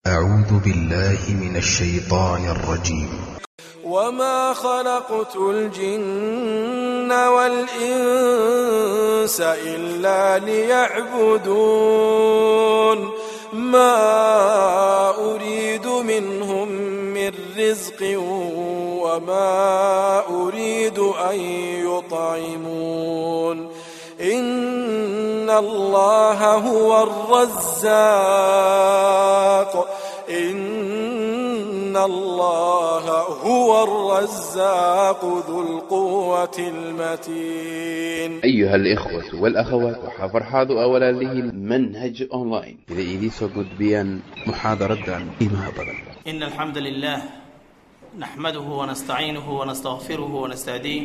أعوذ بالله من الشيطان الرجيم وما خلقت الجن والإنس إلا ليعبدون ما أريد منهم من رزق وما أريد أن يطعمون إن الله هو الرزاق إن الله هو الرزاق ذو القوة المتين أيها الإخوة والأخوات waxaa farxaadu ah walaalihiin manhaj online sida idiin soo gudbiyaan muxaadaradan qiimaha badan إن الحمد لله نحمده ونستعينه ونستغفره ونستهديه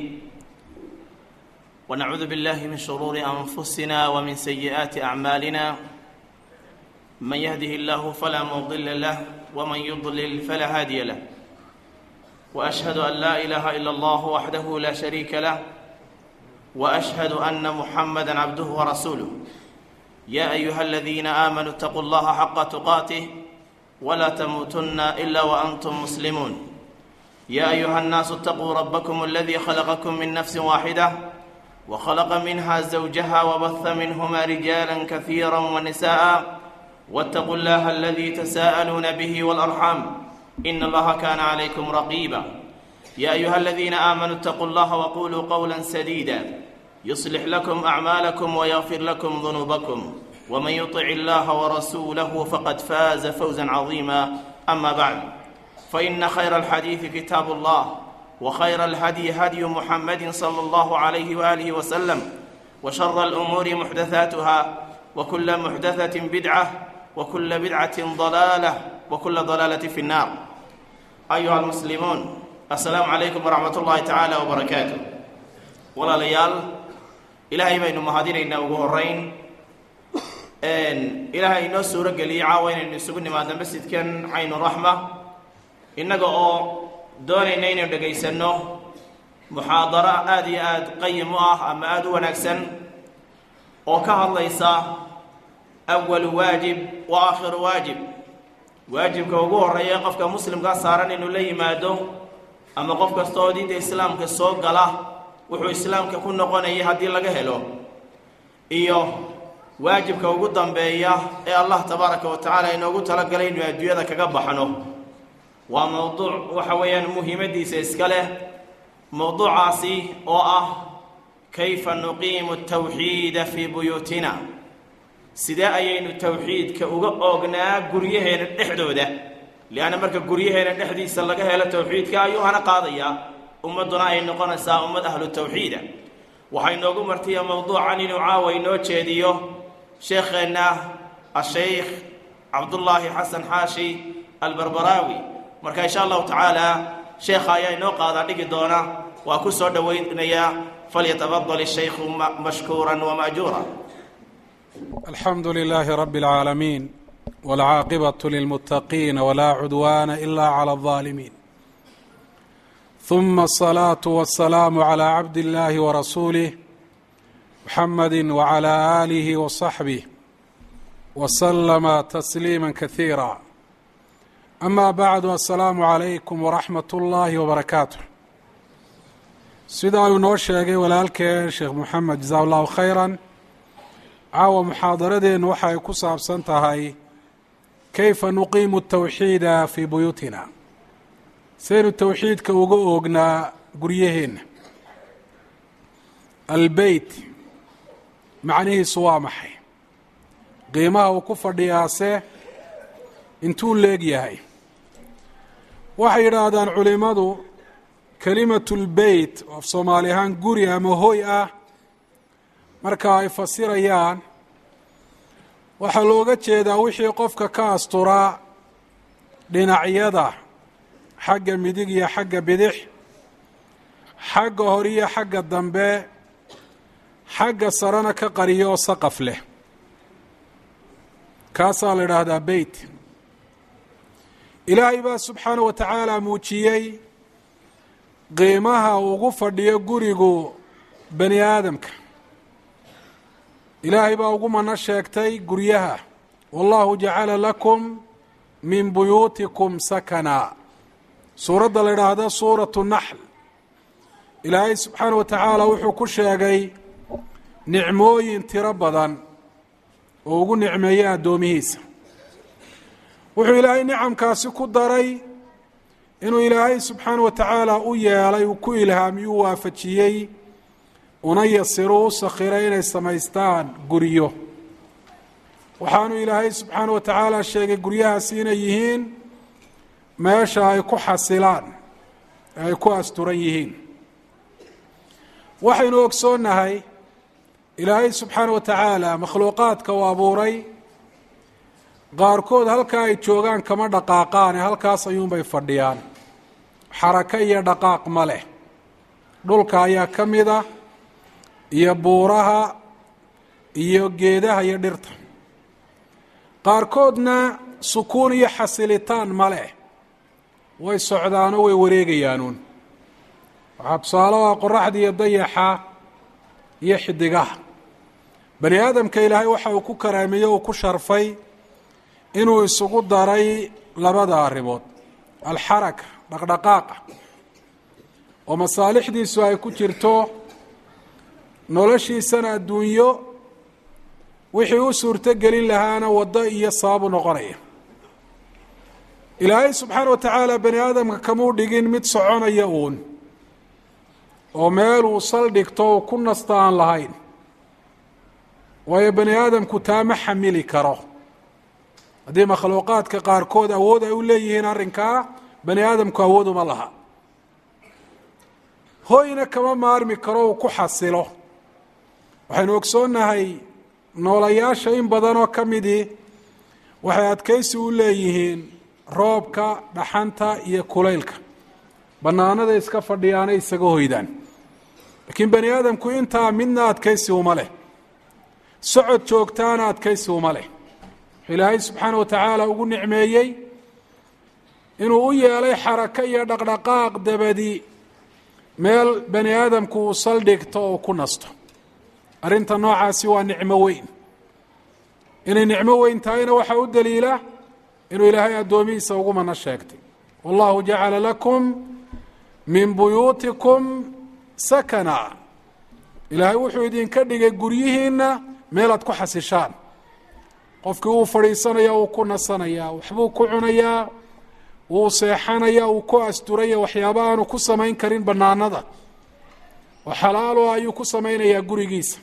ونعوذ بالله من شرور أنفسنا ومن سيئات أعمالنا من يهده الله فلا مضل له ومن يضلل فلا هادي له وأشهد أن لا إله إلا الله وحده لا شريك له وأشهد أن محمدا عبده ورسوله يا أيها الذين آمنوا اتقوا الله حق تقاته ولا تموتن إلا وأنتم مسلمون يا أيها الناس اتقوا ربكم الذي خلقكم من نفس واحدة وخلق منها زوجها وبث منهما رجالا كثيرا ونساء واتقوا الله الذي تساءلون به والأرحام إن الله كان عليكم رقيبا يا أيها الذين آمنوا اتقوا الله وقولوا قولا سديدا يصلح لكم أعمالكم ويغفر لكم ذنوبكم ومن يطع الله ورسوله فقد فاز فوزا عظيما أما بعد فإن خير الحديث كتاب الله وخير الهدي هدي محمد صلى الله عليه وآله وسلم وشر الأمور محدثاتها وكل محدثة بدعة وكل بدعة ضلالة وكل ضلالة في النار أيها المسلمون السلام عليكم ورحمة الله تعالى وبركاته ولا ليال إلهي بين مهادين ugu horeyn ilaahay inoo suuro geliyey caawa inaynu isugu nimaadno masjidkan caynu raxma innaga oo doonayna inaynu dhegaysanno muxaadaro aada iyo aada qayim u ah ama aada u wanaagsan oo ka hadlaysa awalu waajib wa aakhiru waajib waajibka ugu horreeya qofka muslimkaa saaran inuu la yimaado ama qof kasta oo diinta islaamka soo gala wuxuu islaamka ku noqonayay haddii laga helo iyo waajibka ugu dambeeya ee allah tabaaraka wa tacaala inoogu talagalay inuu adduunyada kaga baxno waa mowduuc waxa weeyaan muhiimadiisa iska leh mowduucaasi oo ah kayfa nuqiimu tawxiida fii buyuutina sidee ayaynu tawxiidka uga oognaa guryaheena dhexdooda lianna marka guryaheena dhexdiisa laga helo tawxiidka ayuu hana qaadayaa ummadduna ay noqonaysaa ummad ahlu tawxiida waxaa inoogu martiya mowduucan inuu caawa inoo jeediyo sheekheenna ashaykh cabdullaahi xasan xaashi albarbaraawi marka insha allahu tacaala sheekha ayaa inoo qaadaa dhigi doona waa ku soo dhowaynayaa falyatafadal ishaykhu mashkuuran wamaajuura الحمد لله رب العالمين والعاقبة للمتقين ولا عدوان إلا على الظالمين ثم الصلاة والسلام على عبد الله ورسوله محمد وعلى آله وصحبه وسلم تسليما كثيرا أما بعد السلام عليكم ورحمة الله وبركاته sidaa uu noo sheegay walaalkeen sheekh moxamed jasaa allahu khayra caawa muxaadaradeennu waxa ay ku saabsan tahay kayfa nuqiimu tawxiida fii buyuutina saynu towxiidka uga oognaa guryaheenna albeyt macnihiisu waa maxay qiimaha uu ku fadhiyaase intuu leeg yahay waxay yidhaahdaan culimmadu kelimatulbeyt af soomaali ahaan guri ama hoy ah marka ay fasirayaan waxaa looga jeedaa wixii qofka ka asturaa dhinacyada xagga midig iyo xagga bidix xagga hore iyo xagga dambe xagga sarena ka qariyo oo saqaf leh kaasaa la idhaahdaa beyt ilaahay baa subxaana wa tacaala muujiyey qiimaha ugu fadhiyo gurigu bani aadamka ilaahay baa ugu mano sheegtay guryaha wallahu jacala lakum min buyuutikum sakana suuradda la idhaahdo suuratu naxl ilaahay subxaana wa tacaala wuxuu ku sheegay nicmooyin tiro badan oo ugu nicmeeyey addoomihiisa wuxuu ilaahay nicamkaasi ku daray inuu ilaahay subxaana wa tacaala u yeelay uu ku ilhaamiy u waafajiyey una yasiru u sakhiray inay samaystaan guryo waxaanu ilaahay subxaana wa tacaala sheegay guryahaasi inay yihiin meesha ay ku xasilaan ee ay ku asturan yihiin waxaynu ogsoonnahay ilaahay subxaana wa tacaala makhluuqaadka uu abuuray qaarkood halkaa ay joogaan kama dhaqaaqaane halkaas ayuunbay fadhiyaan xarako iyo dhaqaaq ma leh dhulka ayaa ka mid a iyo buuraha iyo geedaha iyo dhirta qaarkoodna sukuun iyo xasilitaan ma leh way socdaanoo way wareegayaanuun waxaa tusaale ah qoraxda iyo dayaxa iyo xidigaha bani aadamka ilaahay waxa uu ku karaameeyey uu ku sharfay inuu isugu daray labada arrimood alxaraka dhaqdhaqaaqa oo masaalixdiisu ay ku jirto noloshiisana adduunyo wixii u suurto gelin lahaana waddo iyo sababu noqonaya ilaahay subxaana wa tacaala bani aadamka kamuu dhigin mid soconaya uun oo meel uu saldhigto uu ku nasta aan lahayn waayo bani aadamku taa ma xamili karo haddii makhluuqaadka qaarkood awood ay u leeyihiin arrinkaa bani aadamku awood uma laha hoyna kama maarmi karo uu ku xasilo waxaynu ogsoonnahay noolayaasha in badanoo ka midii waxay adkaysi u leeyihiin roobka dhaxanta iyo kulaylka bannaanada iska fadhiyaanay isaga hoydaan laakiin bani aadamku intaa midna adkaysi uma leh socod joogtaana adkaysi uma leh ilaahay subxaana wa tacaala ugu nicmeeyey inuu u yeelay xarako iyo dhaqdhaqaaq dabadi meel bani aadamku uu saldhigto oo ku nasto arrinta noocaasi waa nicmo weyn inay nicmo weyn tahayna waxaa u daliila inuu ilaahay addoomihiisa ugu mana sheegtay wallahu jacala lakum min buyuutikum sakana ilaahay wuxuu idinka dhigay guryihiinna meelaad ku xasishaan qofkii wuu fadhiisanaya wuu ku nasanayaa waxbuu ku cunayaa wuu seexanaya uu ku asturaya waxyaaba aanu ku samayn karin bannaanada oo xalaalo ayuu ku samaynayaa gurigiisa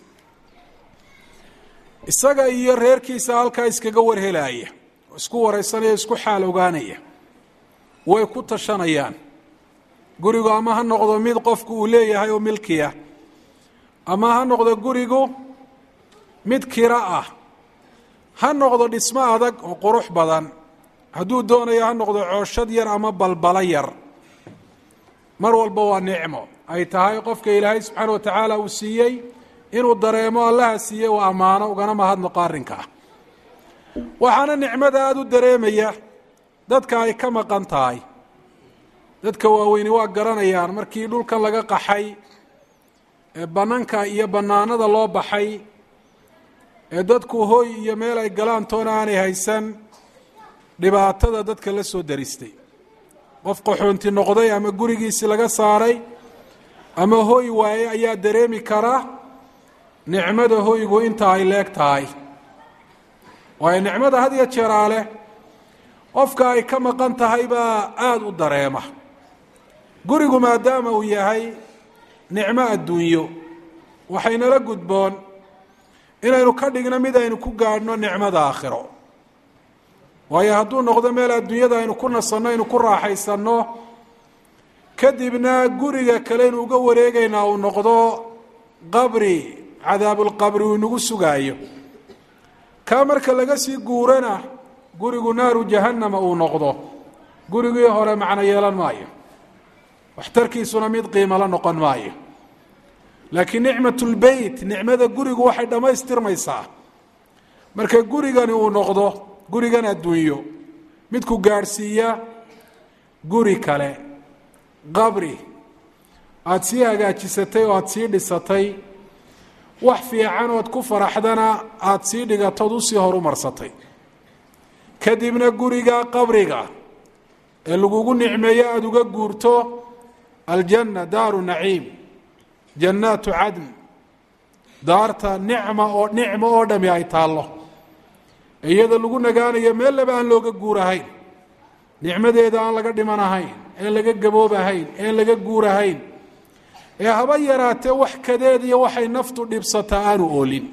isaga iyo reerkiisa halkaa iskaga warhelaaya oo isku wareysanaya isku xaal ogaanaya way ku tashanayaan gurigu ama ha noqdo mid qofku uu leeyahay oo milkiya ama ha noqdo gurigu mid kiro ah ha noqdo dhismo adag oo qurux badan hadduu doonayo ha noqdo cooshad yar ama balbalo yar mar walba waa nicmo ay tahay qofka ilaahay subxaana wa tacaala uu siiyey inuu dareemo allaha siiyey uu ammaano ugana mahadnaqo arrinkaa waxaana nicmada aada u dareemaya dadka ay ka maqan tahay dadka waaweyni waa garanayaan markii dhulkan laga qaxay ee bannanka iyo bannaanada loo baxay ee dadku hooy iyo meel ay galaan toona aanay haysan dhibaatada dadka la soo daristay qof qaxoonti noqday ama gurigiisii laga saaray ama hooy waaye ayaa dareemi kara nicmada hoygu inta ay leeg tahay waayo nicmada had iyo jeeraa leh qofka ay ka maqan tahay baa aada u dareema gurigu maadaama uu yahay nicmo adduunyo waxaynala gudboon inaynu ka dhigno mid aynu ku gaadhno nicmada aakhiro waayo hadduu noqdo meel adduunyada aynu ku nasanno aynu ku raaxaysanno kadibna guriga kale aynu uga wareegaynaa uu noqdo qabri cadaabulqabri uu inagu sugaayo kaa marka laga sii guurana gurigu naaru jahannama uu noqdo gurigii hore macno yeelan maayo waxtarkiisuna mid qiimo la noqon maayo laakiin nicmatulbeyt nicmada gurigu waxay dhammaystirmaysaa marka gurigani uu noqdo gurigan adduunyo midku gaadhsiiya guri kale qabri aada sii hagaajisatay oo aada sii dhisatay wax fiican ood ku faraxdana aada sii dhigatood usii horumarsatay kadibna guriga qabriga ee lagugu nicmeeyo aada uga guurto aljanna daaru naciim jannaatu cadn daarta nicma oo nicmo oo dhami ay taallo iyada lagu nagaanayo meel laba aan looga guurahayn nicmadeeda aan laga dhimanahayn een laga gaboobahayn een laga guurahayn ee haba yaraatee wax kadeed iyo waxay naftu dhibsataa aanu oolin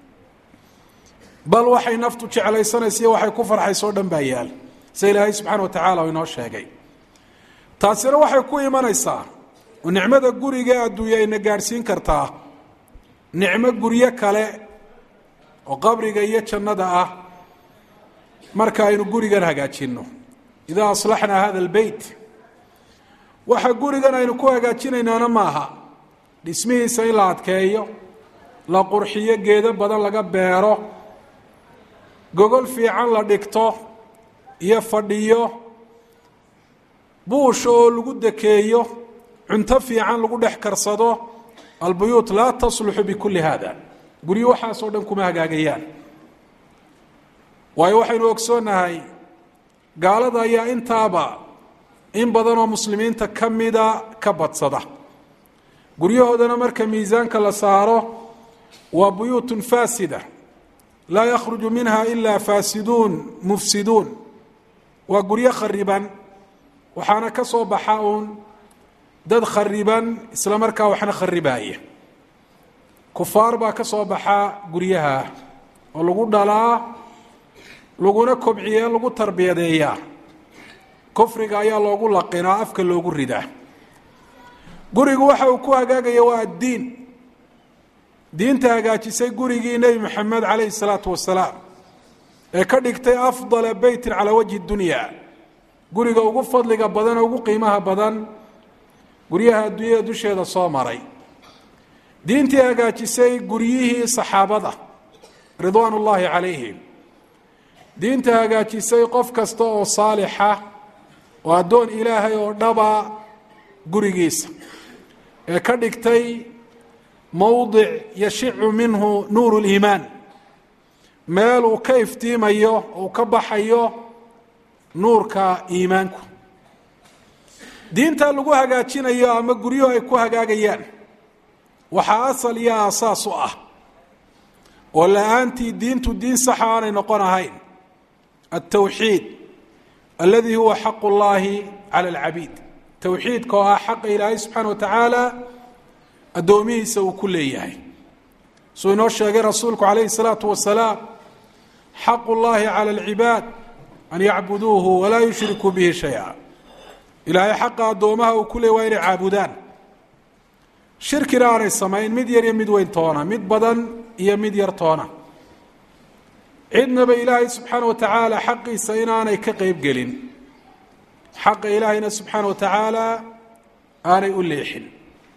bal waxay naftu jeclaysanaysa iyo waxay ku farxayso o dhan baa yaal sida ilaahay subxaana wa tacaala u inoo sheegay taasina waxay ku imanaysaa oo nicmada guriga adduunya ayna gaadhsiin kartaa nicmo guryo kale oo qabriga iyo jannada ah marka aynu gurigan hagaajinno idaa aslaxnaa hada albeyt waxa gurigan aynu ku hagaajinaynaana maaha dhismihiisa in la adkeeyo la qurxiyo geedo badan laga beero gogol fiican la dhigto iyo fadhiyo buusha oo lagu dekeeyo cunto fiican lagu dhex karsado albuyuut laa tasluxu bikulli hada guryo waxaasoo dhan kuma hagaagayaan waayo waxaynu ogsoonnahay gaalada ayaa intaaba in badanoo muslimiinta ka mida ka badsada guryahoodana marka miisaanka la saaro waa buyuutun faasida laa yakhruju minha ilaa faasiduun mufsiduun waa guryo khariban waxaana ka soo baxa uun dad khariban isla markaa waxna kharibaaya kufaar baa ka soo baxa guryaha oo lagu dhalaa laguna kobciya lagu tarbiyadeeyaa kufriga ayaa loogu laqinaa afka loogu ridaa gurigu waxa uu ku hagaagaya waa addiin diinta hagaajisay gurigii nebi moxamed calayhi salaatu wasalaam ee ka dhigtay afdala beytin calaa wajhi dunya guriga ugu fadliga badan oo ugu qiimaha badan guryaha adduunyada dusheeda soo maray diintii hagaajisay guryihii saxaabada ridwaan ullaahi calayhim diinta hagaajisay qof kasta oo saalixa oo addoon ilaahay oo dhaba gurigiisa ee ka dhigtay mowdic yashicu minhu nuuru liimaan meel uu ka iftiimayo uu ka baxayo nuurka iimaanku diinta lagu hagaajinayo ama guryuhu ay ku hagaagayaan waxaa asal iyo aasaas u ah oo la-aantii diintu diin saxa aanay noqon ahayn altawxiid aladi huwa xaqu llaahi cala alcabiid towxiidka oo ah xaqa ilaahay subxaana wa tacaala addoomihiisa uu ku leeyahay suu inoo sheegay rasuulku calayhi salaatu wasalaam xaqu llaahi cala alcibaad an yacbuduuhu walaa yushrikuu bihi shaya ilaahay xaqa addoomaha uu ku leeyay waa inay caabudaan shirkina aanay samayn mid yar iyo mid weyn toona mid badan iyo mid yar toona cidnaba ilaahay subxaana wa tacaala xaqiisa inaanay ka qeyb gelin xaqa ilaahayna subxaana wa tacaala aanay u leexin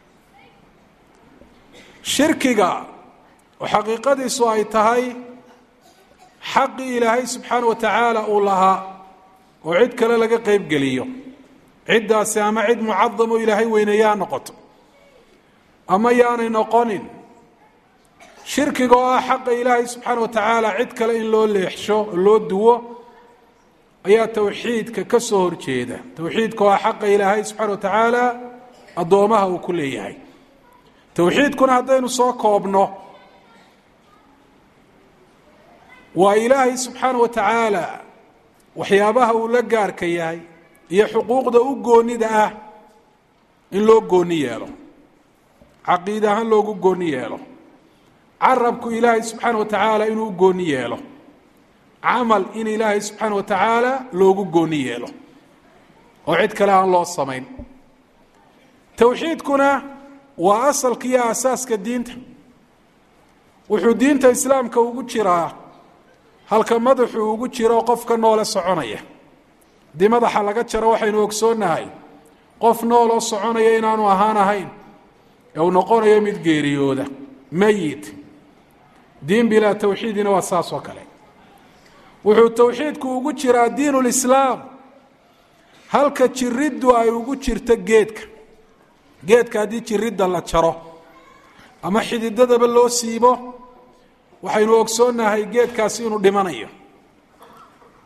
shirkiga oo xaqiiqadiisu ay tahay xaqii ilaahay subxaana wa tacaala uu lahaa oo cid kale laga qeyb geliyo ciddaasi ama cid mucadamo ilaahay weyneeyaa noqoto ama yaanay noqonin shirkiga oo ah xaqa ilaahay subxaana wa tacaala cid kale in loo leexsho oo loo duwo ayaa towxiidka ka soo horjeeda towxiidka oo ah xaqa ilaahay subxaana wa tacaala addoomaha uu ku leeyahay towxiidkuna haddaynu soo koobno waa ilaahay subxaana wa tacaala waxyaabaha uu la gaarka yahay iyo xuquuqda u goonida ah in loo gooni yeelo caqiid ahaan loogu gooni yeelo carabku ilaahay subxaana wa tacaala inuu u gooni yeelo camal in ilaahay subxaana wa tacaala loogu gooni yeelo oo cid kale aan loo samayn towxiidkuna waa asalka iyo aasaaska diinta wuxuu diinta islaamka ugu jiraa halka madaxuu ugu jiro qofka noole soconaya haddii madaxa laga jaro waxaynu ogsoonnahay qof nooloo soconaya inaanu ahaan ahayn ee uu noqonayo mid geeriyooda meyit diin bilaa towxiidina waa saas oo kale wuxuu towxiidku ugu jiraa diin lislaam halka jiriddu ay ugu jirto geedka geedka haddii jiridda la jaro ama xididadaba loo siibo waxaynu ogsoonnahay geedkaasi inuu dhimanayo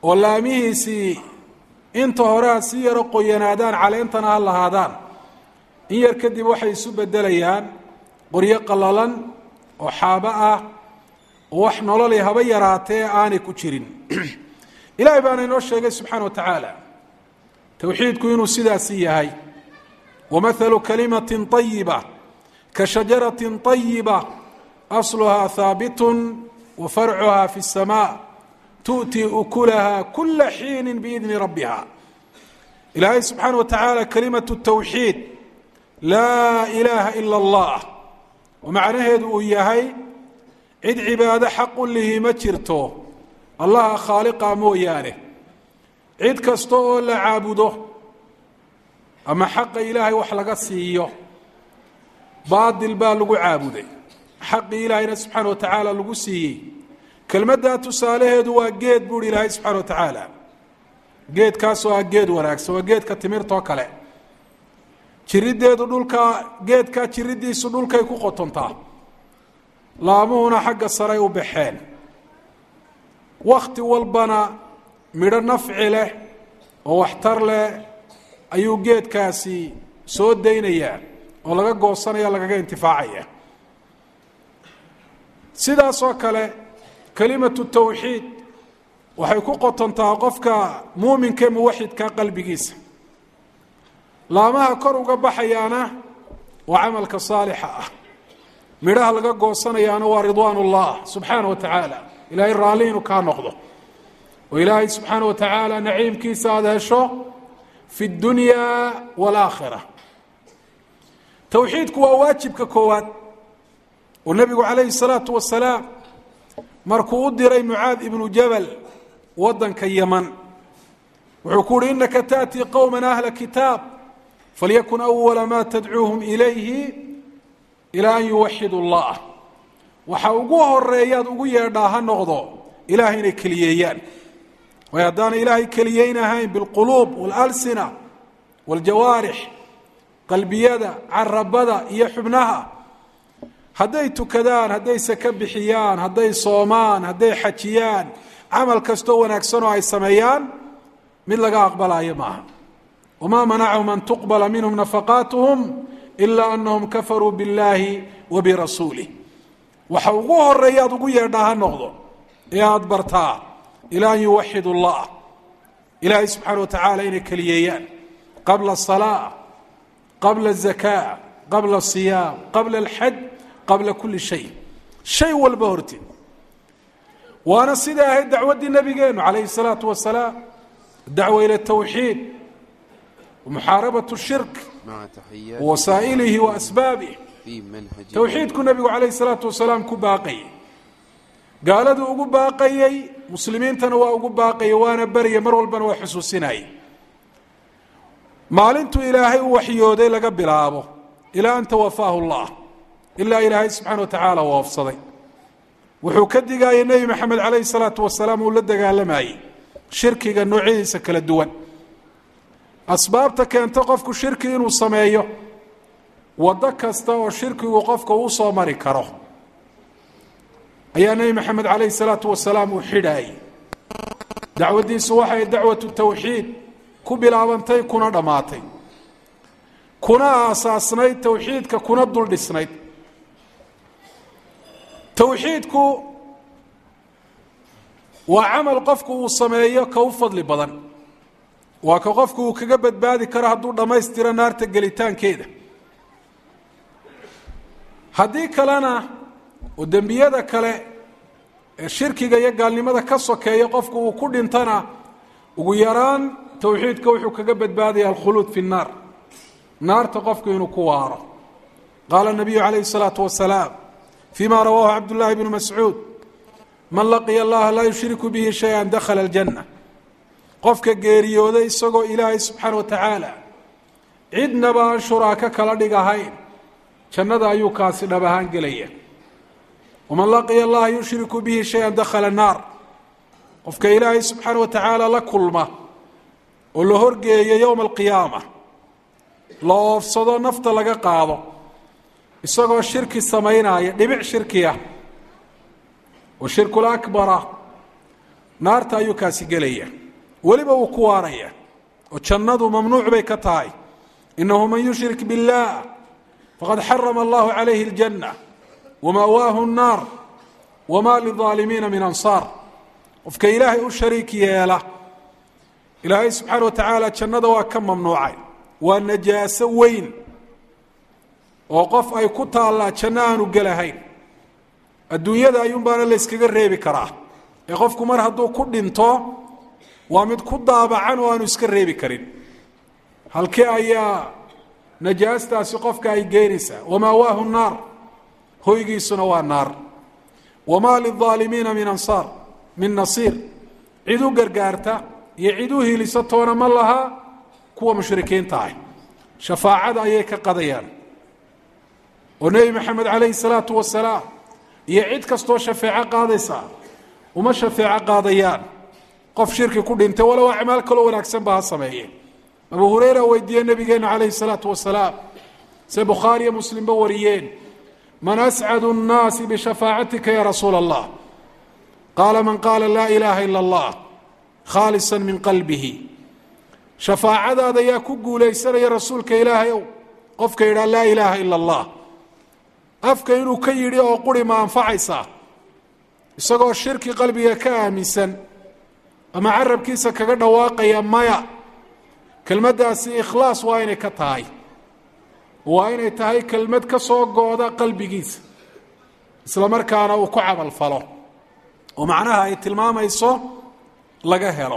oo laamihiisii inta hore ha si yaro qoyanaadaan caleentana ha lahaadaan in yar kadib waxay isu beddelayaan qoryo qallalan oo xaabo ah oo wax nololi haba yaraatee aanay ku jirin ilaahay baana inoo sheegay subxaana wa tacaala towxiidku inuu sidaasi yahay wamahalu kalimatin طayiba ka shajaratin طayiba asluhaa haabitun wa farcuhaa fi الsamaa tu'tii ukulaha kula xiini biidni rabbiha ilaahay subxaana wa tacaala kalimatu tawxiid laa ilaaha ila اllah oo macnaheedu uu yahay cid cibaado xaqu lihi ma jirto allaha khaaliqa mooyaane cid kasta oo la caabudo ama xaqa ilaahay wax laga siiyo baadil baa lagu caabuday xaqii ilaahayna subxaana wa tacaala lagu siiyey kelmaddaa tusaalaheedu waa geed buuhi ilaahay subxana wa tacaala geedkaasoo ah geed wanaagsan waa geedka timirtoo kale jiriddeedu dhulka geedkaa jiriddiisu dhulkay ku qotontaa laamuhuna xagga saray u baxeen wakhti walbana midho nafci leh oo waxtar leh ayuu geedkaasi soo daynayaa oo laga goosanaya lagaga intifaacaya sidaasoo kale kelimatu tawxiid waxay ku qotontaa qofka muuminka ee muwaxidka qalbigiisa laamaha kor uga baxayaana waa camalka saalixa ah midhaha laga goosanayaana waa ridwaan ullah subxaana wa tacaala ilaahay raalli inuu kaa noqdo oo ilaahay subxaana wa tacaala naciimkiisa aada hesho fi اdunya wاlaakhira towxiidku waa waajibka koowaad oo nebigu calayhi الsalaatu wasalaam markuu u diray mucaad ibnu jabal wadanka yaman wuxuu ku uhi inaka taأtii qowma ahla kitaab falyakun awala ma tadcuuhum ilayhi ilaa an yuwaxidu اllah waxa ugu horeeyaad ugu yeedhaa ha noqdo ilahay inay keliyeeyaan way haddaana ilaahay keliyeynahayn biاlquluub wاlalsina wاljawaarix qalbiyada carabada iyo xubnaha hadday tukadaan hadday saka bixiyaan hadday soomaan hadday xajiyaan camal kastoo wanaagsan oo ay sameeyaan mid laga aqbalaayo maaha wamaa manacahum an tuqbala minhum nafaqaatuhum ilaa anahum kafaruu biاllaahi wa birasuulih waxa ugu horeeya ad ugu yeedhaa ha noqdo ee aada bartaa ilaa an yuwaxid اllah ilaahay subxaana wa tacaala inay keliyeeyaan qabla الsalaa qabla الzakaa qabla الصiyaam qabla اlxaj qabla kuli shay shay walba horteed waana sida ahayd dacwaddii nabigeenu calayhi الsalaatu wasalaam dacwa ilى الtawxiid muxaarabaة الshirk مع تحيات wasaa'ilihi wa asbaabih في منهج towxiidku nabigu calayhi salaatu wasalaam ku baaqayay gaaladuu ugu baaqayey muslimiintana waa ugu baaqayay waana berya mar walbana waa xusuusinayay maalintuu ilaahay u waxyooday laga bilaabo ilaa an tawafaahu llah ilaa ilaahay subxaana wa tacaala uu oofsaday wuxuu ka digaayay nebi maxamed calayhi salaatu wasalaam uu la dagaalamayey shirkiga noocyadiisa kala duwan asbaabta keenta qofku shirki inuu sameeyo waddo kasta oo shirkigu qofka uu soo mari karo ayaa nebi maxamed calayhi salaatu wasalaam uu xidhaayey dacwaddiisu waxay dacwatu tawxiid ku bilaabantay kuna dhammaatay kuna aasaasnayd towxiidka kuna dul dhisnayd towxiidku waa camal qofku uu sameeyo ka u fadli badan waa ka qofku uu kaga badbaadi karo hadduu dhammaystiro naarta gelitaankeeda haddii kalena oo dembiyada kale ee shirkiga iyo gaalnimada ka sokeeya qofku uu ku dhintana ugu yaraan towxiidka wuxuu kaga badbaadaya alkhuluud fi nnaar naarta qofku inuu ku waaro qaala nabiyu calayhi الsalaatu wasalaam fima rawaahu cabdullahi bnu mascuud man laqiya allaha laa yushriku bihi shaya dakhala aljanna qofka geeriyooday isagoo ilaahay subxaana wa tacaala cidnaba aan shuraaka kala dhig ahayn jannada ayuu kaasi dhab ahaan gelaya waman laqiya allaha yushriku bihi shay-an dakhala naar qofka ilaahay subxaana wa tacaala la kulma oo la horgeeyo yowma alqiyaama la oofsado nafta laga qaado isagoo shirki samaynaya dhibic shirkiya oo shirkul akbara naarta ayuu kaasi gelaya weliba wuu ku waaraya oo jannadu mamnuuc bay ka tahay inahu man yushrik biاllah faqad xarama allahu calayhi اljanna wama'waahu الnaar wma lilظaalimiina min ansaar qofka ilaahay u shariik yeela ilaahay subxaana wa tacaala jannada waa ka mamnuucay waa najaaso weyn oo qof ay ku taallaa janno aanu gelahayn adduunyada ayuun baana layskaga reebi karaa ee qofku mar hadduu ku dhinto waa mid ku daabacan oo aanu iska reebi karin halkee ayaa najaastaasi qofka ay geenaysaa wamaawaahu naar hoygiisuna waa naar wamaa lilظaalimiina min ansaar min nasiir cid u gargaarta iyo cid u hilisa toona ma laha kuwa mushrikiinta ah shafaacada ayay ka qadayaan oo nebi maxamed calayhi salaatu wasalaam iyo cid kastoo shafeeco qaadaysa uma shafeeco qaadayaan qof shirki ku dhintay walow acmaal kaloo wanaagsan ba ha sameeye abu hureyra weydiiyey nabigeena calayhi salaatu wasalaam se bukhaariyo muslimba wariyeen man ascadu الnaasi bishafaacatika ya rasuula allah qaala man qaala laa ilaaha ila اllah khaalisa min qalbihi shafaacadaada yaa ku guulaysanaya rasuulka ilaahay ow qofka yidhaha laa ilaaha ila اllah afka inuu ka yidhi oo quri ma anfacaysaa isagoo shirki qalbiga ka aaminsan ama carabkiisa kaga dhawaaqaya maya kelmaddaasi ikhlaas waa inay ka tahay waa inay tahay kelmad ka soo gooda qalbigiisa isla markaana uu ku camal falo oo macnaha ay tilmaamayso laga helo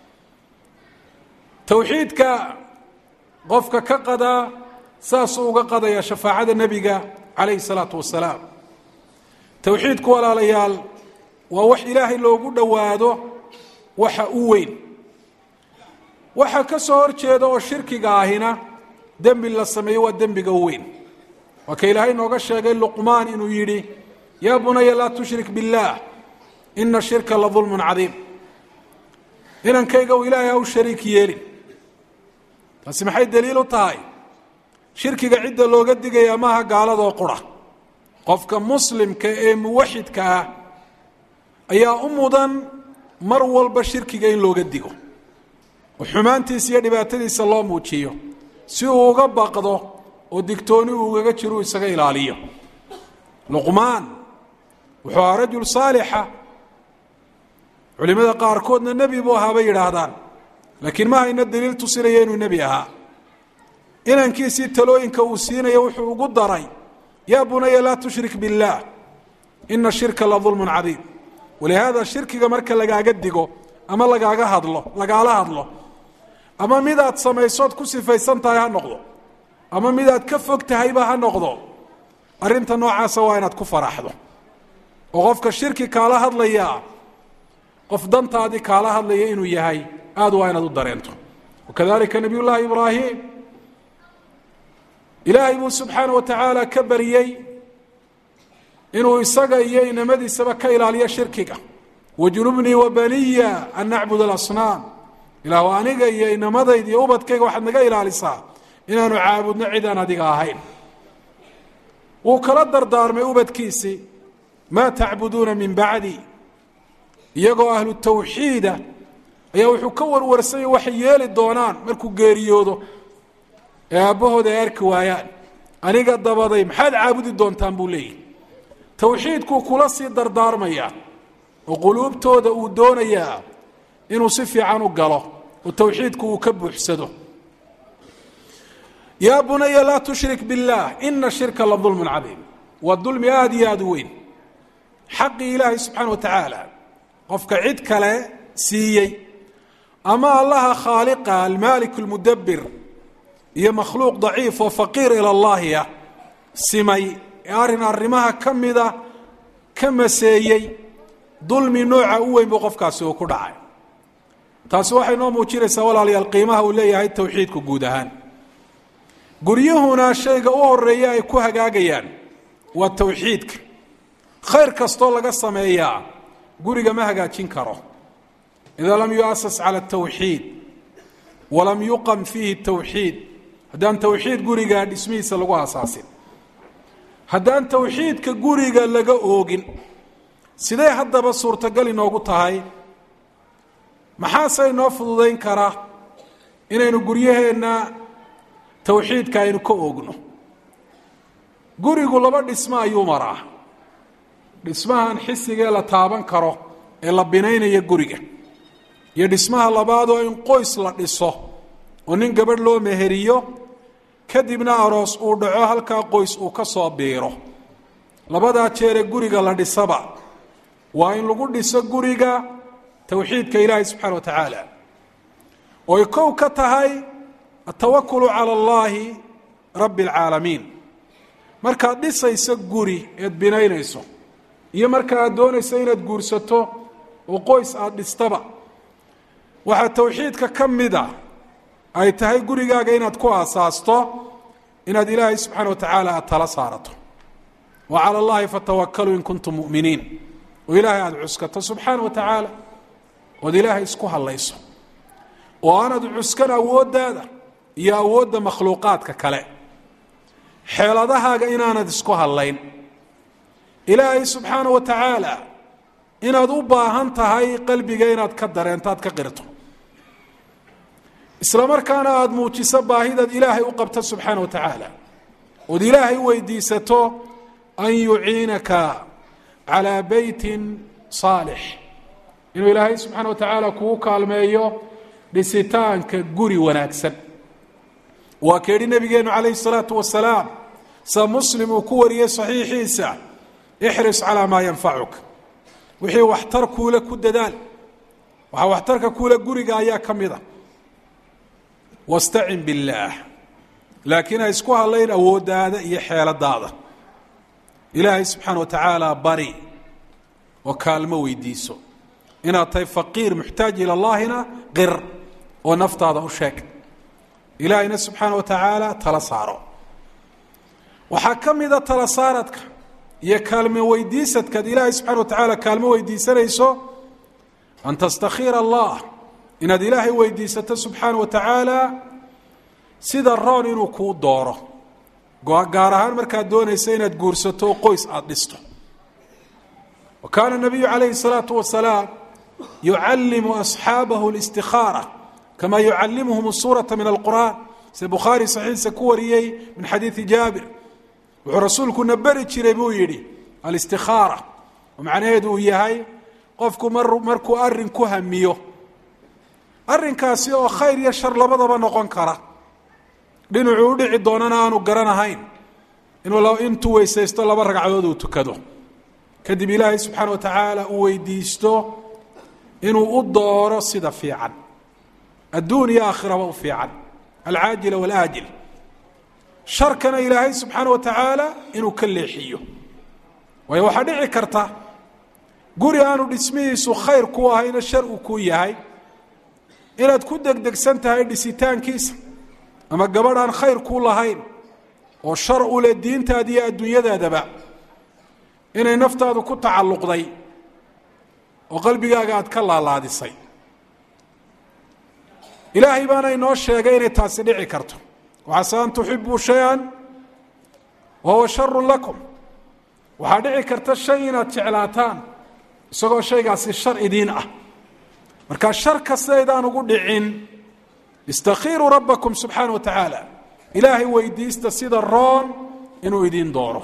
towxiidka qofka ka qadaa saasuu uga qadaya shafaacada nebiga calayhi salaatu wasalaam towxiidku walaalayaal waa wax ilaahay loogu dhowaado waxa u weyn waxa ka soo hor jeeda oo shirkiga ahina dembi la sameeyo waa dembiga u weyn waa ka ilaahay nooga sheegay luqmaan inuu yidhi yaa bunaya laa tushrik biاllaah ina shirka la dulmun cadiim inankayga u ilaahay ha u shariik yeelin taasi maxay daliil u tahay shirkiga cidda looga digaya maaha gaaladoo qura qofka muslimka ee muwaxidka ah ayaa u mudan mar walba shirkiga in looga digo oo xumaantiisa iyo dhibaatadiisa loo muujiyo si uu uga baqdo oo digtooni uu ugaga jiro uu isaga ilaaliyo luqmaan wuxuu ahaa rajul saalixa culimada qaarkoodna nebi buu ahaa bay yidhaahdaan laakiin ma hayna daliil tusinaya inuu nebi ahaa inankiisii talooyinka uu siinayo wuxuu ugu daray yaa bunaya laa tushrik biاllaah ina shirka la dulmun cadiim walihaada shirkiga marka lagaaga digo ama lagaaga hadlo lagaala hadlo ama midaad samaysood ku sifaysan tahay ha noqdo ama midaad ka fog tahayba ha noqdo arrinta noocaasa waa inaad ku faraxdo oo qofka shirki kaala hadlayaa qof dantaadii kaala hadlaya inuu yahay aad waa inaad u dareento wakadalika nabiy llaahi ibraahim ilaahay buu subxaana wa tacaala ka bariyey inuu isaga iyo inamadiisaba ka ilaaliyo shirkiga wajunubnii wa baniya an nacbud alasnaam ilaahu aniga iyo inamadayda iyo ubadkayga waxaad naga ilaalisaa inaanu caabudno cid aan adiga ahayn wuu kala dardaarmay ubadkiisii maa tacbuduuna min bacdi iyagoo ahlu tawxiida ayaa wuxuu ka warwarsanya waxay yeeli doonaan markuu geeriyoodo ee aabbahooda ay arki waayaan aniga dabaday maxaad caabudi doontaan buu leeyahy towxiidkuu kula sii dardaarmayaa oo quluubtooda uu doonayaa inuu si fiican u galo oo towxiidku uu ka buuxsado yaa bunaya laa tushrik biاllaah ina shirka la dulmun cadiim waa dulmi aada iyo aada u weyn xaqii ilaahay subxaana wa tacaala qofka cid kale siiyey ama allaha khaaliqa almaalik اlmudabir iyo makhluuq daciif oo faqiir ila llahi ah simay ee arrin arrimaha ka mida ka maseeyey dulmi nooca u weyn buu qofkaasi uu ku dhacay taasi waxay noo muujinaysaa walaalayaal qiimaha uu leeyahay towxiidku guud ahaan guryuhuna shayga u horeeya ay ku hagaagayaan waa towxiidka khayr kastoo laga sameeyaa guriga ma hagaajin karo idaa lam yuasas cala atawxiid walam yuqam fiihi tawxiid haddaan towxiid guriga dhismihiisa lagu asaasin haddaan towxiidka guriga laga oogin sidee haddaba suurtagal inoogu tahay maxaase inoo fududayn kara inaynu guryaheenna towxiidka aynu ka oogno gurigu laba dhismo ayuu maraa dhismahan xisigee la taaban karo ee la binaynaya guriga iyo dhismaha labaad oo in qoys la dhiso oo nin gabadh loo meheriyo kadibna aroos uu dhaco halkaa qoys uu ka soo biiro labadaa jeere guriga la dhisaba waa in lagu dhiso guriga towxiidka ilaahay subxana wa tacaala ooy kow ka tahay atawakulu cala allaahi rabbi alcaalamiin markaad dhisayso guri eed binaynayso iyo marka aad doonayso inaad guursato oo qoys aada dhistaba waxaa towxiidka ka mida ay tahay gurigaaga inaad ku aasaasto inaad ilaahay subxaana wa tacaala aada tala saarato wa cala allahi fatawakkaluu in kuntum mu'miniin oo ilaahay aada cuskato subxaana wa tacaala ood ilaahay isku hadlayso oo aanad cuskan awooddaada iyo awoodda makhluuqaadka kale xeeladahaaga inaanad isku hadlayn ilaahay subxaana wa tacaala inaad u baahan tahay qalbiga inaad ka dareento aad ka qirto isla markaana aada muujiso baahidaad ilaahay u qabto subxaana wa tacaala ood ilaahay weydiisato an yuciinaka calaa beytin saalix inuu ilaahay subxaana wa tacaala kugu kaalmeeyo dhisitaanka guri wanaagsan waa keedhi nabigeenu calayhi salaatu wasalaam sa muslim uu ku wariyey saxiixiisa ixris calaa maa yanfacuka wixii waxtar kuule ku dadaal waxaa waxtarka kuule guriga ayaa ka mid a wastacin billaah laakiin ha isku hadlayn awooddaada iyo xeeladaada ilaahay subxaana wa tacaala bari oo kaalmo weydiiso inaad tahay faqiir muxtaaj ila allaahina qir oo naftaada u sheeg ilaahayna subxaana wa tacaala tala saaro waxaa ka mida tala saaradka iyo kaalmo weydiisadkaad ilaahay subxana wa tacaala kaalmo weydiisanayso an tastakhiira allah inaad ilaahay weydiisato subxaana wa tacaala sida roon inuu kuu dooro gaar ahaan markaad doonaysa inaad guursato oo qoys aada dhisto wa kaana nabiyu calayhi الsalaatu wasalaam yucallimu asxaabahu اlاstikhaara kama yucallimuhum الsuuraةa min alqur'an sida bukhaari saxiixa ku wariyey min xadiidi jaabir wuxuu rasuulkuna beri jiray buu yidhi alistikaara oo macnaheedu uu yahay qofku mar markuu arrin ku hamiyo arrinkaasi oo khayr iyo shar labadaba noqon kara dhinacuu udhici doonana aanu garanahayn inuu intuu weysaysto laba ragcadood uu tukado kadib ilaahay subxaana wa tacaala uu weydiisto inuu u dooro sida fiican adduun iyo aakhiraba u fiican alcaajila walaajil sharkana ilaahay subxaana wa tacaala inuu ka leexiyo waayo waxaa dhici karta guri aanu dhismihiisu khayr ku ahayna shar uu ku yahay inaad ku degdegsan tahay dhisitaankiisa ama gabadh aan khayr ku lahayn oo shar u leh diintaada iyo adduunyadaadaba inay naftaadu ku tacalluqday oo qalbigaaga aad ka laalaadisay ilaahay baana inoo sheegay inay taasi dhici karto waxase an tuxibuu shay-an wa huwa sharun lakum waxaa dhici karta shay inaad jeclaataan isagoo shaygaasi shar idiin ah markaa shar kastaydaan ugu dhicin istakhiiruu rabbakum subxaana wa tacaala ilaahay weydiista sida roon inuu idiin dooro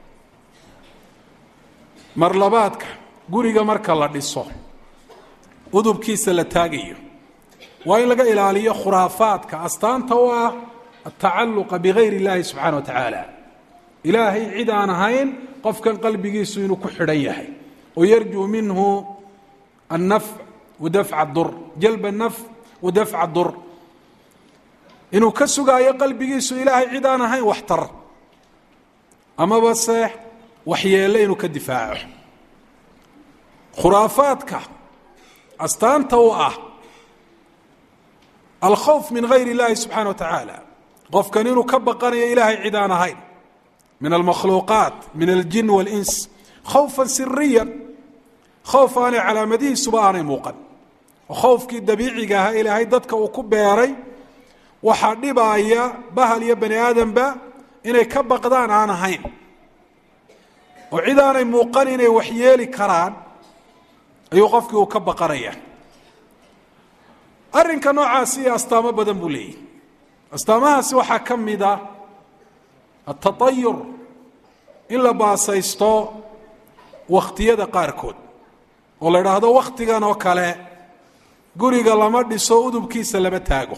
mar labaadka guriga marka la dhiso udubkiisa la taagayo waa in laga ilaaliyo khuraafaadka astaanta u ah atacaluqa bigayr اllahi subxaana wa tacaala ilaahay cid aan ahayn qofkan qalbigiisu inuu ku xidhan yahay oo yarjuu minhu annafc wadafca dur jalb nafc wadafca dur inuu ka sugaayo qalbigiisu ilaahay cid aan ahayn waxtar amaba se waxyeelle inuu ka difaaco khuraafaadka astaanta u ah alkhawf min gayr اllahi subxaana wa tacaala qofkan inuu ka baqanayo ilaahay cid aan ahayn min almakhluuqaat min aljin wاlins khawfa siriya khowf aanay calaamadihiisuba aanay muuqan oo khowfkii dabiiciga ahaa ilaahay dadka uu ku beeray waxaa dhibaaya bahal iyo bani aadamba inay ka baqdaan aan ahayn oo cid aanay muuqan inay waxyeeli karaan ayuu qofkii uu ka baqanaya arrinka noocaasi iyo astaamo badan buu leeyahy astaamahaasi waxaa ka mid a atatayur in la baasaysto wakhtiyada qaarkood oo la idhaahdo wakhtigan oo kale guriga lama dhiso udubkiisa lama taago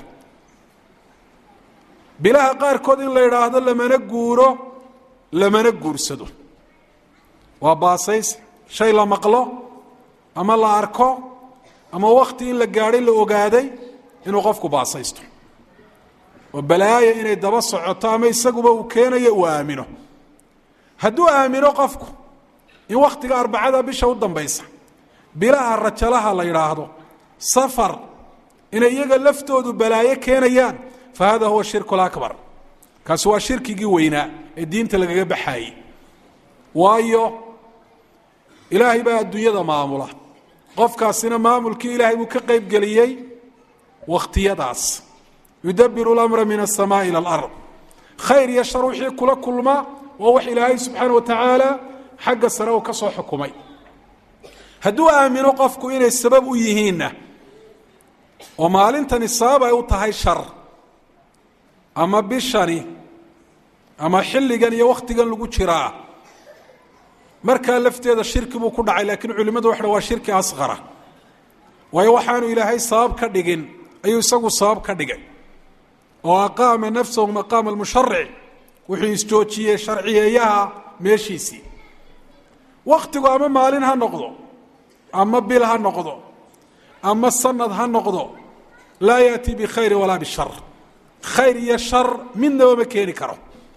bilaha qaarkood in la idhaahdo lamana guuro lamana guursado waa baasays shay la maqlo ama la arko ama wakhti in la gaadhay la ogaaday inuu qofku baasaysto oo balaaya inay daba socoto ama isaguba uu keenayo uu aamino hadduu aamino qofku in wakhtiga arbacada bisha u dambaysa bilaha rajalaha la yidhaahdo safar inay iyaga laftoodu balaayo keenayaan fa hada huwa shirku lakbar kaasi waa shirkigii weynaa ee diinta lagaga baxaayey waayo ilaahay baa adduunyada maamula qofkaasina maamulkii ilaahay buu ka qayb geliyey wakhtiyadaas yudabiru lamra min aلsamaai ilى alard khayr iyo shar wixii kula kulma waa wax ilaahay subxaana wa tacaala xagga sare uu ka soo xukumay hadduu aamino qofku inay sabab u yihiinna oo maalintani sabab ay u tahay shar ama bishani ama xilligan iyo wakhtigan lagu jiraa markaa lafteeda shirki buu ku dhacay laakiin culimmadu waxa waa shirki asqara waayo waxaanu ilaahay sabab ka dhigin ayuu isagu sabab ka dhigay oo aqaama nafsahu maqaama almusharic wuxuu isjoojiyey sharciyeeyaha meeshiisii wakhtigu ama maalin ha noqdo ama bil ha noqdo ama sanad ha noqdo laa yaأti bikhayri walaa bishar khayr iyo shar midnaba ma keeni karo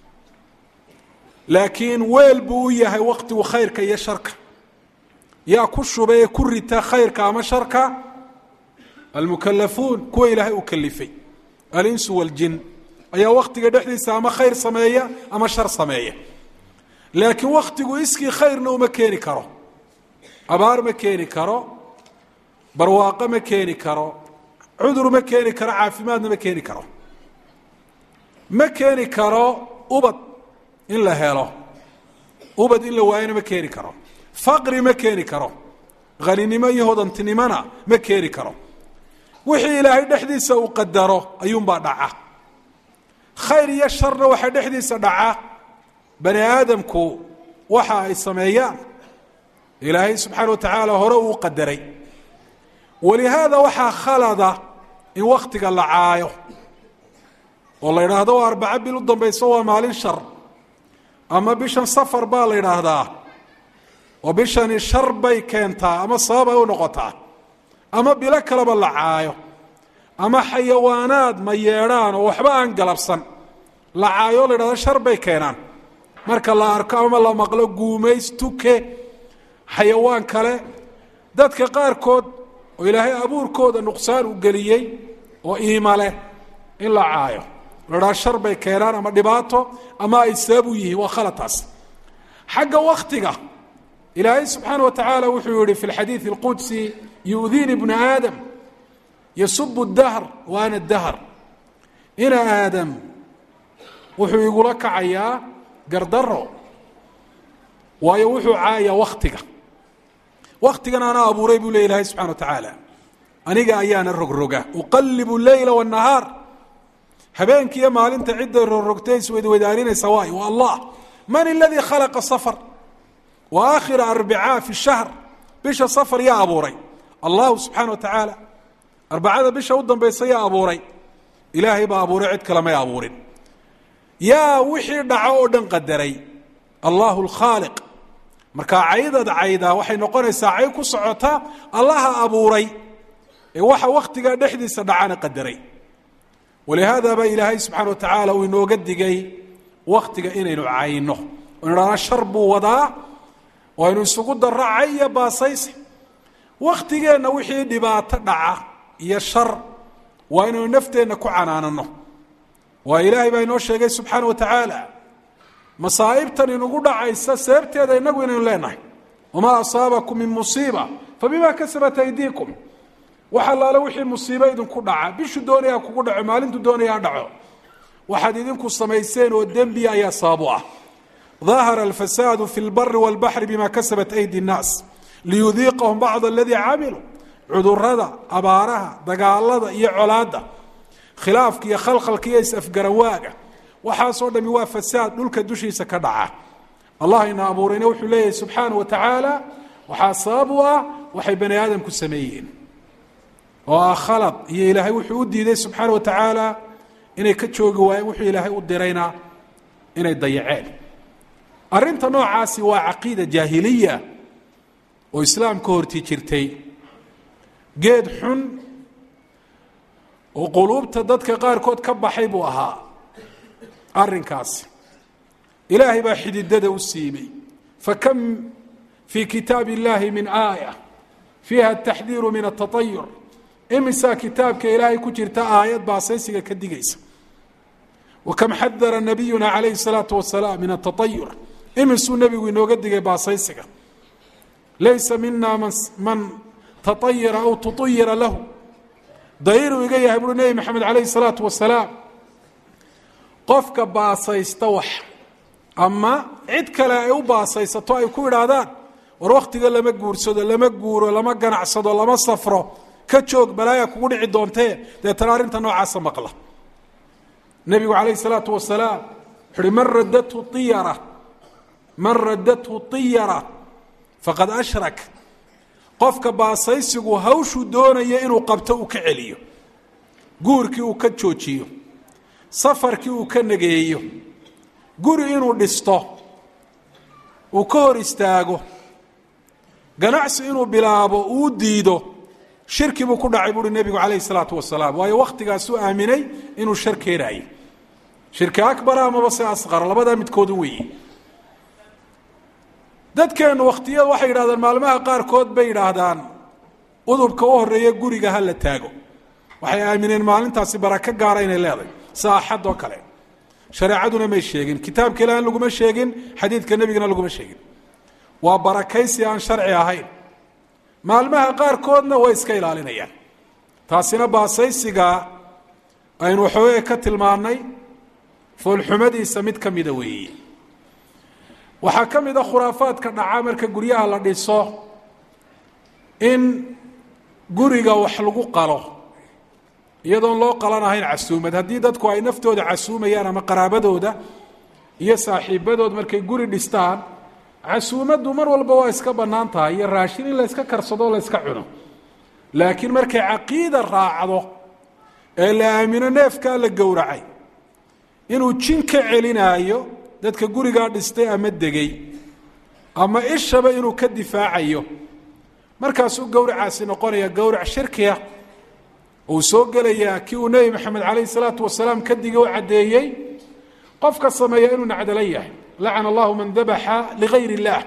laakiin weel buu u yahay waktigu khayrka iyo sharka yaa ku shuba ee ku rita khayrka ama sharka almukalafuun kuwa ilaahay uu kalifay alinsu waljin ayaa waktiga dhexdiisa ama khayr sameeya ama shar sameeya laakiin waktigu iskii khayrna uma keeni karo abaar ma keeni karo barwaaqo ma keeni karo cudur ma keeni karo caafimaadna ma keeni karo ma keeni karo ubad in la helo ubad in la waayona ma keeni karo faqri ma keeni karo haninimo iyo hodantinimona ma keeni karo wixii ilaahay dhexdiisa uu qadaro ayuunbaa dhaca khayr iyo sharna waxaa dhexdiisa dhaca bani aadamku waxa ay sameeyaan ilaahay subxaana wa tacaala hore uu qadaray walihaada waxaa khalada in waktiga la caayo oo la yidhaahdo waa arbaco bil u dambayso waa maalin shar ama bishan safar baa la yidhaahdaa oo bishani shar bay keentaa ama sabab ay u noqotaa ama bilo kaleba la caayo ama xayawaanaad ma yeedhaan oo waxba aan galabsan la caayo o la yidhahdo shar bay keenaan marka la arko ama la maqlo guumays tuke xayawaan kale dadka qaarkood oo ilaahay abuurkooda nuqsaan u geliyey oo iima leh in la caayo la dhaha shar bay keenaan ama dhibaato ama ay sabab u yihiin waa khalataas xagga waktiga ilaahay subxaana wa tacaala wuxuu yihi fi lxadiidi اlqudsi yu'diini bna aadam yasubu dahr wa ana dahr ina aadam wuxuu igula kacayaa gardaro waayo wuxuu caayayaa waktiga waktigan anaa abuuray buu le ilahay subxana wa tacaala aniga ayaana rogroga uqalibu leyla wالnahaar habeenkiiyo maalinta cidday rogrogtay isweydweydaarinaysa waay waa allah man اladii khalaqa safar wa aakhira arbicaa fi shahr bisha safar yaa abuuray allahu subxaana wa tacaala arbacada bisha u dambaysa yaa abuuray ilaahay baa abuuray cid kale may abuurin yaa wixii dhaco oo dhan qadaray allahu اlkhaaliq markaa caydad caydaa waxay noqonaysaa cay ku socota allaha abuuray ee waxa waktigaa dhexdiisa dhacana qadaray walihaada baa ilaahay subxaana wa tacaala uu inooga digay waktiga inaynu cayno o nidhahna shar buu wadaa oo aynu isugu darro cay iyo baasayse waktigeenna wixii dhibaato dhaca iyo shar waa inaynu nafteenna ku canaanano waa ilaahay baa inoo sheegay subxaana wa tacaala masaa'ibtan inugu dhacaysa sababteeda inagu inaynu leenahay wamaa asaabakum min musiiba fabima kasabat aydiikum wax allaale wixii musiibo idinku dhaca bishu doonaya ha kugu dhaco maalintu doonaya ha dhaco waxaad idinku samayseen oo dembiya ayaa sababu ah dahara alfasaadu fi lbari walbaxri bima kasabat aydi nnaas liyudiiqahum bacd aladii camiluu cudurada abaaraha dagaalada iyo colaadda khilaafka iyo khalkhalka iyo is-afgarawaaga waxaasoo dhami waa fasaad dhulka dushiisa ka dhaca allah ina abuurayna wuxuu leeyahay subxaana wa tacaala waxaa sabab u ah waxay bani aadamku sameeyeen oo ah khalad iyo ilaahay wuxuu u diiday subxaana wa tacaala inay ka joogi waayeen wuxuu ilaahay u dirayna inay dayaceen arrinta noocaasi waa caqiida jaahiliya oo islaamka hortii jirtay geed xun oo quluubta dadka qaarkood ka baxay buu ahaa arrinkaasi ilaahay baa xididada u siibay fakam fii kitaabi اllahi min aaya fiiha ataxdiiru min atatayur imisaa kitaabka ilaahay ku jirta aayad baasaysiga ka digaysa wakam xadara nabiyuna calayhi الsalaatu wasalaam min atatayur imisuu nebigu inooga digay baasaysiga laysa mina man man taطayira aw tuطayira lahu dayru iga yahay buui nebi maxamed calayhi الsalaatu wasalaam qofka baasaysta wax ama cid kale ay u baasaysato ay ku idhaahdaan war wakhtiga lama guursado lama guuro lama ganacsado lama safro ka joog balaaya kugu dhici doontee deetana arrinta noocaasa maqla nebigu calayhi الsalaatu wasalaam wuxu uhi man radathu iyara man radathu طiyara faqad ashrak qofka baasaysigu hawshuu doonaya inuu qabto uu ka celiyo guurkii uu ka joojiyo safarkii uu ka nageeyo guri inuu dhisto uu ka hor istaago ganacsi inuu bilaabo uu diido shirki buu ku dhacay buuhi nebigu calayhi salaatu wasalaam waayo wakhtigaasuu aaminay inuu shar keenaayo shirki akbara amaba se asqar labadaa midkoodu weeye dadkeennu wakhtiyada waxay yidhahdaan maalmaha qaarkood bay yidhaahdaan udubka u horeeya guriga ha la taago waxay aamineen maalintaasi barako gaara inay leedahay sida axad oo kale shareecaduna may sheegin kitaabka ilahan laguma sheegin xadiidka nebigana laguma sheegin waa barakaysi aan sharci ahayn maalmaha qaarkoodna way iska ilaalinayaan taasina baasaysiga aynu waxoogay ka tilmaannay foolxumadiisa mid ka mida weeye waxaa ka mid a khuraafaadka dhaca marka guryaha la dhiso in guriga wax lagu qalo iyadoon loo qalanahayn casuumad haddii dadku ay naftooda casuumayaan ama qaraabadooda iyo saaxiibadood markay guri dhistaan casuumaddu mar walba waa iska bannaan tahay iyo raashin in la yska karsado la yska cuno laakiin markay caqiida raacdo ee la aamino neefkaa la gowracay inuu jin ka celinaayo dadka gurigaa dhistay ama degay ama ishaba inuu ka difaacayo markaasuu gowracaasi noqonaya gowrac shirkiya uu soo gelayaa kii uu nebi maxamed calayhi salaatu wasalaam ka digay u caddeeyey qofka sameeya inuu nacdala yahay lacana allahu man dabaxa ligayr illaah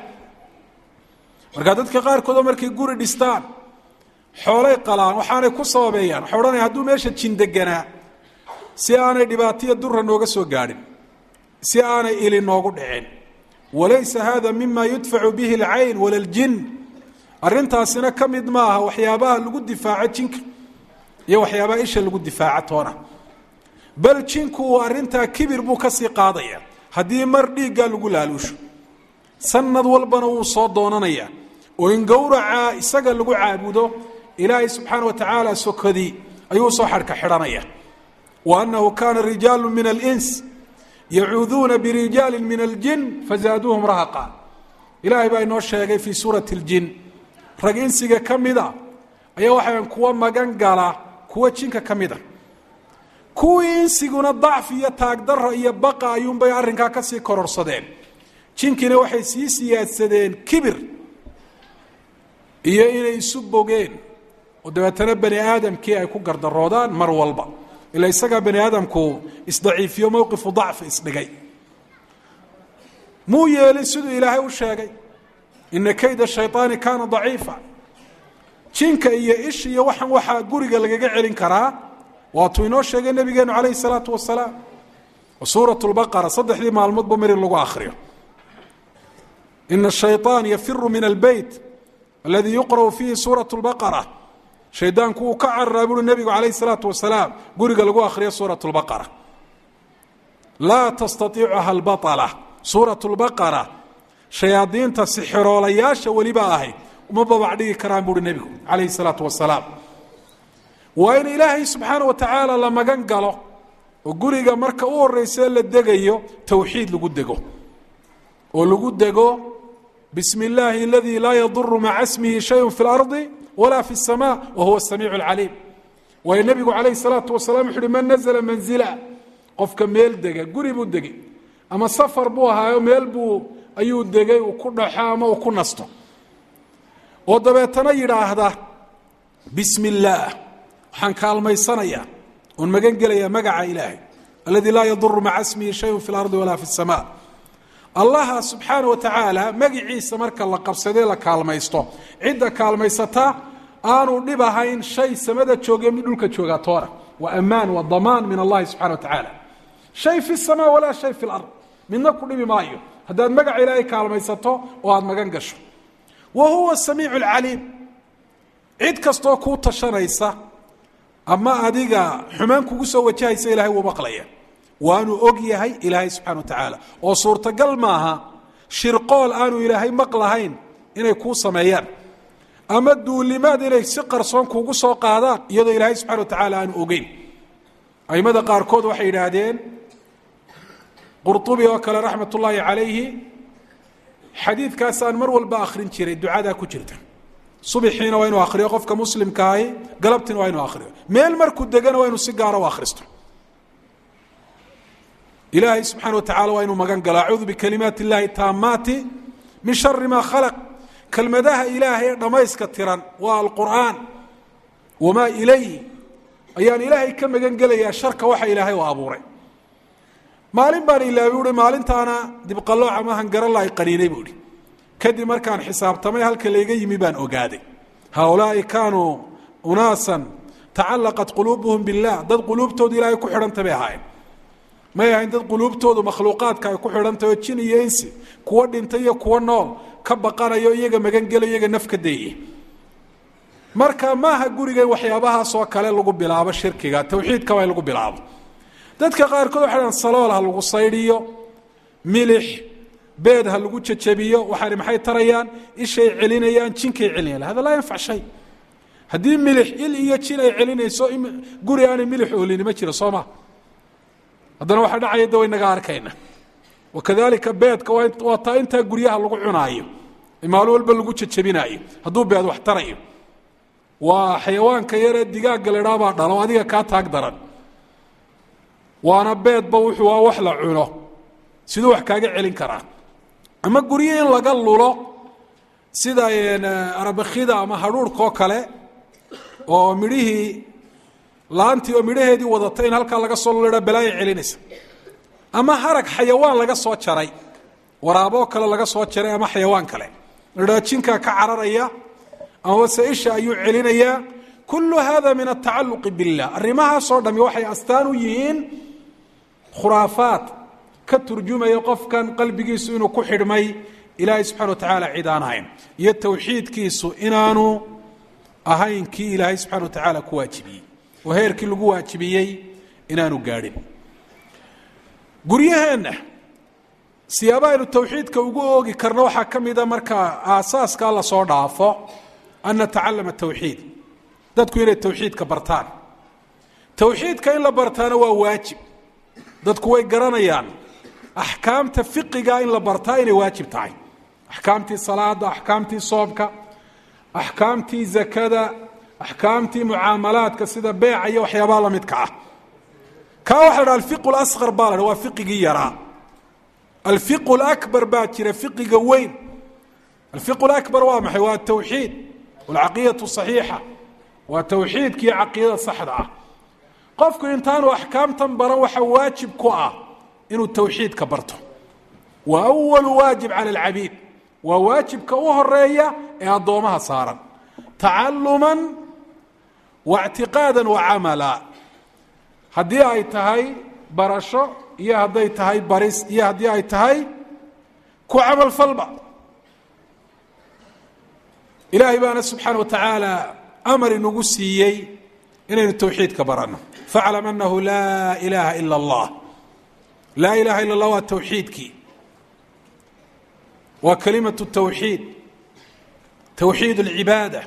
markaa dadka qaarkoodoo markay guri dhistaan xoolay qalaan waxaanay ku sababeeyaan waxay odhanaya hadduu meesha jin deganaa si aanay dhibaataiyo dura nooga soo gaadhin si aanay ili noogu dhicin walaysa hada mima yudfacu bihi alcayn wala ljin arrintaasina ka mid maaha waxyaabaha lagu difaaco jinka iyo waxyaabaha isha lagu difaaco toona bal jinku uu arrintaa kibir buu kasii qaadaya haddii mar dhiiggaa lagu laaluusho sanad walbana wuu soo doonanaya oo in gowraca isaga lagu caabudo ilaahay subxaana wa tacaala sokadii ayuu soo xadhka xidhanaya wa annahu kaana rijaalu min alins yacuuduuna birijaali min aljin fazaaduuhum rahaqa ilaahay baa inoo sheegay fii suurati اljin rag insiga ka mida ayaa waxaan kuwa magan gala kuwa jinka ka mida kuwii insiguna dacfi iyo taagdaro iyo baqa ayuunbay arrinkaa kasii kororsadeen jinkiina waxay sii siyaadsadeen kibir iyo inay isu bogeen oo dabeetana bani aadamkii ay ku gardaroodaan mar walba ila isagaa bani aadamku isdaciifiyo mowqifu dacfi isdhigay muu yeelin siduu ilaahay u sheegay ina kayda shayطaani kaana daciifa jinka iyo ish iyo waxaan waxaa guriga lagaga celin karaa waatuu inoo sheegay nabigeenu calayhi الsalaatu wasalaam suuraة اlbaqara saddexdii maalmoodba mar in lagu akriyo ina الshayطaan yafiru min albeyt aladi yuqra'u fiihi suuraة اlbaqara shaydaanku uu ka cararaa buuri nebigu calayh الsalaatu wasalaam guriga lagu akhriyo suuraة اlbaqara laa tastaiicuha اlbaطla suuraة اlbaqara shayaadiinta sixiroolayaasha weliba ahayd uma babac dhigi karaan buuhi nebigu calayhi salaatu wasalaam waa in ilaahay subxaana wa tacaala la magan galo oo guriga marka u horreysee la degayo towxiid lagu dego oo lagu dego bismi illaahi aladii laa yaduru maca smihi shayun fi اlardi wala fi الsama wa huwa الsamiic اlcaliim waayo nebigu calayhi salaatu wasalaam wuxu uhi man nazla manzila qofka meel dega guri buu degay ama safar buu ahaayo meel buu ayuu degay uu ku dhaxo ama uu ku nasto oo dabeetana yidhaahda bismi illaah waxaan kaalmaysanayaa oon magan gelayaa magaca ilaahay aladii laa yaduru maca smihi shayun fi اlardi walaa fi الsama allaha subxaana wa tacaala magiciisa marka la qabsadee la kaalmaysto cidda kaalmaysata aanu dhib ahayn shay samada jooge mid dhulka joogaa toona waa ammaan waa damaan min allahi subxana wa tacaala shay fi sama walaa shay fi lard midna ku dhibi maayo haddaad magaca ilaahay kaalmaysato oo aada magan gasho wa huwa samiicu alcaliim cid kastoo kuu tashanaysa ama adiga xumaan kugu soo wajahaysa ilahay wuu maqlaya waanu og yahay ilaahay subxana wa tacaala oo suurtagal maaha shirqool aanu ilaahay maqlahayn inay kuu sameeyaan ama duulimaad inay si qarsoon kuugu soo qaadaan iyadoo ilaahay subxana wa tacaala aanu ogeyn aimada qaarkood waxay yidhaahdeen qurطubi oo kale raxmat ullaahi calayhi xadiidkaasaan mar walba akhrin jiray ducadaa ku jirta subixiina waa inuu akhriyo qofka muslimkaahi galabtiina waa inuu akhriyo meel markuu degana waa inuu si gaara u akhristo ilaahay subxaana wa tacala waa inuu magan galo acuudu bikalimaati اllahi taamaati min shari ma khalaq kelmadaha ilaahay ee dhammayska tiran waa alqur'aan wamaa ilayhi ayaan ilaahay ka magan gelayaa sharka waxa ilaahay u abuuray maalin baan ilaabi uhi maalintaana dibqalooc ama hangarala ay qaniinay buu ihi kadib markaan xisaabtamay halka layga yimi baan ogaaday haaulaai kaanuu unaasan tacallaqat quluubuhum billah dad quluubtoodu ilaahay ku xidhanta bay ahaayeen may ahayn dad quluubtoodu makhluuqaadka ay ku xidhantahy oo jin iyo insi kuwo dhintay iyo kuwo nool ka baqanayo iyaga magangelayo iyaga naf ka dayey marka maaha guriga in waxyaabahaasoo kale lagu bilaabo shirkiga tawxiidka waa in lagu bilaabo dadka qaarkood waxay dhahan salool ha lagu saydhiyo milix beed ha lagu jajabiyo waxaani maxay tarayaan ishay celinayaan jinkay celinayaan hada laa yanfac shay haddii milix il iyo jin ay celinayso guri aanay milix oolini ma jiro soo ma haddana waxaa dhacaya da waynaga arkayna wakadalika beedka waa taa intaa guryaha lagu cunaayo maalin walba lagu jajabinaayo hadduu beed wax tarayo waa xayawaanka yaree digaagga la idhaabaa dhalo adiga kaa taag daran waana beedba wuxuu waa wax la cuno siduu wax kaaga celin karaa ama guryo in laga lulo sida arabakida ama hadhuurhkaoo kale oo midhihii laantii oo midhaheedii wadata in halkaa laga soo lulidha balaaya celinaysa ama harag xayawaan laga soo jaray waraaboo kale laga soo jaray ama xayawaan kale ladhaa jinkaa ka cararaya ama se isha ayuu celinayaa kullu hada min atacaluqi billah arrimahaasoo dhami waxay astaan u yihiin khuraafaad ka turjumaya qofkan qalbigiisu inuu ku xidhmay ilaahay subxana wa tacaala cid aan ahayn iyo towxiidkiisu inaanu ahayn kii ilaahay subxana wa tacaala ku waajibiyey oo heerkii lagu waajibiyey inaanu gaadhin guryaheenna siyaaba aynu towxiidka ugu oogi karno waxaa ka mida markaa aasaaskaa lasoo dhaafo an natacalama towxiid dadku inay towxiidka bartaan towxiidka in la bartaana waa waajib dadku way garanayaan axkaamta fiqiga in la bartaa inay waajib tahay axkaamtii salaada axkaamtii soobka axkaamtii zakada axkaamtii mucaamalaadka sida beeca iyo waxyaabaha la midka ah kaa waxa la dhaha alfiqu lasqar baa la dha waa fiqigii yaraa alfiqu lakbar baa jira fiqiga weyn alfiqu lakbar waa maxay waa tawxiid walcaqidatu saxiixa waa towxiidkii caqiidada saxda ah qofku intaanu axkaamtan baran waxa waajib ku ah inuu towxiidka barto wa awalu waajib cala alcabiid waa waajibka u horeeya ee addoomaha saaran tacaluman wa ictiqaada wa camala haddii ay tahay barasho iyo hadday tahay baris iyo haddii ay tahay ku camalfalba ilaahay baana subxaana wa tacaala amar inagu siiyey inaynu towxiidka baranno faclam anahu laa ilaaha ila allah laa ilaha ila اllah waa towxiidkii waa kalimatu towxiid towxiid alcibaada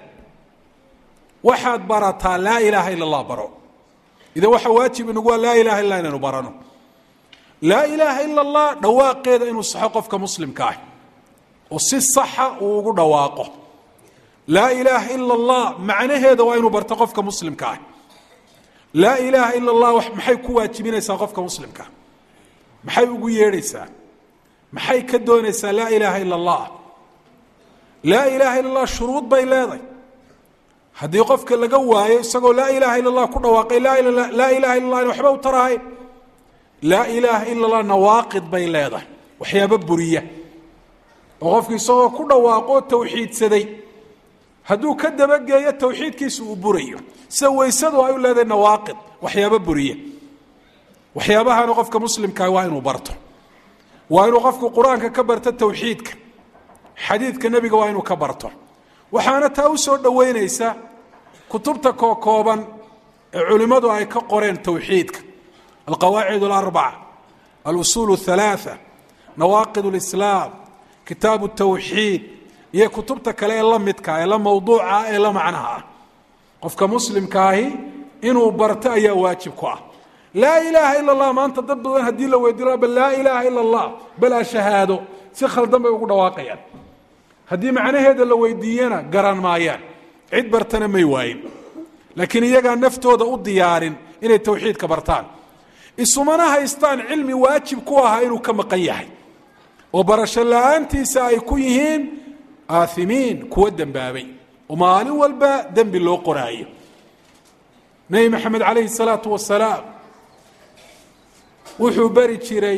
waxaad barataa laa ilaaha ila allah baro idan waxaa waajib inagu waa laa ilaha illa inaynu barano laa ilaaha ila allah dhawaaqeeda inuu saxo qofka muslimka ah oo si saxa uu ugu dhawaaqo laa ilaaha ila allah macnaheeda waa inuu barto qofka muslimka ah laa ilaaha ila allah maxay ku waajibinaysaa qofka muslimka maxay ugu yeedhaysaa maxay ka doonaysaa laa ilaaha ila allah laa ilaaha ila allah shuruud bay leedahay haddii qofka laga waayo isagoo laa ilaaha ila allah ku dhawaaqay laa ilaha illa allah in waxba u tarahay laa ilaaha ila allah nawaaqid bay leedahay waxyaabo buriya oo qofki isagoo ku dhawaaqoo tawxiidsaday hadduu ka dabageeyo tawxiidkiisa uu burayo sida weysadu ay u leedahay nawaaqid waxyaabo buriya waxyaabahana qofka muslimkaa waa inuu barto waa inuu qofku qur-aanka ka barto tawxiidka xadiidka nebiga waa inuu ka barto waxaana taa u soo dhoweynaysa kutubta kookooban ee culimmadu ay ka qoreen tawxiidka alqawaacid alarbaca alusuul اhalaaa nawaaqid اlislaam kitaabu tawxiid iyo kutubta kale ee la midka ee la mawduuca ee la macnaha ah qofka muslimkaahi inuu barto ayaa waajib ku ah laa ilaaha ila اllah maanta dad badan haddii la weydiino bal laa ilaaha ila اllah bal a shahaado si khaldan bay ugu dhawaaqayaan haddii macnaheeda la weydiiyana garan maayaan cid bartana may waayin laakiin iyagaa naftooda u diyaarin inay tawxiidka bartaan isumana haystaan cilmi waajib ku ahaa inuu ka maqan yahay oo barasho la-aantiisa ay ku yihiin aathimiin kuwa dembaabay oo maalin walba dembi loo qoraayo nebi maxamed calayhi salaatu wasalaam wuxuu beri jiray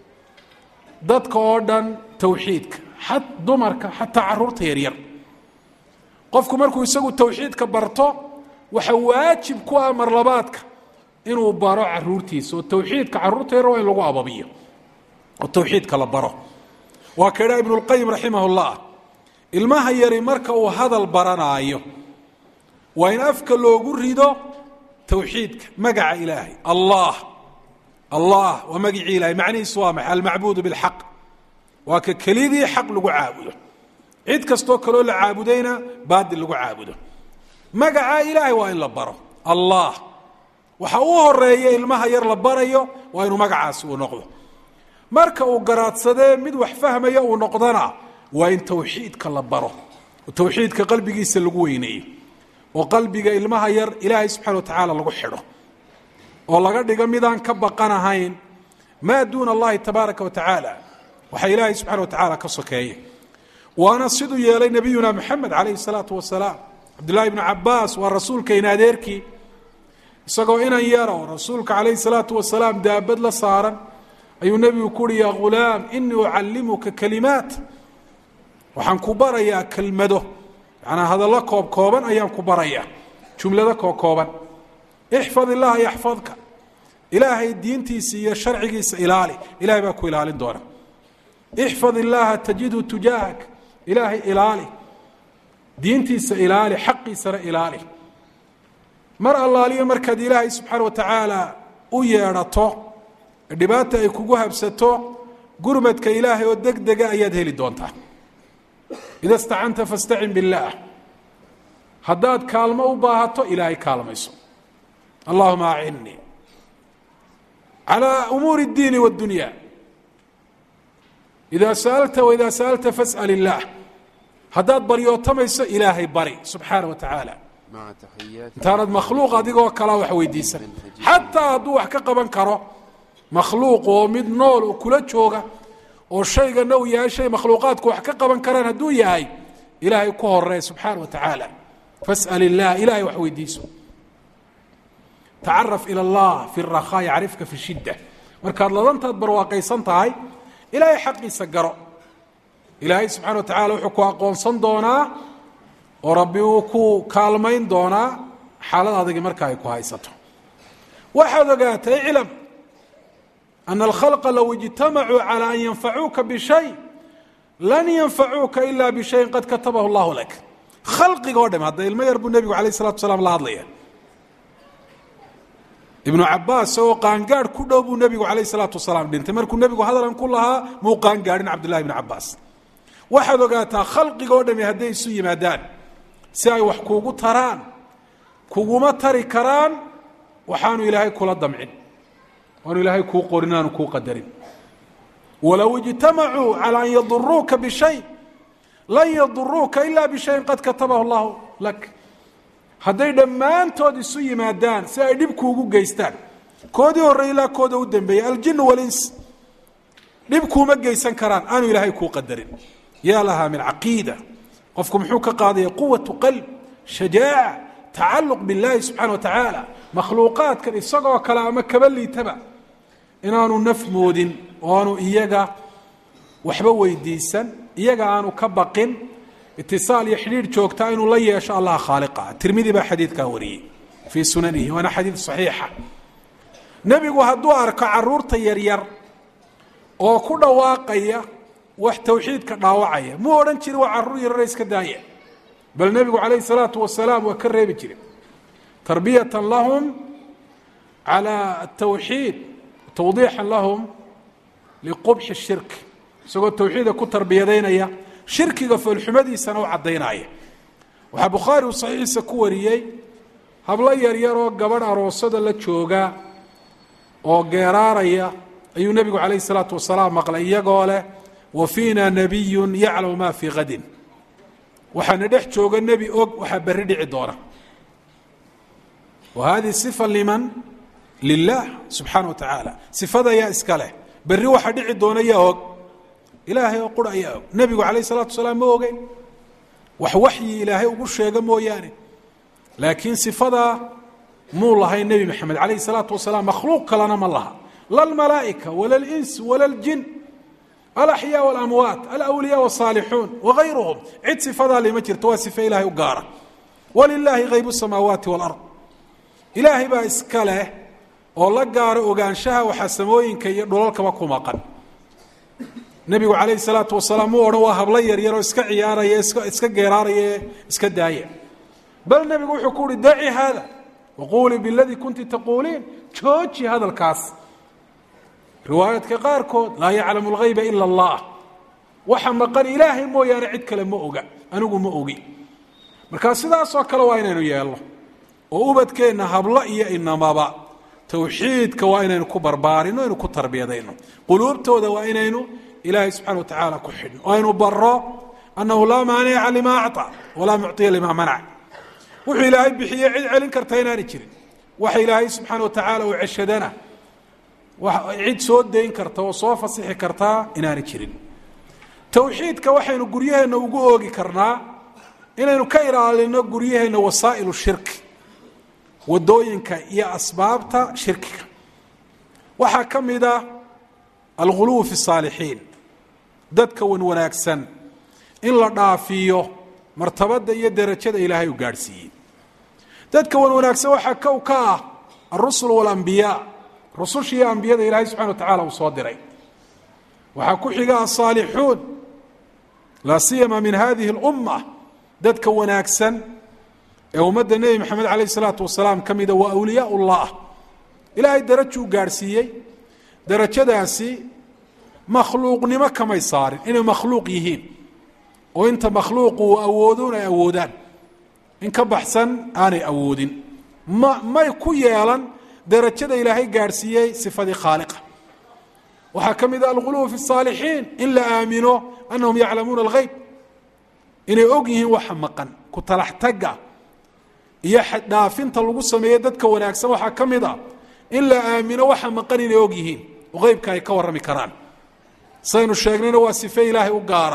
dadka oo dhan tawxiidka xat dumarka xataa caruurta yaryar qofku markuu isagu tawxiidka barto waxa waajib ku ah marlabaadka inuu baro caruurtiisa oo tawxiidka caruurta yaryar waa in lagu ababiyo oo tawxiidka la baro waa ka idhaa ibnu lqayim raximah llah ilmaha yari marka uu hadal baranaayo waa in afka loogu rido tawxiidka magaca ilaahay allah allah waa magicii ilahay macnihiisu waa maxay almacbuudu bilxaq waa ka kelidii xaq lagu caabudo cid kastoo kaloo la caabudayna baadil lagu caabudo magaca ilaahay waa in la baro allah waxa u horeeya ilmaha yar la barayo waa inuu magacaasi uu noqdo marka uu garaadsadee mid wax fahmaya uu noqdana waa in tawxiidka la baro oo tawxiidka qalbigiisa lagu weyneeyo oo qalbiga ilmaha yar ilaahay subxana wa tacaala lagu xidho oo laga dhigo midaan ka baqanahayn maa duuna allahi tabaaraka wa tacaala waxaa ilaahay subxana wa tacaala ka sokeeya waana siduu yeelay nabiyuna maxamed calayhi salaatu wasalaam cabdullahi ibnu cabaas waa rasuulkayna adeerkii isagoo inan yara oo rasuulka calayhi salaatu wasalaam daabad la saaran ayuu nebigu ku uhi yaa ghulaam inii ucallimuka kalimaat waxaan ku barayaa kelmado macnaa hadallo koob kooban ayaan ku barayaa jumlado koob kooban ixfad illaha yaxfadka ilaahay diintiisa iyo sharcigiisa ilaali ilahay baa ku ilaalin doona ixfad illaaha tajidhu tujaahak ilaahay ilaali diintiisa ilaali xaqiisana ilaali mar allaaliyo markaad ilaahay subxaana wa tacaala u yeedhato dhibaata ay kugu habsato gurmadka ilaahay oo deg dega ayaad heli doontaa ida stacanta fastacin billaah haddaad kaalmo u baahato ilaahay kaalmayso allahuma acinnii calى umuuri اdiini wاddunya ida sa'alta waida sa'alta fas'al illaah haddaad baryootamayso ilaahay bari subxaana wa tacaala intaanad makhluuq adigoo kala wax weydiisan xataa hadduu wax ka qaban karo makhluuq oo mid nool oo kula jooga oo shaygana uu yahay shay makhluuqaadku wax ka qaban karaan hadduu yahay ilaahay ku horey subxaana wa tacaala fas'al illaah ilahay wax weydiiso tacaraf ila allah fi rakhaa yacrifka fi shidda markaad ladantaad barwaaqaysan tahay ilaahay xaqiisa garo ilaahay subxana wa tacala wuxuu ku aqoonsan doonaa oo rabbi uu ku kaalmayn doonaa xaalad adagi marka ay ku haysato waxaad ogaatay iclam ana alkhalqa low ijtamacuu calى an yanfacuuka bishay lan yanfacuuka ila bishayin qad katabahu allahu lak khalqiga o dham hadda ilmo yar buu nebigu alayh الsalatu salaam la hadlaya ibnu cabaas isagoo qaangaadh ku dhow buu nebigu calayh salaatu wasalaam dhintay markuu nebigu hadalan ku lahaa muu qaangaadhin cabdullahi ibnu cabaas waxaad ogaataa khalqigoo dhami hadday isu yimaadaan si ay wax kuugu taraan kuguma tari karaan waxaanu ilaahay kula damcin waanu ilaahay kuu qorin aanu kuu qadarin walow ijtamacuu calى an yaduruuka bishay lan yaduruuka ila bishayin qad katabahu llahu lak hadday dhammaantood isu yimaadaan si ay dhib kuugu geystaan koodii horey ilaa kooda u dambeeyey aljinu walins dhib kuuma geysan karaan aanu ilaahay kuu qadarin yaa lahaa min caqiida qofku muxuu ka qaadaya quwatu qalb shajaaca tacaluq biاllahi subxana wa tacaala makhluuqaadkan isagoo kale ama kaba liitaba inaanu naf moodin oo aanu iyaga waxba weydiisan iyaga aanu ka baqin itisaal iyo xidhiidh joogtaa inuu la yeesho allah khaaliqa tirmidi baa xadiidkaa wariyey fii sunanihi waana xadiid saxiixa nebigu hadduu arko caruurta yaryar oo ku dhawaaqaya wax tawxiidka dhaawacaya muu odhan jiri waa carruur yarare iska daaya bal nebigu calayhi salaatu wasalaam waa ka reebi jire tarbiyatan lahum calى atawxiid tawdiixan lahum liqubxi shirk isagoo tawxiida ku tarbiyadaynaya shirkiga foolxumadiisana u caddaynaya waxaa bukhaari uu saxiixiisa ku wariyey hablo yaryaroo gabadh aroosada la jooga oo geeraaraya ayuu nebigu calayh isalaatu wasalaam maqlay iyagoo leh wa fiina nabiyun yaclamu ma fii kadin waxaana dhex jooga nebi og waxaa berri dhici doona wa hadihi sifa liman lilah subxaana wa tacaala sifada yaa iska leh berri waxaa dhici doona yaa og ilaahay oo qura ayaa og nebigu calayh isalaatu wasalaam ma ogeyn wax waxyi ilaahay ugu sheega mooyaane laakiin sifadaa muu lahay nebi maxamed calayh isalaatu wasalaam makhluuq kalena ma laha la lmalaa'ika wala lins wala ljin alaxyaa walamwaat alawliyaa wasaalixuun wagayruhum cid sifadaa lima jirto waa sife ilaahay u gaara walilaahi haybu samaawaati walard ilaahay baa iska leh oo la gaara ogaanshaha waxaa samooyinka iyo dhulalkaba ku maqan nebigu calayhi salaatu wasalaam muu odhan waa hablo yaryaroo iska ciyaaraya iska iska geeraaraya ee iska daaya bal nebigu wuxuu ku uhi daci haada waquulii biladii kunti taquuliin jooji hadalkaas riwaayaadka qaarkood laa yaclamu lgayba ila allah waxa maqan ilaahay mooyaane cid kale ma oga anigu ma ogi markaa sidaasoo kale waa inaynu yeelno oo ubadkeenna hablo iyo inamaba tawxiidka waa inaynu ku barbaarino aynu ku tarbiyadayno quluubtooda waa inaynu ilaahay subxana wa tacaala ku xidhno oo aynu baro annahu laa maanica lima acطa walaa mucطiya lima manac wuxuu ilaahay bixiye cid celin karta inaanay jirin waxa ilaahay subxaana wa tacaala uu ceshadana cid soo dayn karta oo soo fasixi kartaa inaanay jirin tawxiidka waxaynu guryaheenna ugu oogi karnaa inaynu ka ilaalino guryaheenna wasaa'ilu shirki wadooyinka iyo asbaabta shirkiga waxaa ka mida alguluw fi saalixiin dadka wan wanaagsan in la dhaafiyo martabada iyo derajada ilaahay u gaadhsiiyey dadka wan wanaagsan waxaa kow ka ah alrusul walambiyaa rususha iyo ambiyada ilaahay subxana wa tacala uu soo diray waxaa ku xiga asaalixuun laa siyama min hadihi اlumma dadka wanaagsan ee ummadda nebi maxamed calayh isalaatu wasalaam ka mida waa awliyaa ullah ilaahay darajuu gaadhsiiyey darajadaasi makhluuqnimo kamay saarin inay makhluuq yihiin oo inta makhluuqu uu awoodoon ay awoodaan in ka baxsan aanay awoodin ma may ku yeelan darajada ilaahay gaadhsiiyey sifadii khaaliqa waxaa ka mid a alguluw fi الsaalixiin in la aamino anahum yaclamuuna اlgeyb inay og yihiin waxa maqan ku talax tagga iyo dhaafinta lagu sameeye dadka wanaagsan waxaa ka mid a in la aamino waxa maqan inay og yihiin oo qeybka ay ka warrami karaan saynu sheegnayna waa sife ilaahay u gaara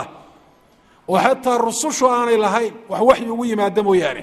oo xataa rusushu aanay lahayn wax waxyi ugu yimaada mooyaane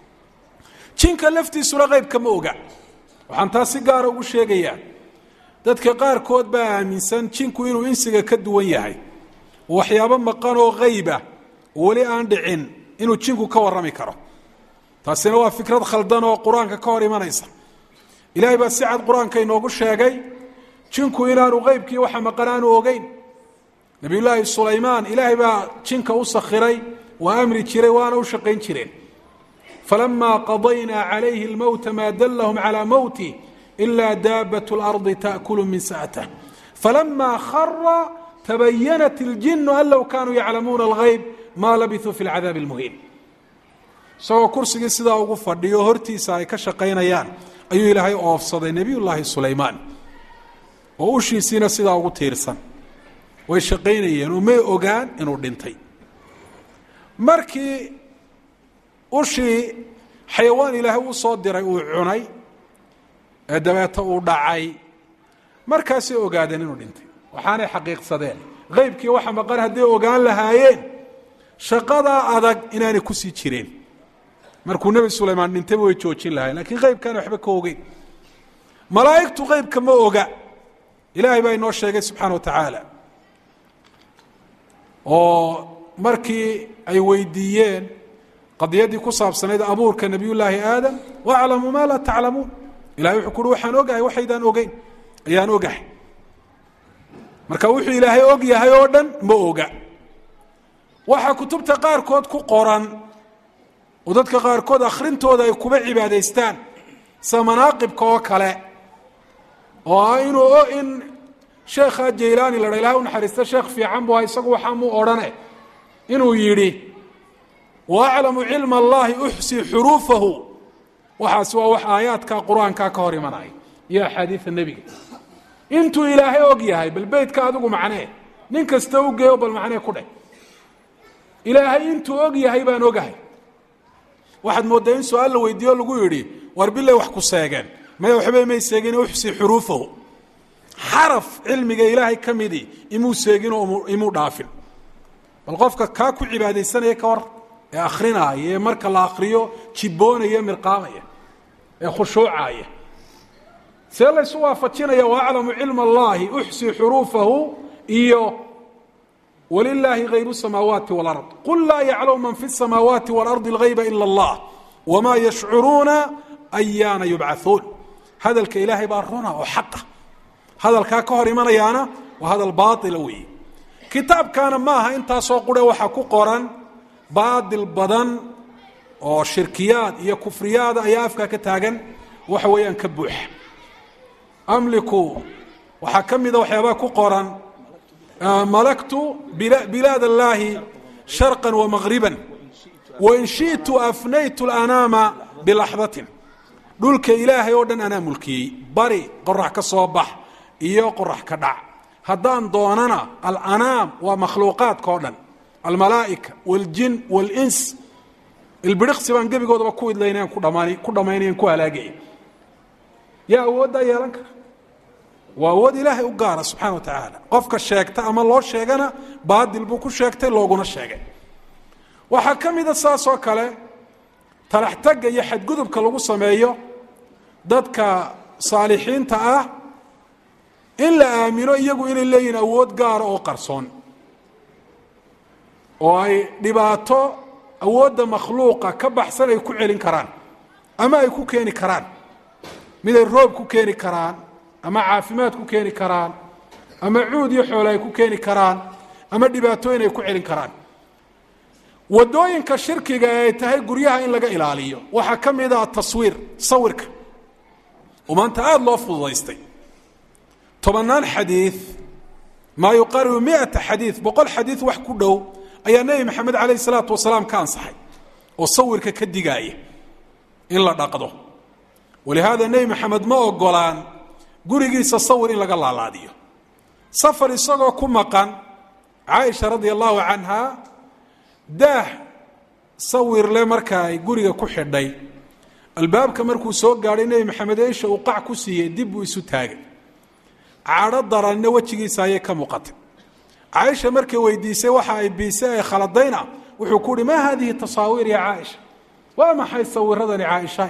jinka laftiisuna qeybka ma oga waxaan taas si gaara ugu sheegayaa dadka qaarkood baa aaminsan jinku inuu insiga ka duwan yahay oo waxyaabo maqan oo qeyba oo weli aan dhicin inuu jinku ka warrami karo taasina waa fikrad khaldan oo qur-aanka ka hor imanaysa ilaahay baa si cad qur-aanka inoogu sheegay jinku inaanu qeybkii waxa maqan aanu ogeyn nabiyullaahi sulaymaan ilaahay baa jinka u sakhiray waa amri jiray waana u shaqayn jireen falamaa qadaynaa calayhi اlmowta maa dallahum calaa mowtih ila daabat اlardi taأkulu min sa'tah falamaa khara tabayanat اljinu an low kaanuu yaclamuuna algayb maa labisuu fi lcadaabi اlmuhiin isagoo kursigii sidaa ugu fadhiyo hortiisa ay ka shaqaynayaan ayuu ilaahay oofsaday nebiy llaahi sulaymaan oo ushiisiina sidaa ugu tiirsan way shaqaynayeen oo may ogaan inuu dhintay markii ushii xayawaan ilaahay uu soo diray uu cunay ee dabeeta uu dhacay markaasay ogaadeen inuu dhintay waxaanay xaqiiqsadeen qeybkii waxa maqan hadday ogaan lahaayeen shaqadaa adag inaanay kusii jireen markuu nebi sulaymaan dhintayba way joojin lahayen lakiin qeybkaana waxba ka ogeyn malaa'igtu qeybka ma oga ilaahay baa inoo sheegay subxaana wa tacaala oo markii ay weydiiyeen qadiyaddii ku saabsanayd abuurka nebiyullaahi aadam waaclamu maa laa taclamuun ilahay wuxuu kuuhi waxaan ogahay waxaydaan ogeyn ayaan ogahay marka wuxuu ilaahay og yahay oo dhan ma oga waxaa kutubta qaarkood ku qoran oo dadka qaarkood akhrintooda ay kuba cibaadaystaan sida manaaqibka oo kale oo ah inuu in sheekha jaylaani la dha ilahay u naxariista sheekh fiican bu aha isagu waxaa muu odhane inuu yidhi wa aclamu cilma allahi uxsii xuruufahu waxaasi waa wax aayaadka qur-aankaa ka hor imanaya iyo axaadiida nebiga intuu ilaahay og yahay bal beytka adigu macnee nin kasta u geeyo bal macnee ku dheh ilaahay intuu og yahay baan ogahay waxaad mooddaa in su-aal la weydiiyo lagu yidhi war bilay wax ku seegeen maya waxba may seegin uxsi xuruufahu xaraf cilmiga ilaahay ka midii imuu seeginoo imuu dhaafin bal qofka kaa ku cibaadaysanaya ka war ee akrinaaya ee marka la akriyo jibboonaya mirqaamaya ee khushuucaya see laysu waafajinaya waaclamu cilma allahi uxsi xuruufahu iyo walilaahi hayb الsamaawaati wاlard qul laa yaclamu man fi الsamaawaati wاlardi اlgayba ila اllah wma yashcuruuna ayaana yubcauun hadalka ilaahay baa runa oo xaqa hadalkaa ka hor imanayaana waa hadal baaila weeye kitaabkaana maaha intaasoo qure waxaa ku qoran baadil badan oo shirkiyaad iyo kufriyaada ayaa afkaa ka taagan waxa weeyaan ka buuxa amliku waxaa ka mida waxyaabaa ku qoran malaktu bilaad اllaahi sharqا وmagriba wain shiئtu afnaytu اlanaama bilaxdatin dhulka ilaahay oo dhan anaa mulkiyey bari qorax ka soo bax iyo qorax ka dhac haddaan doonana alanaam waa makhluuqaadka oo dhan almalaa'ika wاljin wاlins ilbiriqsi baan gebigoodaba ku idlaynayan ku dhamaan ku dhammaynayan ku halaagaya yaa awooddaa yeelan kara waa awood ilaahay u gaara subxana wa tacaala qofka sheegta ama loo sheegana baadil buu ku sheegtay looguna sheegay waxaa ka mida saas oo kale talaxtagga iyo xadgudubka lagu sameeyo dadka saalixiinta ah in la aamino iyagu inay leeyihin awood gaara oo qarsoon oo ay dhibaato awoodda makhluuqa ka baxsan ay ku celin karaan ama ay ku keeni karaan mid ay roob ku keeni karaan ama caafimaad ku keeni karaan ama cuud iyo xoole ay ku keeni karaan ama dhibaatooyin ay ku celin karaan wadooyinka shirkiga ee ay tahay guryaha in laga ilaaliyo waxaa ka mid ah taswiir sawirka oo maanta aada loo fududaystay tobannaan xadiid maa yuqaaribu miata xadiid boqol xadiid wax ku dhow ayaa nebi maxamed calayh isalaatu wasalaam ka ansaxay oo sawirka ka digaaya in la dhaqdo walihaada nebi maxamed ma ogolaan gurigiisa sawir in laga laalaadiyo safar isagoo ku maqan caaisha radia allahu canha daah sawirle marka ay guriga ku xidhay albaabka markuu soo gaadhay nebi maxamed eisha uu qac ku siiyey dib buu isu taagay cadho daranna wejigiisa ayay ka muuqatay caaisha markay weydiisay waxa ay biisay ay khaladayna wuxuu ku uhi maa hadihi tasaawiir ya caaisha waa maxay sawiradani caaisha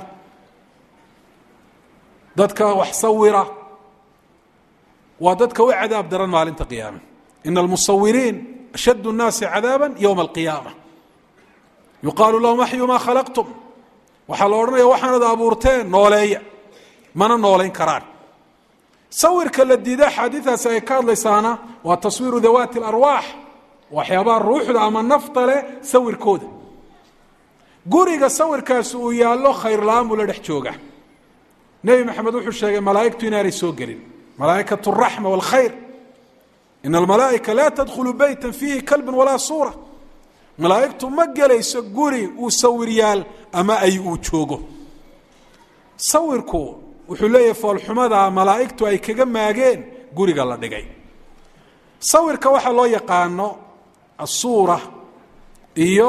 dadka wax sawira waa dadka u cadaab daran maalinta qiyaame ina almusawiriin ashadd الnaasi cadaaba ywma alqiyaama yuqaalu lahum axyu maa khalaqtum waxaa la odhanaya waxaanad abuurteen nooleeya mana noolayn karaan sawirka la diida axaadiidaasi ay ka hadlaysaana waa taswiiru dawaati اlarwaax waxyaabaha ruuxda ama nafta leh sawirkooda guriga sawirkaasi uu yaallo khayr la-aan buu la dhex jooga nebi maxamed wuxuu sheegay malaa'igtu inaanay soo gelin malaa'ikat اraxma wاlkhayr ina almalaa'ika laa tadkhulu beyta fiihi kalbun walaa suura malaa'igtu ma gelayso guri uu sawiryaal ama ay uu joogo sawirku wuxuu leeyahay foolxumada malaa'igtu ay kaga maageen guriga la dhigay sawirka waxaa loo yaqaano asuura iyo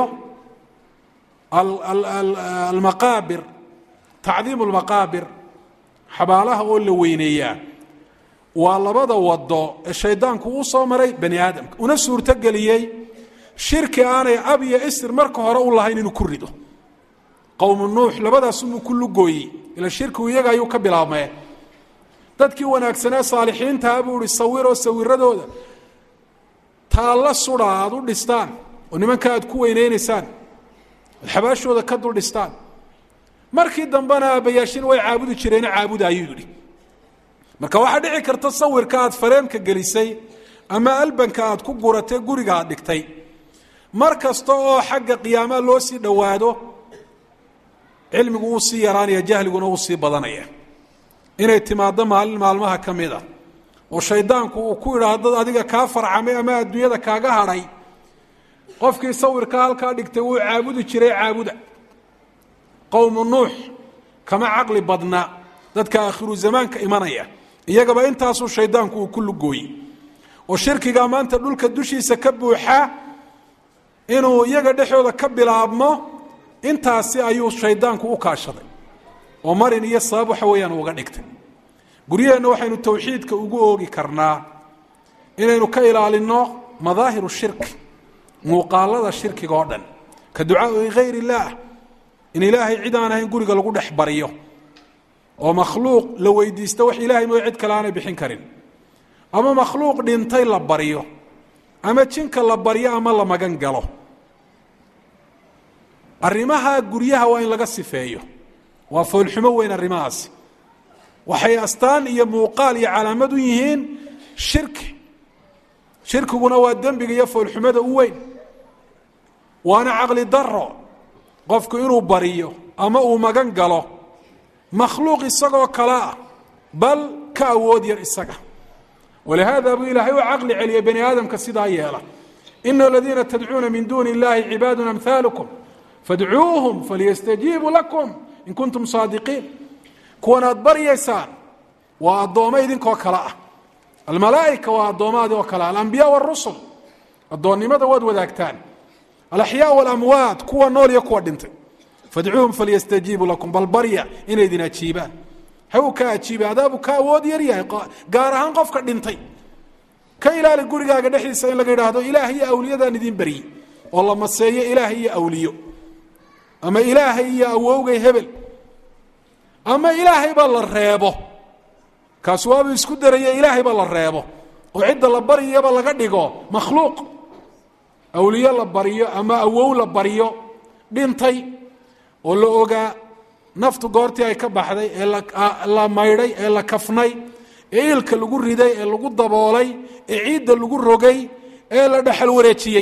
almaqaabir tacdiimu lmaqaabir xabaalaha oo la weyneeyaa waa labada wado ee shaydaanku uu soo maray bani aadamka una suurtogeliyey shirki aanay ab iyo isr marka hore u lahayn inuu ku rido qowmu nuux labadaasumuu ku lugooyey ila shirkigu iyaga ayuu ka bilaabmee dadkii wanaagsanee saalixiintaa buu ihi sawiroo sawiradooda taalla sudha aada u dhistaan oo nimanka aad ku weyneynaysaan oad xabaashooda ka dul dhistaan markii dambena aabbayaashin way caabudi jireena caabuda ayuu yidhi marka waxaa dhici karta sawirka aad fareemka gelisay ama albanka aad ku guratay guriga aad dhigtay mar kasta oo xagga qiyaamaha loo sii dhowaado cilmigu wuu sii yaraanaya jahliguna wuu sii badanaya inay timaaddo maalin maalmaha ka mid a oo shaydaanku uu ku idhaahdo adiga kaa farcamay ama adduunyada kaaga hadhay qofkii sawirka halkaa dhigtay wuu caabudi jiray caabuda qowmu nuux kama caqli badna dadka aakhiru zamaanka imanaya iyagaba intaasuu shaydaanku uu ku lugooyey oo shirkigaa maanta dhulka dushiisa ka buuxaa inuu iyaga dhexooda ka bilaabmo intaasi ayuu shaydaanku u kaashaday oo marin iyo sabab waxa weeyaan uga dhigtay guryaheenna waxaynu tawxiidka ugu oogi karnaa inaynu ka ilaalinno madaahiru shirki muuqaalada shirkiga oo dhan ka ducaai hayr illaah in ilaahay cid aan ahayn guriga lagu dhex bariyo oo makhluuq la weydiisto wax ilaahay mooy cid kale aanay bixin karin ama makhluuq dhintay la baryo ama jinka la baryo ama la magan galo arrimaha guryaha waa in laga sifeeyo waa foolxumo weyn arrimahaasi waxay astaan iyo muuqaal iyo calaamad u yihiin shirki shirkiguna waa dembiga iyo foolxumada u weyn waana caqli daro qofku inuu bariyo ama uu magan galo makhluuq isagoo kale ah bal ka awood yar isaga walihaada buu ilaahay u caqli celiyay bani aadamka sidaa yeela ina aladiina tadcuuna min duuni illahi cibaadun amhaalukum fadcuuhum falyastajiibuu lakum in kuntum saadiqiin kuwan aad baryaysaan waa addoommo idinkoo kale ah almalaa'ika waa addoomaadi oo kale ah alambiyaa warusul addoonnimada waad wadaagtaan alaxyaa walamwaat kuwa nool iyo kuwa dhintay fadcuuhum falyastajiibuu lakum bal barya inay idin ajiibaan ha uu ka ajiibay adaabu ka awood yar yahay gaar ahaan qofka dhintay ka ilaali gurigaaga dhexdiisa in laga idhaahdo ilaah iyo awliyadaan idin beryi oo la maseeyo ilaah iyo awliyo ama ilaahay iyo awowgay hebel ama ilaahayba la reebo kaasi waabuu isku daraya ilaahayba la reebo oo cidda la baryaba laga dhigo makhluuq awliyo la baryo ama awow la baryo dhintay oo la ogaa naftu goortii ay ka baxday ee la maydhay ee la kafnay ee ilka lagu riday ee lagu daboolay ee ciidda lagu rogay ee la dhexal wareejiyey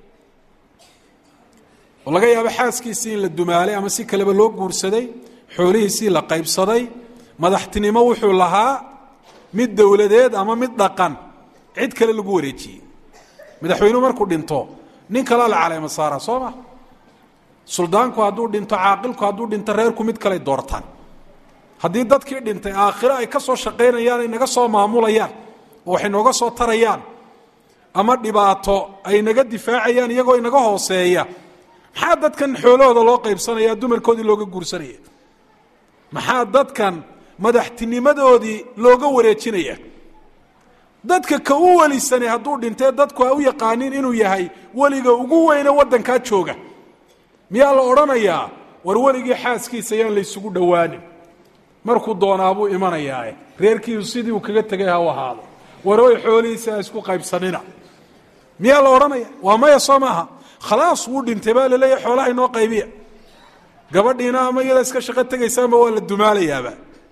oo laga yaabo xaaskiisii in la dumaalay ama si kaleba loo guursaday xoolihiisii la qaybsaday madaxtinimo wuxuu lahaa mid dowladeed ama mid dhaqan cid kale lagu wareejiyey madaxweynuhu markuu dhinto nin kalea la caleema saara soo ma suldaanku hadduu dhinto caaqilku hadduu dhinto reerku mid kaley doortaan haddii dadkii dhintay aakhiro ay ka soo shaqaynayaan ay naga soo maamulayaan oo waxay nooga soo tarayaan ama dhibaato ay naga difaacayaan iyagoo inaga hooseeya maxaa dadkan xoolahooda loo qaybsanaya dumarkoodii looga guursanaya maxaa dadkan madaxtinimadoodii looga wareejinaya dadka ka u welisanay hadduu dhintee dadku ay u yaqaanin inuu yahay weliga ugu weyne waddankaa jooga miyaa la odhanayaa war weligii xaaskiisa yaan laysugu dhowaanin markuu doonaabuu imanayaae reerkiisu sidii uu kaga tegay ha u ahaado war oy xoolihiisa ha isku qaybsanina miyaa la odhanaya waa maya soo maaha khalaas wuu dhintay baa laleeyahy xoolaha inoo qaybiya gabadhiina ama iyada iska shaqo tegaysaama waa la dumaalayaaba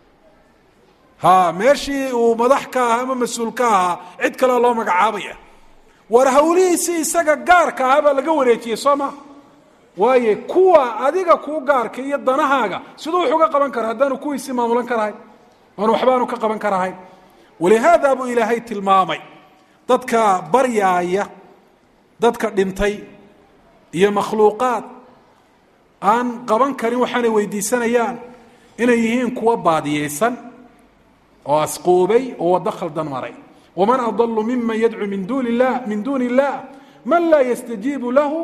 ha meeshii uu madax ka ahaa ama mas-uul ka ahaa cid kalea loo magacaabaya war hawlihiisii isaga gaarka ahaa baa laga wareejiyey soo maa waaye kuwa adiga kuu gaarka iyo danahaaga siduu wax uga qaban kara haddaanu kuwiisii maamulan karahayn aanu waxba aanu ka qaban karahayn walihaada buu ilaahay tilmaamay dadka baryaaya dadka dhintay iyo makhluuqaad aan qaban karin waxaanay weydiisanayaan inay yihiin kuwa baadiyeysan oo asquubay oo waddo khaldan maray waman adalu miman yadcuu min duuni illah min duuni illah man laa yastajiibu lahu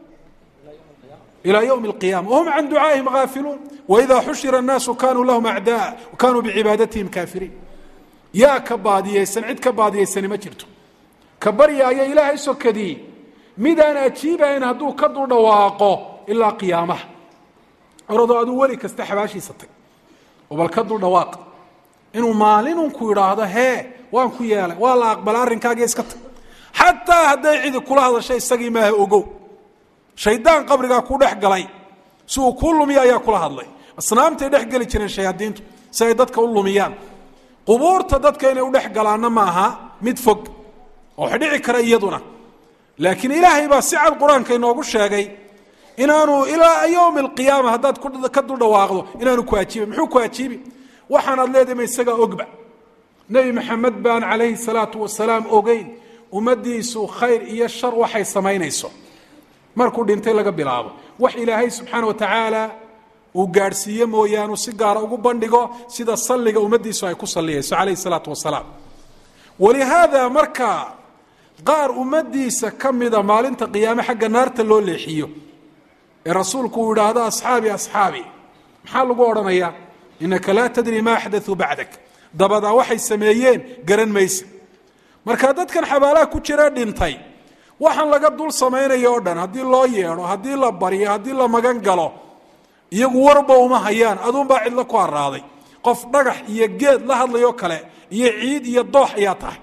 ilى ywm اlqiyama whm can ducaaئihim gaafiluun waida xushira الnaasu kanuu lahum acdaa kanuu bicibaadatihim kaafiriin yaa ka baadiyeysan cid ka baadiyeysani ma jirto ka baryaaya ilaahay sokadii midaan ajiibayn hadduu ka dul dhawaaqo ilaa qiyaamaha oradoo aduu weli kasta xabaashiisa tag oo bal ka dul dhawaaq inuu maalinunku idhaahdo hee waan ku yeelay waa la aqbala arrinkaaga iska tag xataa hadday cidi kula hadashay isagii maaha ogow shaydaan qabrigaa ku dhex galay si uu kuu lumiya ayaa kula hadlay asnaamtay dhex geli jireen shayaadiintu si ay dadka u lumiyaan qubuurta dadka inay u dhex galaanna ma aha mid fog oo wax dhici kara iyaduna laakiin ilaahay baa si cad qur-aanka inoogu sheegay inaanu ilaa yowmi alqiyaama haddaad ka dul dhawaaqdo inaanu ku ajiibin muxuu ku ajiibi waxaanaad leedahay ma isagaa ogba nebi maxamed baan calayhi salaatu wasalaam ogeyn ummaddiisu khayr iyo shar waxay samaynayso markuu dhintay laga bilaabo wax ilaahay subxaana wa tacaala uu gaadhsiiye mooyaanu si gaara ugu bandhigo sida salliga ummaddiisu ay ku salliyayso calayhi salaatu wasalaam walihaada marka qaar ummaddiisa ka mida maalinta qiyaame xagga naarta loo leexiyo ee rasuulku uu idhaahdo asxaabi asxaabi maxaa lagu odhanayaa inaka laa tadri ma axdauu bacdak dabadaa waxay sameeyeen garan maysa marka dadkan xabaalaha ku jira dhintay waxaan laga dul samaynaya o dhan haddii loo yeedho haddii la baryo haddii la magan galo iyagu warba uma hayaan aduunbaa cidlo ku araaday qof dhagax iyo geed la hadlayoo kale iyo ciid iyo doox ayaa tahay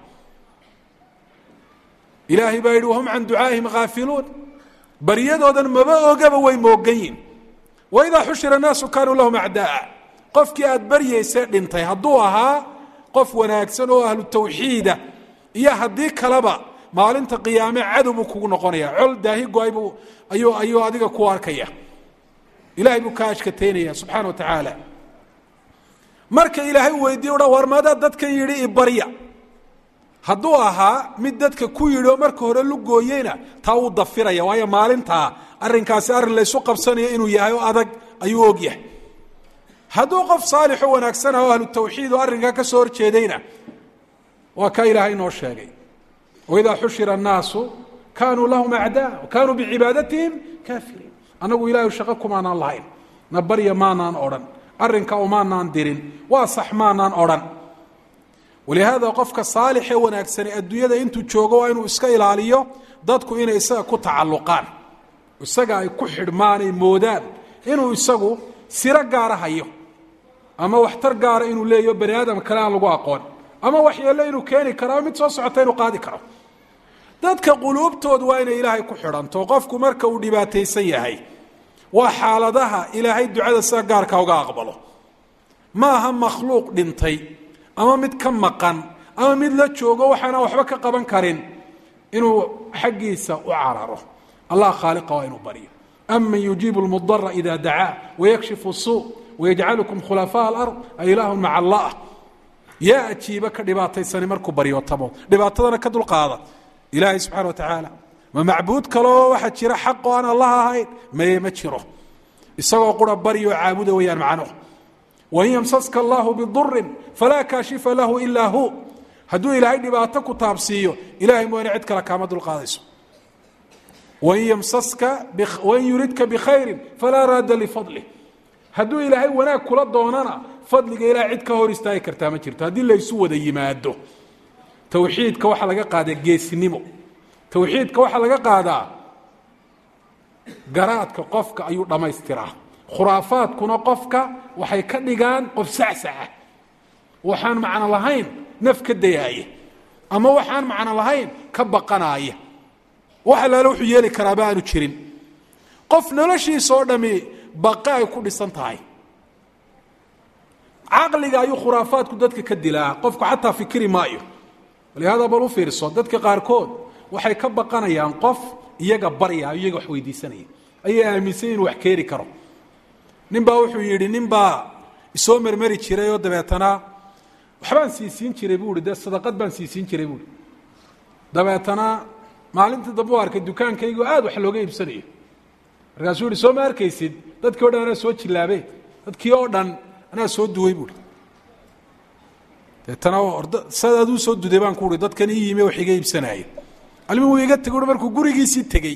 ilaahay baa yidhi wahum can ducaaihim haafiluun baryadoodan maba ogaba way moogan yihin waidaa xushira naasu kaanuu lahum acdaaa qofkii aad baryaysee dhintay hadduu ahaa qof wanaagsan oo ahlu tawxiida iyo haddii kaleba maalinta qiyaame cadow buu kugu noqonaya col daahi go-ay buu ayuu ayuu adiga ku arkaya ilahay buu kaa ashkateynaya subxaana wa tacaala marka ilaahay weydiiye uha war madaa dadkan yidhi ibarya hadduu ahaa mid dadka ku yidhi oo marka hore lugooyeyna taa wuu dafiraya waayo maalintaa arrinkaasi arrin laysu qabsanayo inuu yahay oo adag ayuu og yahay hadduu qof saalixo wanaagsanah oo ahlu tawxiid oo arrinkaa ka soo horjeedayna waa kaa ilaahay inoo sheegay waidaa xushira annaasu kaanuu lahum acdaa kaanuu bicibaadatihim kaafiriin annagu ilaahay shaqo kumaanaan lahayn na barya maanaan odhan arrinka umaanaan dirin waa sax maanaan odhan walihaada qofka saalixee wanaagsani adduunyada intuu joogo waa inuu iska ilaaliyo dadku inay isaga ku tacalluqaan isaga ay ku xidhmaan ay moodaan inuu isagu siro gaara hayo ama waxtar gaara inuu leeyaho bani aadam kale aan lagu aqoon ama waxyeello inuu keeni karo ama mid soo socota inuu qaadi karo dadka quluubtoodu waa inay ilaahay ku xidhanto qofku marka uu dhibaataysan yahay waa xaaladaha ilaahay ducada sida gaarka uga aqbalo ma aha makhluuq dhintay ama mid ka maqan ama mid la joogo waxaana waxba ka qaban karin inuu xaggiisa u cararo allah khaaliqa waa inuu baryo aman yujiibu lmudara ida dacaa wayakshifu suu wayajcalukum khulafaa alard a ilaahun maca allah yaa ajiiba ka dhibaataysani markuu baryootamo dhibaatadana ka dulqaada ilaahay subxana wa tacaala ma macbuud kaloo waxaa jira xaq oo aan allah ahayn maye ma jiro isagoo qura baryo caabuda weyaan macnuhu wain yamsaska allahu bidurin falaa kaashifa lahu ilaa hu hadduu ilaahay dhibaato ku taabsiiyo ilahay mooyane cid kale kaama dulqaadayso wain yamsaska wain yuridka bikhayrin falaa raadda lifadlih hadduu ilaahay wanaag kula doonana fadliga ilahay cid ka hor istaagi kartaa ma jirto haddii laysu wada yimaado towxiidka waxaa laga qaadaa geesinimo towxiidka waxaa laga qaadaa garaadka qofka ayuu dhammaystiraa khuraafaadkuna qofka waxay ka dhigaan qof sacsaca waxaan macno lahayn naf ka dayaaya ama waxaan macno lahayn ka baqanaaya wax allaale wuxuu yeeli karaaba aanu jirin qof noloshiisa oo dhami baqe ay ku dhisan tahay caqliga ayuu khuraafaadku dadka ka dilaa qofku xataa fikiri maayo walihaada bal u fiirso dadka qaarkood waxay ka baqanayaan qof iyaga barya iyaga wax weydiisanaya ayay aaminsan inuu wax keeni karo nin baa wuxuu yidhi nin baa isoo mermeri jiray oo dabeetana waxbaan siisiin jiray buu ihi dee sadaqad baan siisiin jiray buuhi dabeetana maalintii dambe u arkay dukaankaygu aada wax looga iibsanayo markaasuu yihi soo ma arkaysid dadkii o dhan anaa soo jilaabe dadkii oo dhan anaa soo duway buui deetana sad aduu soo duday baan ku uhi dadkan ii yimi wax iga iibsanaaye almi wuu iga tegey markuu gurigiisii tegey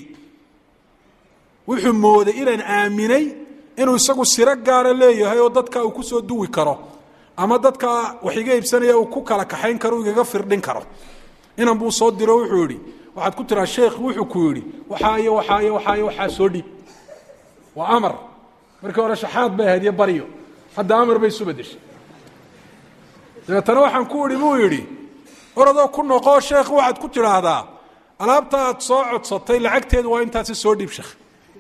wuxuu mooday inaan aaminay inuu isagu siro gaara leeyahay oo dadka uu kusoo duwi karo ama dadka wax iga iibsanaya uu ku kala kaxayn karo u igaga firdhin karo inan buu soo diro wuxuu yihi waxaad ku tiraa sheekh wuxuu ku yidhi waxaa iyo waxaa iyo waxaa iyo waxaa soo dhiib waa amar markii hore shaxaad bay ahayd iyo baryo hadda amar bay isu bedeshay dabeetana waxaan ku idhi buu yidhi oradoo ku noqoo sheekh waxaad ku tidhaahdaa alaabta aad soo codsatay lacagteedu waa intaasi soo dhiib sheekh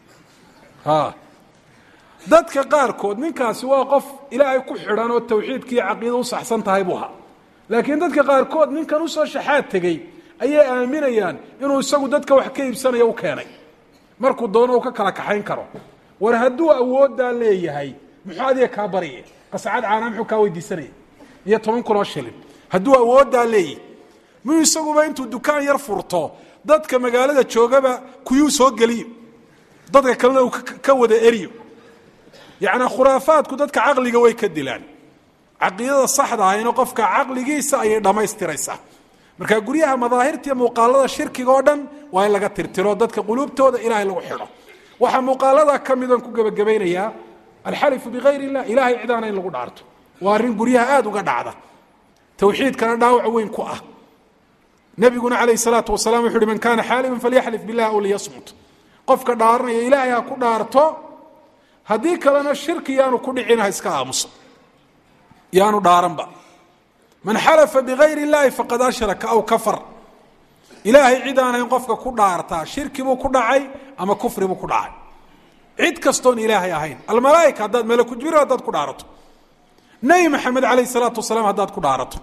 a dadka qaarkood ninkaasi waa qof ilaahay ku xidhan oo tawxiidka iyo caqiida u saxsan tahay buu ahaa laakiin dadka qaarkood ninkan usoo shaxaad tegey ayay aaminayaan inuu isagu dadka wax ka iibsanaya u keenay markuu doono uu ka kala kaxayn karo war hadduu awooddaa leeyahay muxuu adiga kaa barye qascad caanaa muxuu kaa weydiisanaya iyo toban kun oo shilin hadduu awooddaa leeyahy miyuu isaguba intuu dukaan yar furto dadka magaalada joogaba kuyuu soo geliyo dadka kalena uu ka wada eriyo yacnaa khuraafaadku dadka caqliga way ka dilaan caqiidada saxda ahayna qofka caqligiisa ayay dhammaystiraysaa marka guryaha madaahirtiiyo muuqaalada shirkiga oo dhan waa in laga tirtiro dadka quluubtooda ilaahay lagu xidho waxaa muuqaalada ka midaan ku gebagabaynayaa alxalifu bikayr illah ilahay cidaana in lagu dhaarto waa arrin guryaha aada uga dhacda tawxiidkana dhaawac weyn ku ah nebiguna calayh salaatu wasalaam wuxu uhi man kaana xaalifan falyaxlif bilah aw liyasmut qofka dhaaranaya ilaahay ha ku dhaarto haddii kalena shirki yaanu ku dhicina ha iska aamuso yaanu dhaaranba man xalafa bigayr اllahi faqad ashraka aw kafar ilaahay cid aanayn qofka ku dhaartaa shirki buu ku dhacay ama kufri buu ku dhacay cid kastoon ilaahay ahayn almalaaika haddaad malaku jibril haddaad ku dhaarato nebi maxamed alayh الsalaatu wasalaam haddaad ku dhaarato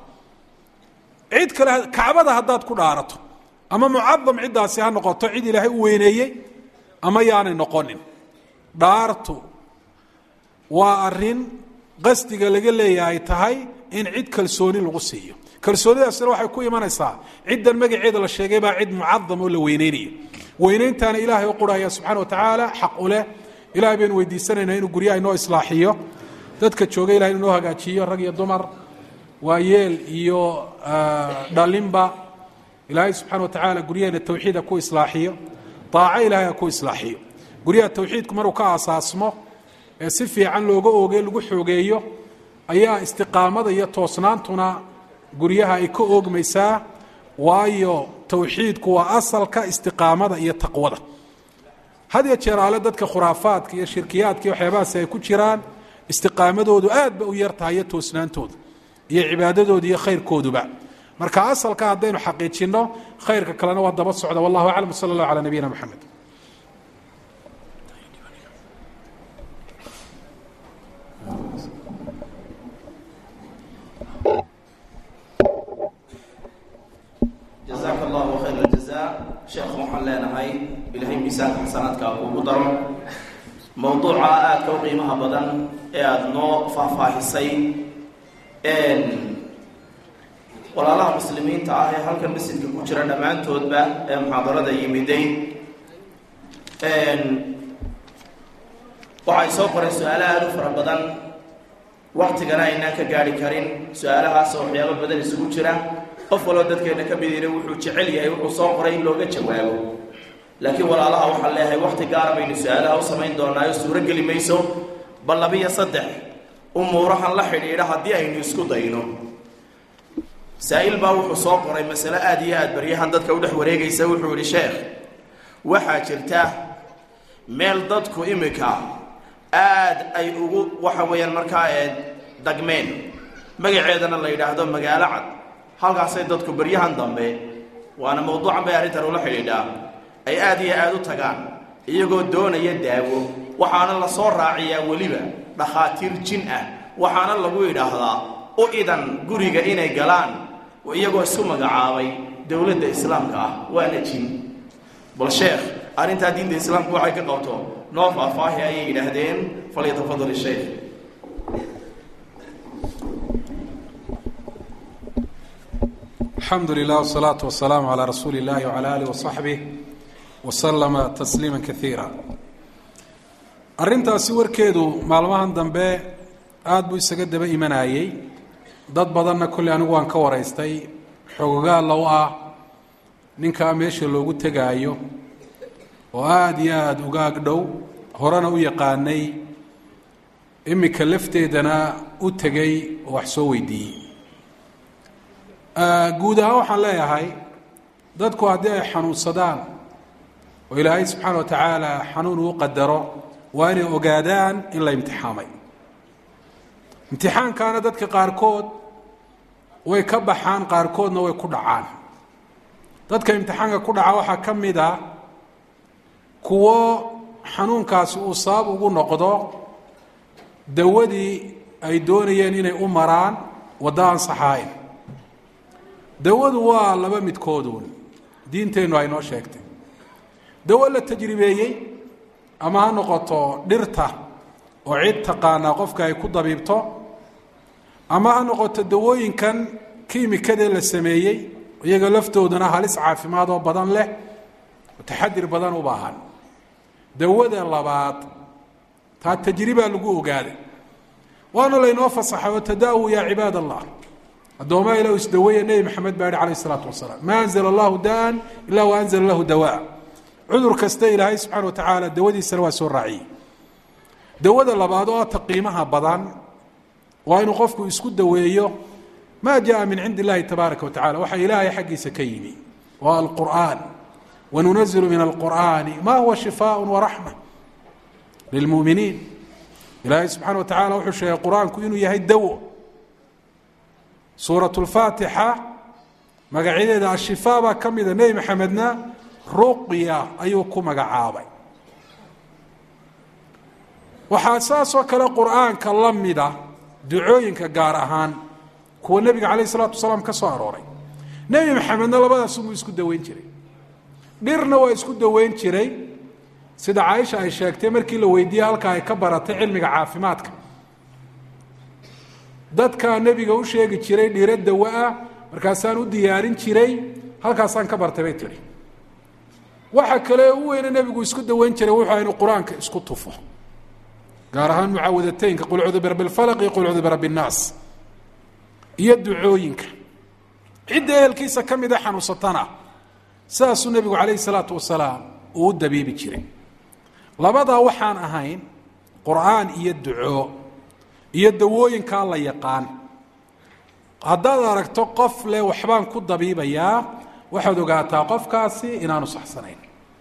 cid kale kacbada haddaad ku dhaarato ama mucadam ciddaasi ha noqoto cid ilaahay u weyneeyey ama yaanay noqonin dhaartu waa arin qasdiga laga leeyahay tahay in cid kalsooni lagu siiyo kalsoonidaasina waxay ku imanaysaa ciddan magaceeda la sheegay baa cid mucadam oo la weyneynaya weyneyntaana ilaahay u qurhaya subxana wa tacaala xaq u leh ilahay baynu weydiisanaynaa inuu guryaha inoo islaaxiyo dadka jooga ilahay inuu noo hagaajiyo rag iyo dumar waa yeel iyo dhalinba ilaahay subxana wa tacaala guryaheena tawxiida ku islaaxiyo daaco ilahay ha ku islaaxiyo guryaha tawxiidku maruu ka aasaasmo ee si fiican looga ooge lagu xoogeeyo ayaa istiqaamada iyo toosnaantuna guryaha ay ka oogmaysaa waayo tawxiidku waa asalka istiqaamada iyo taqwada had ya jeeraale dadka khuraafaadka iyo shirkiyaadka iyo waxyaabahaasi ay ku jiraan istiqaamadoodu aad ba u yartahay iyo toosnaantooda iyo cibaadadooda iyo khayrkooduba marka asalka haddaynu xaqiijinno khayrka kalena waa daba socda wallahu aclam sala allah calaa nabiyina moxamed jazaaka allahu khayr aljaza sheekh waxaan leenahay ilaahay miisaanka xasanaadkaa kuugu daro mowduuca aadka u qiimaha badan ee aada noo faahfaahisay walaalaha muslimiinta ah ee halkan masjidka ku jira dhammaantoodba ee muxaadarada yimiday waxay soo qoreen su-aalo aada u fara badan waktigana aynaan ka gaari karin su-aalahaas oo waxyaabo badan isugu jira qof waloo dadkeena ka midina wuxuu jecel yahay wuxuu soo qoray in looga jawaabo laakiin walaalaha waxaan leeyahay wakti gaara baynu su-aalaha u samayn doonaayo suuro geli mayso bal labiyo saddex umuurahan la xidhiidha haddii aynu isku dayno saa-il baa wuxuu soo qoray masale aada iyo aada baryahan dadka u dhex wareegaysa wuxuu yihi sheekh waxaa jirta meel dadku imika aada ay ugu waxa weeyaan markaa ee dagmeen magaceedana la yidhaahdo magaalo cad halkaasay dadku baryahan dambe waana mawduucan bay arrintan ula xidhiidhaa ay aada iyo aada u tagaan iyagoo doonaya daawo waxaana la soo raaciyaa weliba dhakhaatiir jin ah waxaana lagu yidhaahdaa u idan guriga inay galaan iyagoo isku magacaabay dowladda islaamka ah waana jin bal sheekh arrintaa diinta islaamku waxay ka qabto noo faahfaahi ayay yidhaahdeen falyatafadal sheekh alxamdu lilah wsalaatu wasalaamu calaa rasuuli illahi wcala alih wasaxbih wasalama tasliima kaiira arrintaasi warkeedu maalmahan dambe aada buu isaga daba imanayey dad badanna kolley anigu waan ka waraystay xoogogaalla u ah ninkaa meesha loogu tegaayo oo aada iyo aada uga ag dhow horena u yaqaanay imika lafteedana u tegay oo wax soo weydiiyey guud ahaan waxaan leeyahay dadku haddii ay xanuunsadaan oo ilaahay subxaana wa tacaala xanuun uu qadaro waa inay ogaadaan in la imtixaamay imtixaankaana dadka qaarkood way ka baxaan qaarkoodna way ku dhacaan dadka imtixaanka ku dhaca waxaa ka mid a kuwo xanuunkaasi uu sabab ugu noqdo dawadii ay doonayeen inay u maraan waddo aan saxaayn dawadu waa laba midkooduun diinteennu ay noo sheegtay dawo la tajribeeyey ama ha noqoto dhirta oo cid taqaanaa qofka ay ku dabiibto ama ha noqoto dawooyinkan kiimikadee la sameeyey iyaga laftooduna halis caafimaad oo badan leh oo taxadir badan u baahan dawada labaad taa tajribaa lagu ogaaday waana laynoo fasaxay oo tadaawu yaa cibaad allah addoomaa ilah isdaweeya nebi maxamed baa yihi calayh isalaatu wasalaam maa anzala allahu daan ilaa wa anzala lahu dawaa cudur kasta ilaahay subxana wa tacaala dawadiisana waa soo raaciyey dawada labaad oo ata qiimaha badan waa inuu qofku isku daweeyo maa jaa min cindi illahi tabaaraka wa tacala waxa ilaahay xaggiisa ka yimi waa alqur'aan wanunazilu min alqur'aani ma huwa shifaaء waraxma lilmuminiin ilaahay subxana wa tacala wuxuu sheegay qur-aanku inuu yahay dawo suuraة اlfaatixa magacyadeeda ashifaa baa ka mida nebi maxamedna ruqya ayuu ku magacaabay waxaa saasoo kale qur'aanka la mida ducooyinka gaar ahaan kuwa nebiga calayh الsalaatu wasalaam ka soo arooray nebi maxamedna labadaasubuu isku daweyn jiray dhirna waa isku daweyn jiray sida caaisha ay sheegtay markii la weydiiyey halka ay ka baratay cilmiga caafimaadka dadkaa nebiga u sheegi jiray dhiro dawa-ah markaasaan u diyaarin jiray halkaasaan ka bartay bay tihi waxa kale u weyne nebigu isku daweyn jiray wuxuu inu qur-aanka isku tufo gaar ahaan mucaawadateynka qul cudu birabbi lfalaq iyo qul cudu birabbi innaas iyo ducooyinka cidda ehelkiisa ka mida xanuunsatana sidaasuu nebigu calayhi salaatu wasalaam uu u dabiibi jiray labadaa waxaan ahayn qur-aan iyo duco iyo dawooyinkaa la yaqaan haddaad aragto qof leh waxbaan ku dabiibayaa waxaad ogaataa qofkaasi inaanu saxsanayn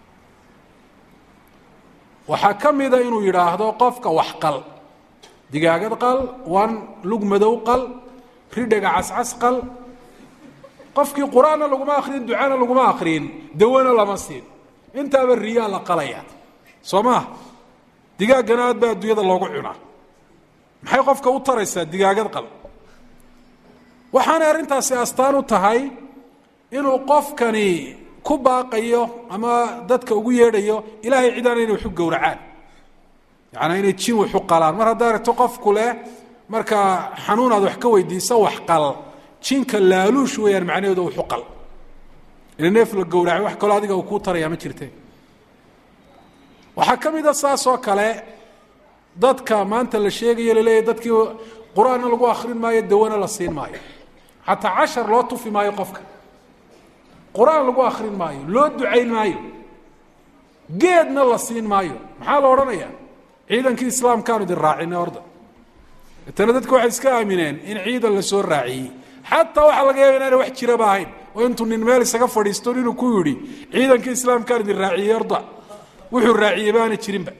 waxaa ka mida inuu yidhaahdo qofka wax qal digaagad qal wan lug madow qal ridhaga cascas qal qofkii qur-aanna laguma akrin ducana laguma akrin dawona lama siin intaaba riyaa la qalaya soo maa digaaggana aad baa adduunyada loogu cunaa maxay qofka u taraysaa digaagad qal waxaanay arrintaasi astaan u tahay inuu qofkani ku baaqayo ama dadka ugu yeedhayo ilaahay cidaana inay waxu gowracaan yacanaa inay jin waxu qalaan mar haddaa aragto qofku leh markaa xanuun aad wax ka weydiiso wax qal jinka laaluush weeyaan macnaheedu waxu qal ila neef la gowracay wax kaloo adiga uu kuu tarayaa ma jirte waxaa ka mid a saas oo kale dadka maanta la sheegayo laleeyahy dadkii qur-aanna lagu akrin maayo dawana la siin maayo xataa cashar loo tufi maayo qofka qur-aan lagu akrin maayo loo ducayn maayo geedna la siin maayo maxaa la odhanayaa ciidankii islaamkaanu idin raacina orda etana dadku waxay iska aamineen in ciidan la soo raaciyey xataa waxaa laga yaaba inaana wax jiraba ahayn oo intuu nin meel isaga fadhiisto inuu ku yidhi ciidankii islaamkaan idin raaciyey orda wuxuu raaciyey baana jirinba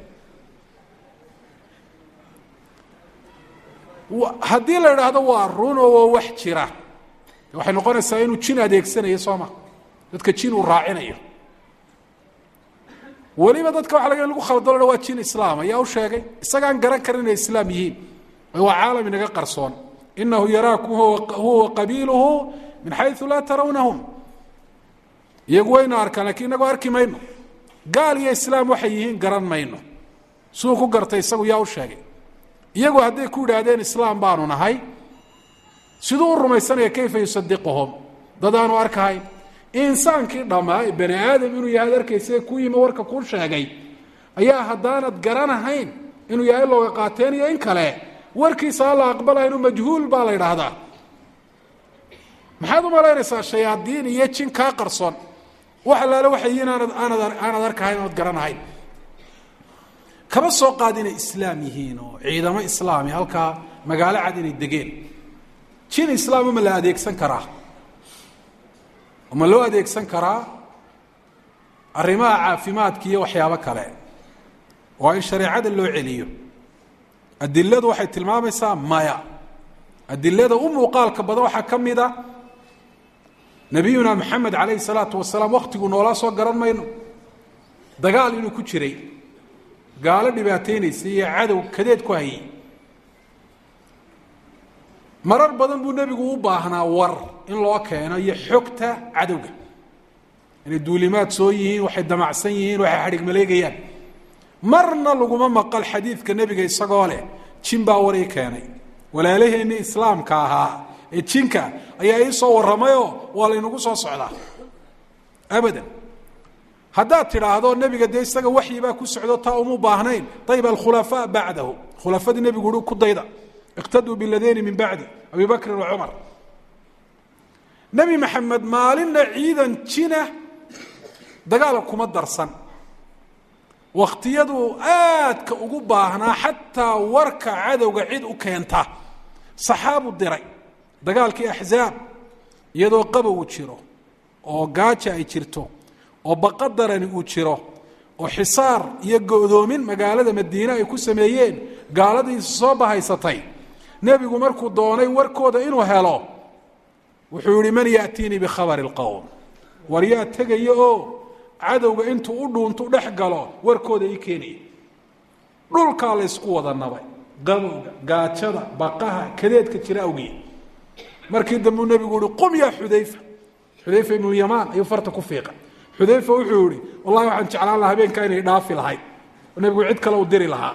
haddii la idhaahdo waa run oo waa wax jira waxay noqonaysaa inuu jin adeegsanayo soo ma dadka jin uu raacinayo weliba dadka waxa laga lagu khaldalo waa jin islaam ayaa u sheegay isagaan garan karin inay islaam yihiin waa caalam inaga qarsoon inahu yaraakum huwa qabiiluhu min xayu laa tarawnahum iyagu wayna arkaan lakiin inagoo arki mayno gaal iyo islaam waxay yihiin garan mayno suu ku gartay isagu yaa u sheegay iyagu hadday ku yidhaahdeen islaam baanu nahay siduu u rumaysanaya kayfa yusadiquhum dad aanu arkahayn insaankii dhammaa ee bani aadam inuu yahay ad arkaysa ku yimi warka kuu sheegay ayaa haddaanad garanahayn inuu yahay looga qaateen iyo in kale warkiisa aan la aqbalaya inuu majhuul baa la yidhaahdaa maxaad u malaynaysaa shayaadiin iyo jin kaa qarsoon wax allaale waxay yihiin aanad aanad aanad arkahayn oonad garanahayn kama soo qaad inay islaam yihiin oo ciidamo islaami halkaa magaalo cad inay degeen jin islaama ma la adeegsan karaa ma loo adeegsan karaa arrimaha caafimaadka iyo waxyaabo kale waa in shareecada loo celiyo adiladu waxay tilmaamaysaa maya adilada u muuqaalka badan waxaa ka mid a nabiyuna maxamed calayhi salaatu wasalaam waktiguu noolaa soo garan mayno dagaal inuu ku jiray gaalo dhibaateynaysay iyo cadow kadeed ku hayay marar badan buu nebigu u baahnaa war in loo keeno iyo xogta cadowga inay duulimaad soo yihiin waxay damacsan yihiin waxay xadhig maleegayaan marna laguma maqal xadiidka nebiga isagoo leh jin baa war ii keenay walaalaheenni islaamka ahaa ee jinka ayaa ii soo warramayoo waa laynagu soo socdaa abadan haddaad tidhaahdo nebiga dee isaga waxyibaa ku socdo taa uma baahnayn ayb alkhulafaa bacdahu khulafadii nebigu uhi ku dayda iqtaduu biladeyni min bacdi abi bakrin wa cumar nebi maxamed maalinna ciidan jina dagaalka kuma darsan wakhtiyaduu aadka ugu baahnaa xataa warka cadowga cid u keenta saxaabu diray dagaalkii axzaab iyadoo qabow jiro oo gaaja ay jirto oo baqadarani uu jiro oo xisaar iyo go'doomin magaalada madiine ay ku sameeyeen gaaladiisa soo bahaysatay nebigu markuu doonay warkooda inuu helo wuxuu yihi man yaatiinii bikhabari اlqowm war yaa tegaya oo cadowga intuu u dhuuntu dhex galo warkooda ii keenaya dhulkaa laysku wada nabay qabowga gaajada baqaha kadeedka jira awgeed markii dambuu nebigu yihi qum yaa xudayfa xudayfa ibnu yamaan ayuu farta ku fiiqa xudayfa wuxuu yihi wallahi waxaan jeclaan lahaa habeenkaa inay dhaafi lahayd oo nebigu cid kale u diri lahaa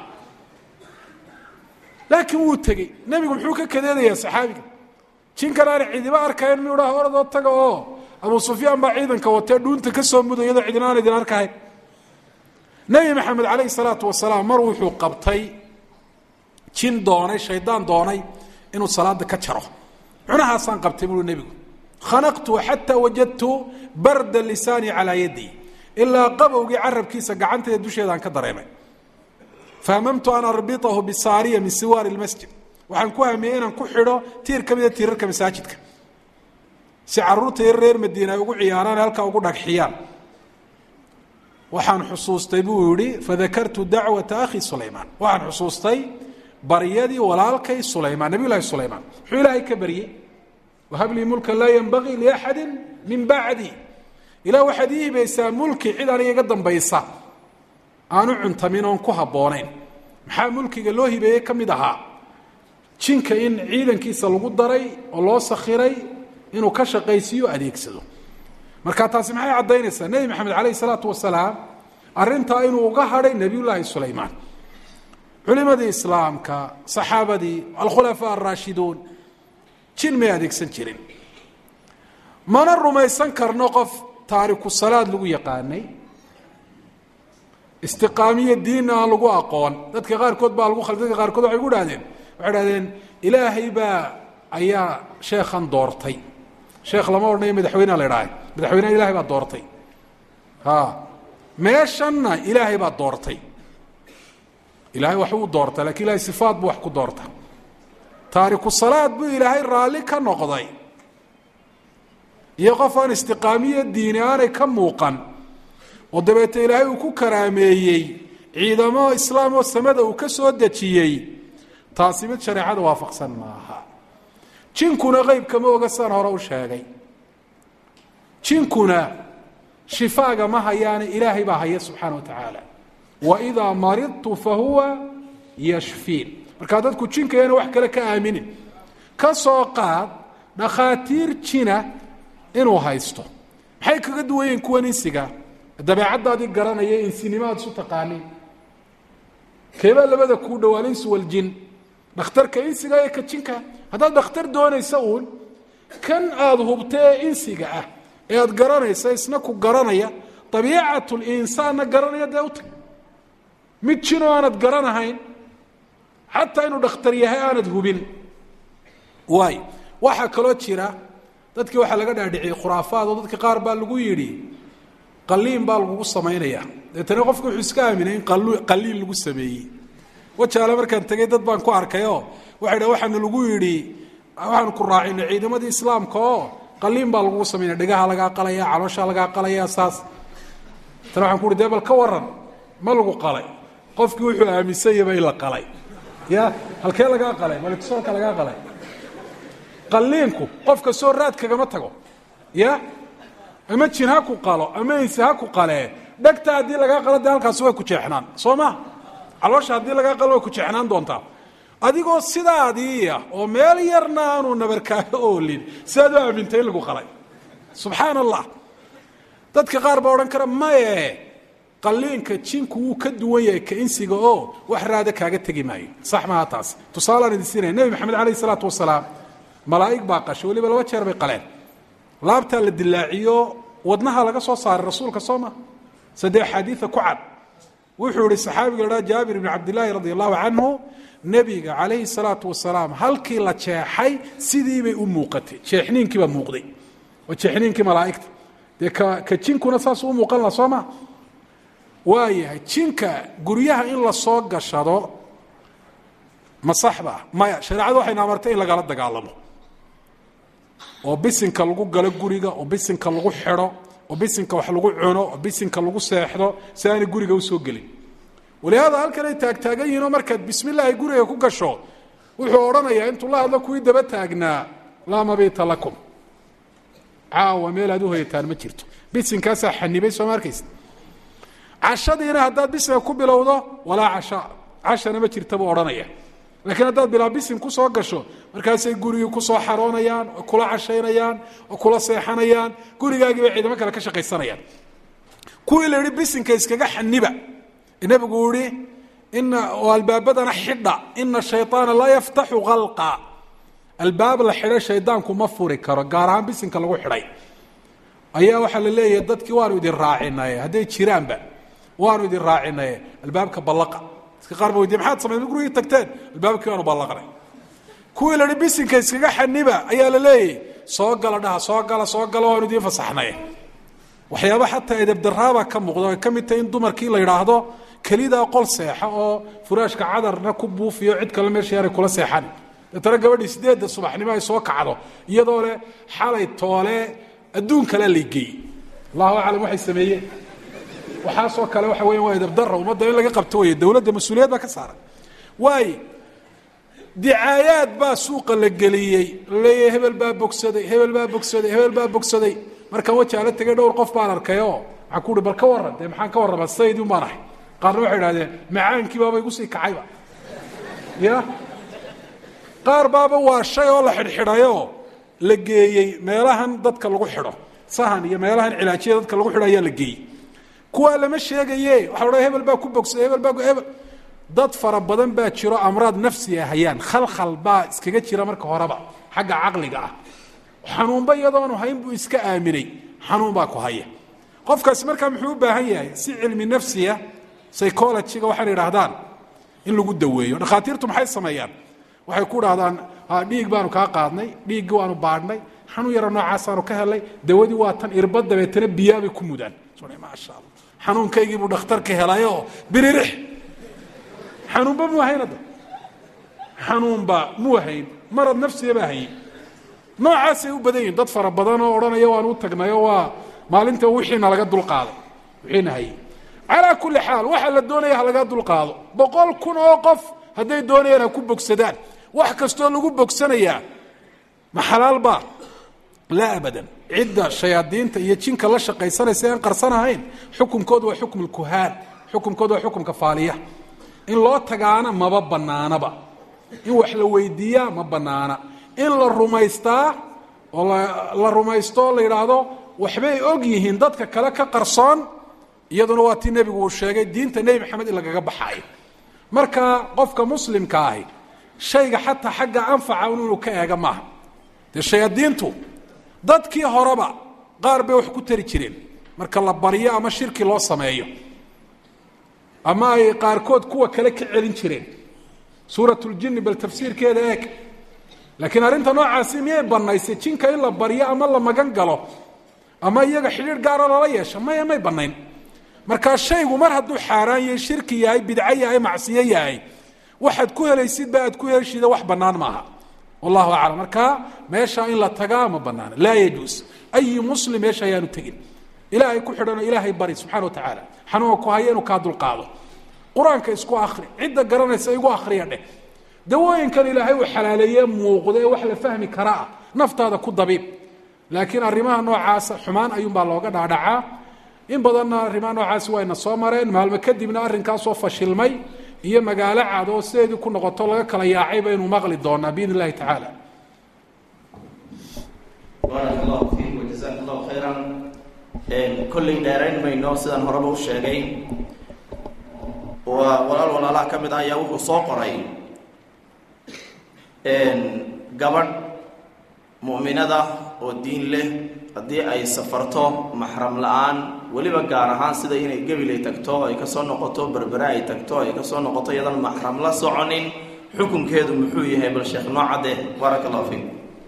laakiin wuu tegey nebigu muxuu ka kadeedayaa saxaabiga jinkan aana cidiba arkayn miyuu dhaha oradoo taga oo abu sufyaan baa ciidanka watee dhuunta ka soo muday iyadoo cidina aan idin arkahayn nebi maxamed calayhi salaatu wasalaam mar wuxuu qabtay jin doonay shaydaan doonay inuu salaada ka jaro cunahaasaan qabtay buui nebigu khanaqtu xataa wajadtu barda lisaani calaa yaddi ilaa qabowgii carabkiisa gacanteeda dusheedaan ka dareemay fahamamtu an arbitahu bisaariya min siwaari lmasjid waxaan ku hamiyey inaan ku xidho tiir ka mida tiirarka masaajidka si caruurta yar reer madiina ay ugu ciyaaraan halkaa ugu dhagxiyaan waxaan xusuustay buu yihi fadakartu dacwata akhi sulaymaan waxaan xusuustay baryadii walaalkay sulaymaan nabiy llahi sulaymaan muxuu ilaahay ka baryey wahablii mulka laa yanbagii liaxadi min bacdi ilah waxaad ii hibaysaa mulki cid aniga iga dambaysa aanu cuntamin oon ku habboonayn maxaa mulkiga loo hibeeyey ka mid ahaa jinka in ciidankiisa lagu daray oo loo sakhiray inuu ka shaqaysiiyo adeegsado marka taasi maxay caddaynaysaa nebi maxamed calayhi salaatu wasalaam arrintaa inuu uga hadhay nebiyullaahi sulaymaan culimadii islaamka saxaabadii alkhulafaa alraashiduun jin may adeegsan jirin mana rumaysan karno qof taariku salaad lagu yaqaanay istiqaamiyo diinna aan lagu aqoon dadka qaarkood baa lagu khal dadka qaarkood waxay ku dhahdeen waxay dhahdeen ilaahay baa ayaa sheekhan doortay sheekh lama odhanayo madaxweynea la idhaahay madaxweyneha ilahay baa doortay ha meeshanna ilaahay baa doortay ilaahay wax uu doorta lakin ilahay sifaat buu wax ku doorta taariku salaad buu ilaahay raalli ka noqday iyo qof aan istiqaamiyo diini aanay ka muuqan oo dabeete ilaahay uu ku karaameeyey ciidamo islaam oo samada uu ka soo dejiyey taasi mid shareecada waafaqsan maaha jinkuna qeybkama oga saan hore u sheegay jinkuna shifaaga ma hayaane ilaahay baa haya subxaana wa tacaala waidaa maridtu fahuwa yashfiin markaa dadku jinka yana wax kale ka aaminin ka soo qaad dhakhaatiir jina inuu haysto maxay kaga duwan yihiin kuwan insiga dabeecaddaadii garanaya insinimaad isu taqaanin keebaa labada kuu dhowaa alinsu waljin dhakhtarka insiga ee ka jinka haddaad dhakhtar doonaysa uun kan aada hubtee insiga ah ee aada garanaysa isna ku garanaya dabiicatul insaanna garanaya dee u tag mid jinoo aanad garanahayn xataa inuu dhakhtar yahay aanad hubin waayo waxaa kaloo jira dadkii waxaa laga dhaadhiciyey khuraafaad oo dadka qaar baa lagu yidhi qaliin baa lagugu samaynaya deetana qofku wuxuu iska aaminay in qaliin lagu sameeyey wajaale markaan tegey dad baan ku arkay oo waxay dha waxaana lagu yidhi waxaanu ku raacinay ciidamadii islaamka oo qaliin baa lagugu samaynaya dhegaha lagaa qalaya calooshaa lagaa qalaya saas tana waxaan ku uhi dee bal ka waran ma lagu qalay qofkii wuxuu aaminsanyaba in la qalay ya halkee lagaa qalay malkisoolka lagaa qalay qaliinku qofka soo raad kagama tago ya ama jin ha ku qalo ama insi ha ku qalee dhegta haddii lagaa qalo dee halkaasi way ku jeexnaan soo ma caloosha haddii lagaa qalo way ku jeexnaan doontaa adigoo sidaadiiya oo meel yarna aanu nabarkaaga oolin sidaad u aamintay in lagu qalay subxaan allah dadka qaar baa odhan kara maye qaliinka jinku wuu ka duwan yahay ka insiga oo wax raada kaaga tegi maayo sax maaha taas tusaalaan idin siinaya nebi maxamed calayh isalaatu wasalaam malaa'ig baa qashay weliba laba jeer bay qaleen laabtaa la dilaaciyo wadnaha laga soo saaray rasuulka soo ma sadee axaadiida ku cad wuxuu ihi saxaabiga la dhaha jaabir ibni cabdillaahi radi allahu canhu nebiga calayhi salaatu wasalaam halkii la jeexay sidiibay u muuqatay jeexniinkii baa muuqday waa jeexniinkii malaa'igta dee ka ka jinkuna saasuu u muuqan laha soo ma waayahay jinka guryaha in la soo gashado ma saxba maya shareecadu waxayna amartay in lagala dagaalamo oo bisinka lagu galo guriga oo bisinka lagu xidho oo bisinka wax lagu cuno oo bisinka lagu seexdo si aanay guriga usoo gelin walihaada halkan ay taagtaagan yihiin oo markaad bismillaahi guriga ku gasho wuxuu odhanayaa intuu la hadlo kuwii daba taagnaa laa mabiita lakum caawa meel aad u hoyataan ma jirto bisinkaasaa xanibay soo ma arkaysa cashadiina haddaad bisinka ku bilowdo walaa casha cashana ma jirta buu odhanaya laakiin haddaad bilaa bisin kusoo gasho markaasay gurigii kusoo xaroonayaan oo kula cashaynayaan oo kula seexanayaan gurigaagii bay ciidamo kale ka shaqaysanayaan kuwii la yihi bisinka iskaga xaniba nabigu yihi ina oo albaabadana xidha ina shayaana laa yaftaxu kalqa albaab la xidhay shaydaanku ma furi karo gaar ahaan bisinka lagu xidhay ayaa waxaa la leeyahay dadkii waanu idin raacinaye hadday jiraanba waanu idin raacinaye albaabka ballaqa dadka qaar ba weydiye maxaad samayn gurigii tagteen albaabkii waanu ballaqnay kuwii la hi bisinka iskaga xaniba ayaa la leeyahy soo gala dhaha soo gala soo gala waanu idiin fasaxnay waxyaaba xataa edebdaraabaa ka muuqda ay ka mid tahay in dumarkii la yidhaahdo kelidaa qol seexa oo furaashka cadarna ku buufiyo cid kale meesha yaanay kula seexan deetana gabadhii sideedda subaxnimo ay soo kacdo iyadoo leh xalay toole adduun kalea laygeeyey allahu aclam waxay sameeyeen waxaasoo kale waxa weya waa edebdara ummadda in laga qabto wey dowladda mas-uuliyad baa ka saaran waayo dicaayaad baa suuqa la geliyey laleeyahay hebel baa bogsaday hebel baa bogsaday hebel baa bogsaday markaan wajaala tegay dhowr qof baan arkay oo waxaan ku uhi bal ka warran dee maxaan ka warramaa saydii un baan ahay qaarna waxay idhahdeen macaankii baaba igu sii kacayba ya qaar baaba waa shay oo la xidhxidhayoo la geeyey meelahan dadka lagu xidho sahan iyo meelahan cilaajiya dadka lagu xidho ayaa la geeyey kuwaa lama sheegaye waxa la hebel baa ku bogsaday hebel baa hebel dad fara badan baa jiro amraad nafsiga hayaan khalkhal baa iskaga jira marka horeba xagga caqliga ah xanuunba iyadoonu hayn buu iska aaminay xanuun baa ku haya qofkaasi markaa muxuu u baahan yahay si cilmi nafsiya psychologyga waxaana idhaahdaan in lagu daweeyo dhakhaatiirtu maxay sameeyaan waxay ku dhahdaan dhiig baanu kaa qaadnay dhiiggii waanu baadhnay xanuun yaro noocaasaanu ka helay dawadii waa tan irba dabeetana biyaabay ku mudaan maasha alla xanuunkaygii buu dhakhtarka helayoo biririx xanuunba muu hayn hadda xanuunba muu hayn marad nafsiya baa hayey noocaasay u badan yihin dad fara badan oo odhanaya waan u tagnayoo waa maalinta wixiina laga dulqaaday wixiina hayey calaa kulli xaal waxaa la doonaya ha laga dulqaado boqol kun oo qof hadday doonayaan ha ku bogsadaan wax kastoo lagu bogsanayaa ma xalaal baa laa abadan cidda shayaadiinta iyo jinka la shaqaysanaysa aan qarsanahayn xukumkoodu waa xukm lkuhaan xukumkoodu waa xukumka faaliya in loo tagaana maba banaanaba in wax la weydiiyaa ma banaana in la rumaystaa oo la rumaysto o la yidhaahdo waxbay og yihiin dadka kale ka qarsoon iyaduna waa tii nebigu uu sheegay diinta nebi maxamed in lagaga baxaayo marka qofka muslimka ahi shayga xataa xagga anfaca inuu ka eega maaha dee shayaadiintu dadkii horeba qaar bay wax ku tari jireen marka la baryo ama shirki loo sameeyo ama ay qaarkood kuwa kale ka celin jireen suurat ljini bal tafsiirkeeda eeg laakiin arrinta noocaasi miyay banaysay jinka in la baryo ama la magan galo ama iyaga xidhiir gaaro lala yeesho maya may banayn markaa shaygu mar hadduu xaaraan yahay shirki yahay bidco yahay macsiyo yahay waxaad ku helaysidba aad ku heshida wax bannaan maaha wallahu aclam markaa meeshaa in la tagaa ma banaana laa yajuus ayi muslim meesha ayaanu tegin ilaahay ku xidhanoo ilaahay bari subxana wa tacaala xanuunka ku haya inuu kaa dulqaado qur-aanka isku akri cidda garanaysa igu akriya dheh dawooyinkan ilaahay uu xalaaleeye muuqda ee wax la fahmi kara ah naftaada ku dabiib laakiin arrimaha noocaasa xumaan ayuunbaa looga dhaadhacaa in badanna arrimaha noocaasi wayna soo mareen maalmo kadibna arrinkaasoo fashilmay iyo magaalo cad oo sideedii ku noqoto laga kala yaacay baynu maqli doonaa biidn illahi tacaala baarak allahu fiik wajazak allahu khayran kolley dheerayn mayno sidaan horeba u sheegay waa walaal walaalaha ka mid ah ayaa wuxuu soo qoray gabadh mu'minada oo diin leh haddii ay safarto maxram la-aan weliba gaar ahaan sida inay gebilay tagto ay kasoo noqoto berbere ay tagto ay kasoo noqoto iyadan maxram la soconin xukunkeedu muxuu yahay bal sheekh noo cadde baarak allahu fiik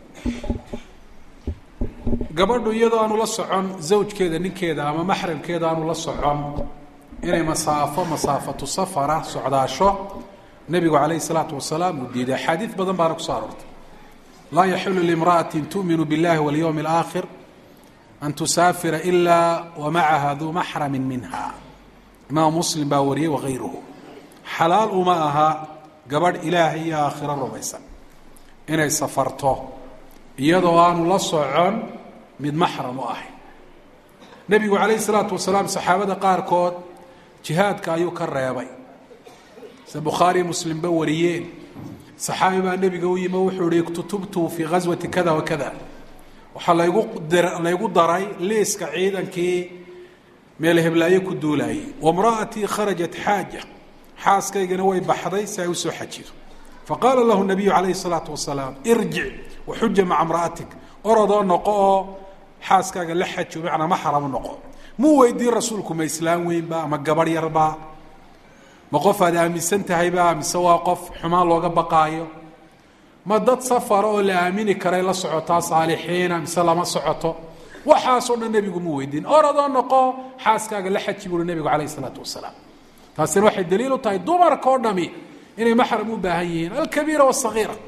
gabadhu iyadoo aanu la socon zawjkeeda ninkeeda ama maxramkeeda aanu la socon inay masaafo masaafatu safara socdaasho nebigu calayhi salaatu wasalaam uu diiday axaadiid badan baana kusoo aroortay laa yaxilu limra'ati tu'minu biاllahi walyowmi alaakhir an tusaafira ilaa wa macaha duu maxramin minha imaam muslim baa wariyey wakayruhu xalaal uma aha gabadh ilaahay iyo aakhiro rumaysan inay safarto iyadoo aanu la socon mid maxram u ahay nebigu calayhi salaatu wasalaam saxaabada qaarkood jihaadka ayuu ka reebay sida bukhaariy muslimba wariyeen saxaabi baa nebiga u yimi wuxuu ihi iktutubtu fii ghaswati kada wa kada waxaa laygu laygu daray liiska ciidankii meel heblaayo ku duulayay wamra'atii kharajat xaaja xaaskaygana way baxday si ay usoo xajido faqaala lahu nabiyu calayhi salaatu wasalaam irjic waxuja maca mra'atik orodoo noqo oo xaaskaaga la xajo macnaa maxramu noqo muu weydiin rasuulku ma islaam weynba ama gabadh yarba ma qof aad aaminsan tahayba mise waa qof xumaan looga baqaayo ma dad safara oo la aamini karay la socotaa saalixiina mise lama socoto waxaasoo dhan nebigu mu weydiin oradoo noqo xaaskaaga la xaji buuri nebigu calayhi isalaatu wasalaam taasina waxay daliil u tahay dumarka oo dhami inay maxram u baahan yihiin alkabiira wasagiira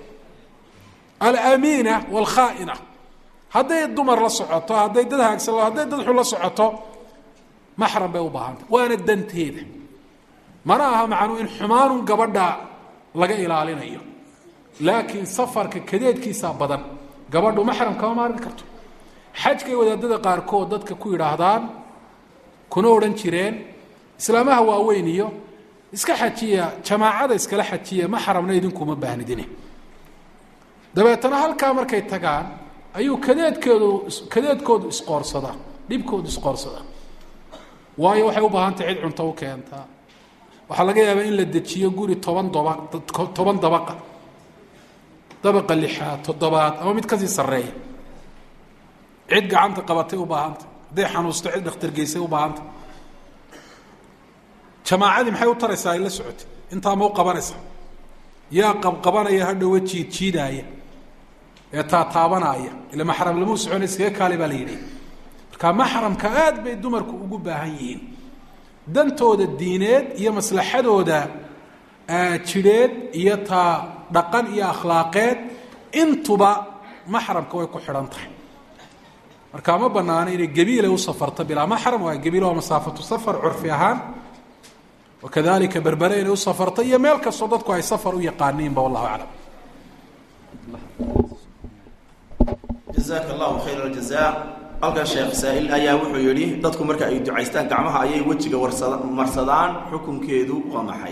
alamiina walkhaaina hadday dumar la socoto hadday dad haagsan hadday dad xun la socoto maxram bay u baahantay waana danteeda mana aha macnuu in xumaanun gabadha laga ilaalinayo laakiin safarka kadeedkiisaa badan gabadhu maxram kama maarmi karto xajkay wadaadada qaarkood dadka ku yidhaahdaan kuna odhan jireen islaamaha waaweyn iyo iska xajiya jamaacada iskala xajiya maxramna idinkuma baahnidine dabeetana halkaa markay tagaan ayuu kadeedkeedu kadeedkoodu isqoorsadaa dhibkoodu isqoorsadaa waayo waxay u baahantay cid cunto u keentaa waxaa laga yaabaa in la dejiyo guri toban doba toban dabaqa dabaqa lixaad toddobaad ama mid kasii sarreeya cid gacanta qabatay u baahanta hadday xanuusto cid dhakhtargeysay u baahanta jamaacadii maxay u taraysaa ay la socotay intaa ma u qabanaysa yaa qabqabanaya hadhowa jiid jiidaaya ee taataabanaya ila maxram lamuu socona iskaga kaali baa la yidhi marka maxramka aad bay dumarku ugu baahan yihiin dantooda diineed iyo maslaxadooda jidheed iyo taa dhaqan iyo akhlaaqeed intuba maxramka way ku xidhan tahay marka ma banaano inay gebiila u safarto bilaa maxram waa gebiil waa masaafatu safar curfi ahaan wakadalika berbere inay u safarto iyo meel kastoo dadku ay safar u yaqaaniinba wallahu aclam jazaaka allahu khayr aljaza halkan sheekh saa-il ayaa wuxuu yidhi dadku marka ay ducaystaan gacmaha ayay wejiga warsada marsadaan xukunkeedu waa maxay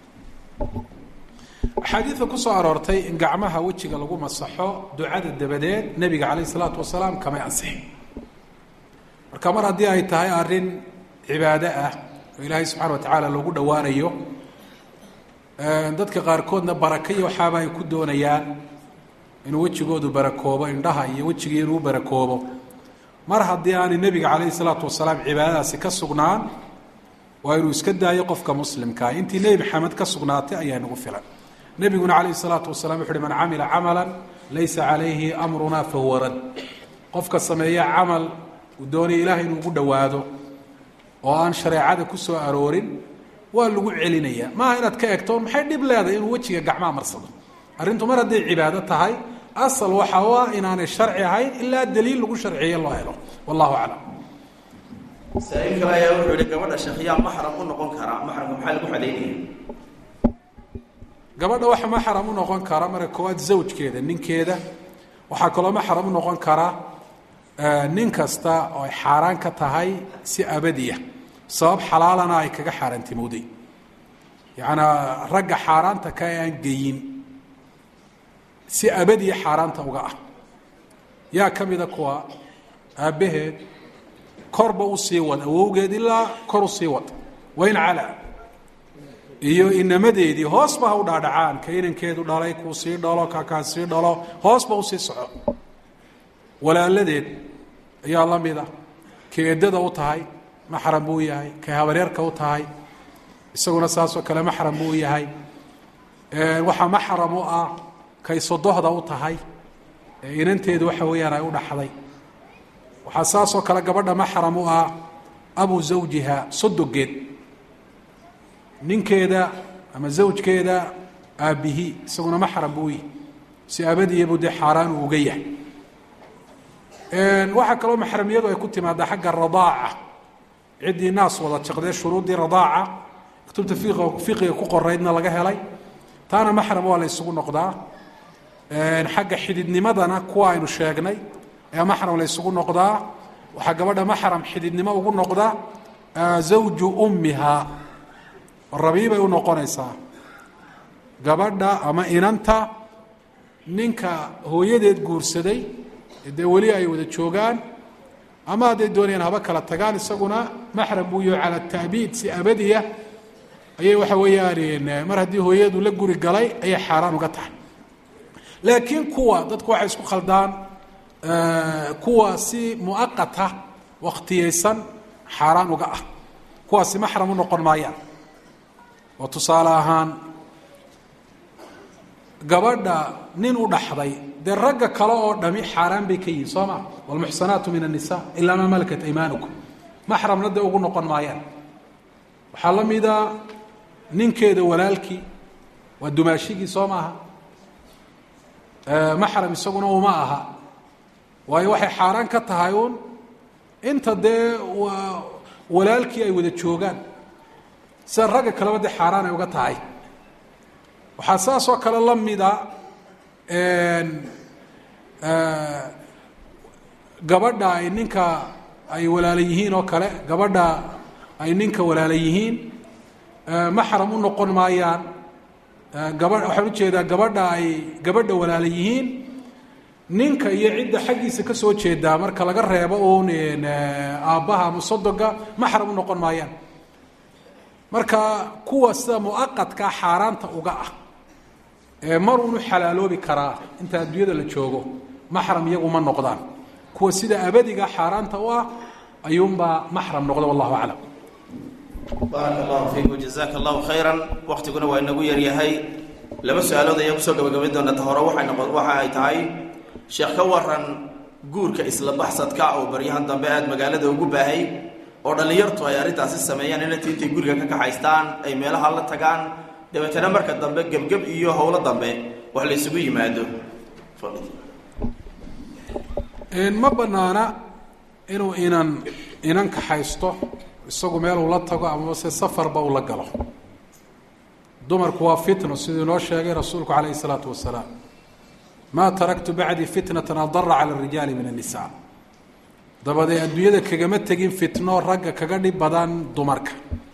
axaadiidka ku soo aroortay in gacmaha wejiga lagu masaxo ducada dabadeed nebiga calayh isalaatu wasalaam kamay ansixin marka mar haddii ay tahay arrin cibaado ah oo ilaahay subxana wa tacaala loogu dhowaanayo dadka qaarkoodna baraka iyo waxaaba ay ku doonayaan inuu wejigoodu barakoobo indhaha iyo wejigii inuu barakoobo mar haddii aanay nebiga calayhi salaatu wasalaam cibaadadaasi ka sugnaan waa inuu iska daayo qofka muslimkaa intii nebi maxamed ka sugnaatay ayaa nagu filan nebiguna calayhi salaatu wasalaam wuxu uhi man camila camalan laysa calayhi amruna fahuwa rad qofka sameeya camal uu doonaya ilahay inuu ugu dhowaado oo aan shareecada ku soo aroorin waa lagu celinaya maaha inaad ka egto maxay dhib leedahay inuu wejiga gacmaha marsado arrintu mar hadday cibaado tahay asal waxa u ah inaanay sharci ahayn ilaa daliil lagu sharciye loo helo wallahu aclam saa-iil kale ayaa wuxuu yihi gabadha sheekhiyaa maxram u noqon karaa maxramka maxaa lagu xadaynaya gabadha waxa maxram u noqon kara marka koowaad zawjkeeda ninkeeda waxaa kaloo maxram u noqon kara nin kasta oo ay xaaraan ka tahay si abadiya sabab xalaalana ay kaga xaaraantimowday yacnaa ragga xaaraanta ka ee aan geyin si abadiya xaaraanta uga ah yaa ka mida kuwa aabbaheed korba u sii wad awowgeed ilaa kor u sii wad wayn calaa iyo inamadeedii hoosba ha u dhaadhacaan ka inankeedu dhalay kuu sii dhalo kakaa sii dhalo hoosba usii soco walaaladeed ayaa la mida ka eddada u tahay maxram buu yahay kay habareerka u tahay isaguna saasoo kale maxram buu yahay waxaa maxram u ah kay sodohda u tahay ee inanteedu waxa weeyaan ay u dhaxday waxaa saasoo kale gabadha maxram u ah abu zawjiha sodogeed ninkeeda ama zawjkeeda aabbihi isaguna maxram buu yihi si abadiya buu dee xaaraan uu uga yahay waxaa kaloo maxramiyadu ay ku timaadaa xagga radaaca ciddii naas wada jaqdee shuruuddii radaaca kutubta fiqiga ku qoraydna laga helay taana maxram waa la ysugu noqdaa xagga xididnimadana kuwa aynu sheegnay ayaa maxram la ysugu noqdaa waxaa gabadha maxram xididnimo ugu noqda zawju ummiha rabiibay u noqonaysaa gabadha ama inanta ninka hooyadeed guursaday dee weli ay wada joogaan ama hadday doonayaan haba kala tagaan isaguna maxram buu yaho cala taabiid si abadiya ayay waxa weeyaan mar haddii hooyadu la guri galay ayay xaaraan uga tahay laakiin kuwa dadku waxay isku khaldaan kuwa si muaqata wakhtiyeysan xaaraan uga ah kuwaasi maxram u noqon maayaan oo tusaale ahaan gabadha nin u dhaxday dee ragga kale oo dhami xaaraan bay ka yihiin soo ma wlmuxsanaatu min الnisa ilaa maa malakat aymaanukum maxramna dee ugu noqon maayaan waxaa la mida ninkeeda walaalkii waa dumaashigii soo maaha maxram isaguna uma aha waayo waxay xaaraan ka tahay uun inta dee waa walaalkii ay wada joogaan sida ragga kaleba dee xaaraan ay uga tahay waxaa saas oo kale la mida gabadha ay ninka ay walaala yihiin oo kale gabadha ay ninka walaala yihiin maxram u noqon maayaan gaba waxaan ujeedaa gabadha ay gabadha walaala yihiin ninka iyo cidda xaggiisa ka soo jeedaa marka laga reebo uun aabbaha ama sodoga maxram u noqon maayaan marka kuwa sida muaqadkaa xaaraanta uga ah ee mar unu xalaaloobi karaa inta adduunyada la joogo maxram iyagu ma noqdaan kuwa sida abadiga xaaraanta u ah ayuunbaa maxram noqda wallahu aclam baaraka allahu fiikum jazaaka allahu khayran waktiguna waa inagu yaryahay laba su-aalood ayaan kusoo gabagabayn doona ta hore waxay noqon waxa ay tahay sheekh ka waran guurka isla baxsadka oo baryahan dambe aada magaalada ugu baahay oo dhallinyartu ay arrintaasi sameeyaan inanti intay guriga ka kaxaystaan ay meelaha la tagaan dabeetana marka dambe gebgeb iyo howlo dambe wax la isugu yimaado ma banaana inuu inan inan kaxaysto isagu meel uu la tago amaba se safarba uu la galo dumarku waa fitno siduu inoo sheegay rasuulku calayhi isalaatu wasalaam maa taraktu bacdii fitnatan adara cala arijaali min annisa dabadee adduunyada kagama tegin fitno ragga kaga dhib badan dumarka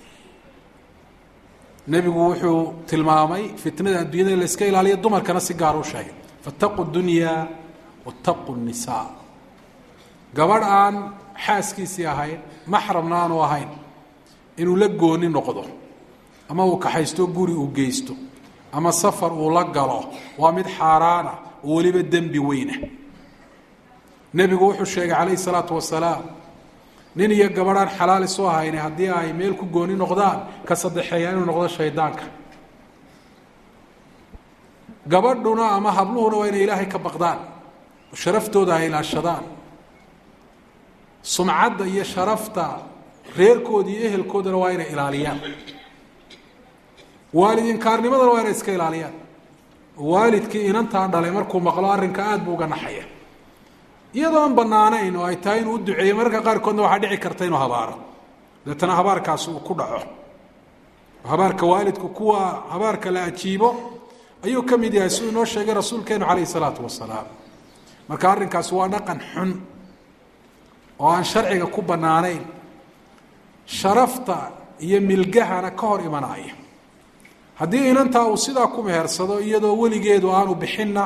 nebigu wuxuu tilmaamay fitnada adduunyada in la iska ilaaliyo dumarkana si gaar u sheegay faataquu dunyaa wataquu nisaa gabadh aan xaaskiisii ahayn maxramna aanu ahayn inuu la gooni noqdo ama uu kaxaysto guri uu geysto ama safar uu la galo waa mid xaaraana oo weliba dembi weyna nebigu wuxuu sheegay calayhi salaatu wasalaam nin iyo gabadhaan xalaal isu ahayne haddii ay meel ku gooni noqdaan ka saddexeeya inuu noqdo shaydaanka gabadhuna ama habluhuna waa inay ilaahay ka baqdaan oo sharaftooda ay ilaashadaan sumcadda iyo sharafta reerkooda iyo ehelkoodana waa inay ilaaliyaan waalid inkaarnimadana waa inay iska ilaaliyaan waalidkii inantaa dhalay markuu maqlo arrinka aada buu uga naxaya iyadoo aan banaanayn oo ay tahay inuu u duceeyo mararka qaarkoodna waxaa dhici karta inuu habaaro deetana habaarkaasi uu ku dhaco habaarka waalidku kuwa habaarka la ajiibo ayuu ka mid yahay siduu inoo sheegay rasuulkeenu calayhi salaatu wasalaam marka arrinkaasi waa dhaqan xun oo aan sharciga ku bannaanayn sharafta iyo milgahana ka hor imanaya haddii inantaa uu sidaa ku mehersado iyadoo weligeedu aanu bixinna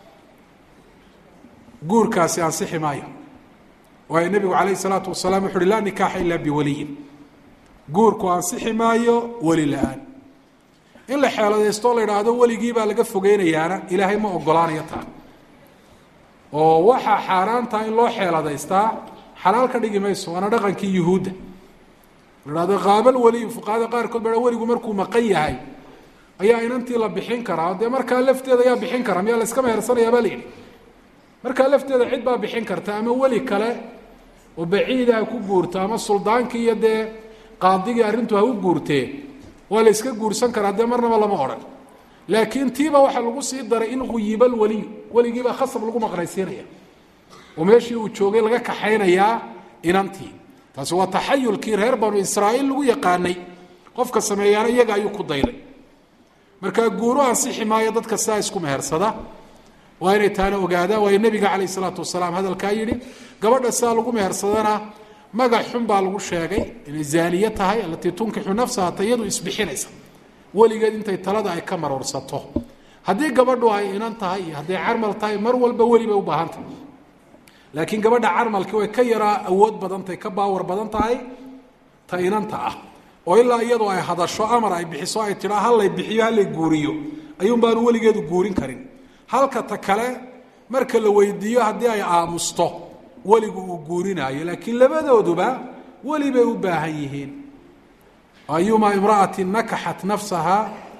guurkaasi ansixi maayo waayo nebigu calayhi salaatu wasalaam wuxu uhi laa nikaaxa ilaa biwaliyin guurku ansixi maayo weli la-aan in la xeeladaysto la idhaahdo weligii baa laga fogeynayaana ilaahay ma ogolaanayo taa oo waxaa xaaraantaa in loo xeeladaystaa xalaal ka dhigi mayso waana dhaqankii yuhuudda la idhahdo qaabal weliyu fuqahada qaarkood ba weligu markuu maqan yahay ayaa inantii la bixin karaa dee markaa lafteeda ayaa bixin kara miyaa la iska mehersanayaa baa la yidhi markaa lafteeda cid baa bixin karta ama weli kale oo baciida ha ku guurto ama suldaankii iyo dee qaadigii arrintu ha u guurtee waa la iska guursan karaa dee marnaba lama odhan laakiin tiiba waxaa lagu sii daray in quyibal weliyu weligiibaa khasab lagu maqnaysiinaya oo meeshii uu joogay laga kaxaynayaa inantii taasi waa taxayulkii reer banu israa'iil lagu yaqaanay qofka sameeyaana iyaga ayuu ku dayday markaa guuru ansixi maayo dadka sidaa isku mehersada waa inay taana ogaadaan waayo nebiga calayh isalaatu wasalaam hadalkaa yidhi gabadha sidaa lagu mehersadana magac xun baa lagu sheegay inay zaaniye tahay alatii tunkixu nafsaha ta iyadu isbixinaysa weligeed intay talada ay ka maroorsato haddii gabadhu ay inan tahay iyo hadday carmal tahay mar walba weli bay u baahan tahay laakiin gabadha carmalkii way ka yaraa awood badantahay ka baawar badan tahay ta inanta ah oo ilaa iyadoo ay hadasho amar ay bixiso ay tidhaa hallay bixiyo hallay guuriyo ayuun baanu weligeedu guurin karin halka ta kale marka la weydiiyo haddii ay aamusto weligu uu guurinaayo laakiin labadooduba weli bay u baahan yihiin ayuma imra'ati nakaxat nafsaha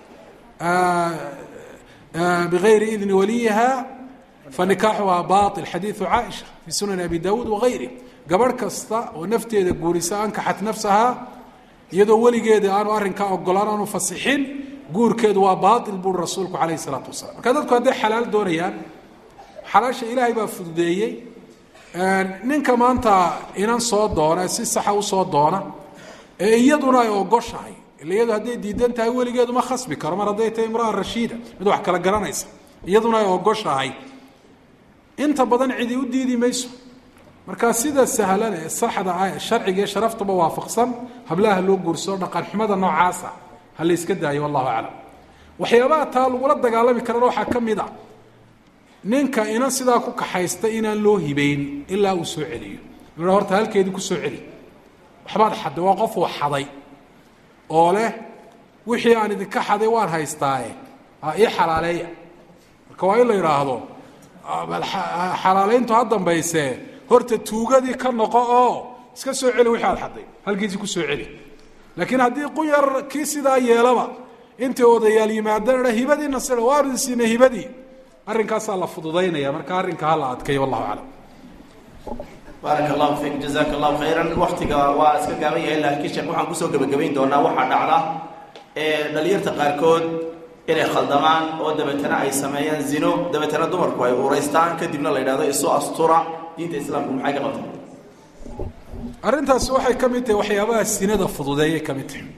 bigayri idni waliyiha fanikaaxuhaa bail xadiidu caaisha fii sunani abi dawuud wagayri gabadh kasta oo nafteeda guurisa ankaxat nafsaha iyadoo weligeeda aanu arrinkaa ogolaan aanu fasixin guurkeedu waa baail buuri rasuulku calayhi isalaatu wasalaam marka dadku hadday xalaal doonayaan xalaasha ilaahay baa fududeeyey ninka maanta inan soo doona si saxa usoo doona ee iyaduna ay ogoshahay ila iyadu hadday diidan tahay weligeedu ma khasbi karo mar hadday tahay imraa rashiida mid wax kala garanaysa iyaduna ay ogoshahay inta badan cidi u diidi mayso markaa sida sahlan ee saxda ah ee sharciga iyo sharaftaba waafaqsan hablaha loo guursado dhaqan xumada noocaasa ha la yska daayo wallahu aclam waxyaabaha taa lagula dagaalami karana waxaa ka mid a ninka inan sidaa ku kaxaysta inaan loo hibeyn ilaa uu soo celiyo la horta halkeedii kusoo celi waxbaad xaday waa qof uu xaday oo leh wixii aan idinka xaday waan haystaaye ii xalaaleeya marka waa in la yidhaahdo xalaalayntu ha dambaysee horta tuugadii ka noqo oo iska soo celi wixii aad xaday halkiisii ku soo celi laakiin haddii qunyar kii sidaa yeelaba intay odayaal yimaadaan hibadii nasira waanu siina hibadii arrinkaasaa la fududaynaya marka arrinka ha la adkeeyo wallahu aclam baaraka allahu fiik jazaaka allahu khayran waktiga waa iska gaaban yahay laakiin sheekh waxaan kusoo gebagabayn doonaa waxaa dhacda ee dhalinyarta qaarkood inay khaldamaan oo dabeetana ay sameeyaan zino dabeetana dumarku ay uuraystaan kadibna la yidhahdo isu astura diinta islaamku maxay ka qabtay arrintaasi waxay ka mid tahay waxyaabaha sinada fududeeyay ka mid tahay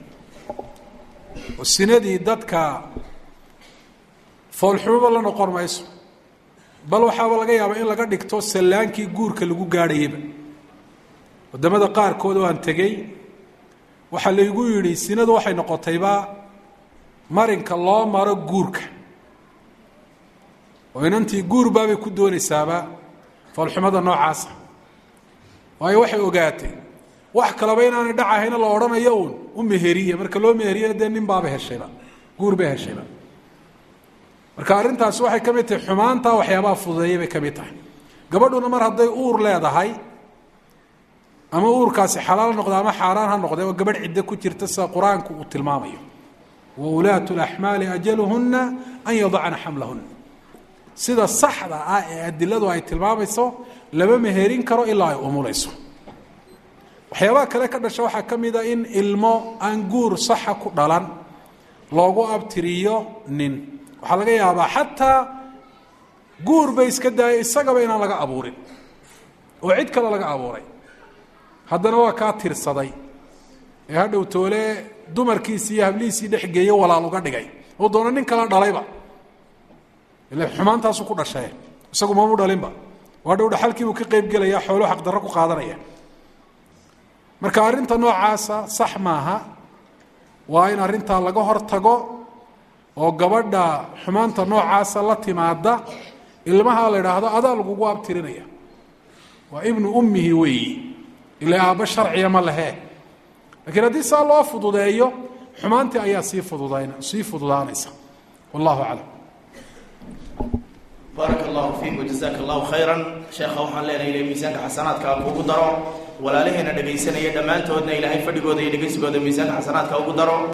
oo sinadii dadka foolxumaba la noqon mayso bal waxaaba laga yaabaa in laga dhigto sallaankii guurka lagu gaadhayaba waddamada qaarkood oo aan tegey waxaa laygu yidhi sinadu waxay noqotayba marinka loo maro guurka oo inantii guur baabay ku doonaysaaba foolxumada noocaasa waayo waxay ogaatay wax kaleba inaanay dhacahayna la odhanayo uun u meheriya marka loo meheriyana dee nin baaba heshayba guur bay heshayba marka arrintaasi waxay ka mid tahay xumaanta waxyaabaha fududeeyay bay ka mid tahay gabadhuna mar hadday uur leedahay ama uurkaasi xalaal noqda ama xaaraan ha noqde oo gabadh ciddo ku jirta sida qur-aanku uu tilmaamayo wa ulaatu laxmaali ajaluhunna an yadacna xamlahuna sida saxda ah ee adiladu ay tilmaamayso lama meherin karo ilaa ay umulayso waxyaabaha kale ka dhasha waxaa ka mida in ilmo aan guur saxa ku dhalan loogu abtiriyo nin waxaa laga yaabaa xataa guur bay iska daaya isagaba inaan laga abuurin oo cid kale laga abuuray haddana waa kaa tirsaday ee hadhow toole dumarkiisii iyo hablihiisii dhex geeye walaal uga dhigay oo doona nin kala dhalayba ila xumaantaasu ku dhashee isagu mamu dhalinba oo hadhow dhaxalkiibuu ka qeyb gelaya xoolo xaqdarro ku qaadanaya marka arrinta noocaasa sax maaha waa in arrintaa laga hor tago oo gabadha xumaanta noocaasa la timaada ilmaha la idhaahdo adaa lagugu abtirinaya waa ibnu ummihi weeyi ila aabbo sharciya ma lehe lakiin haddii saa loo fududeeyo xumaantii ayaa sii fududayn sii fududaanaysa wallahu aclam baaraka allahu fiik wajazaka allahu khayran sheekha waxaan leenahay ila miisaanka xasanaadka kuugu daro walaalaheena dhegaysanaya dhammaantoodna ilaahay fadhigooda iyo dhegaysigooda miisaanka xasanaadka ugu daro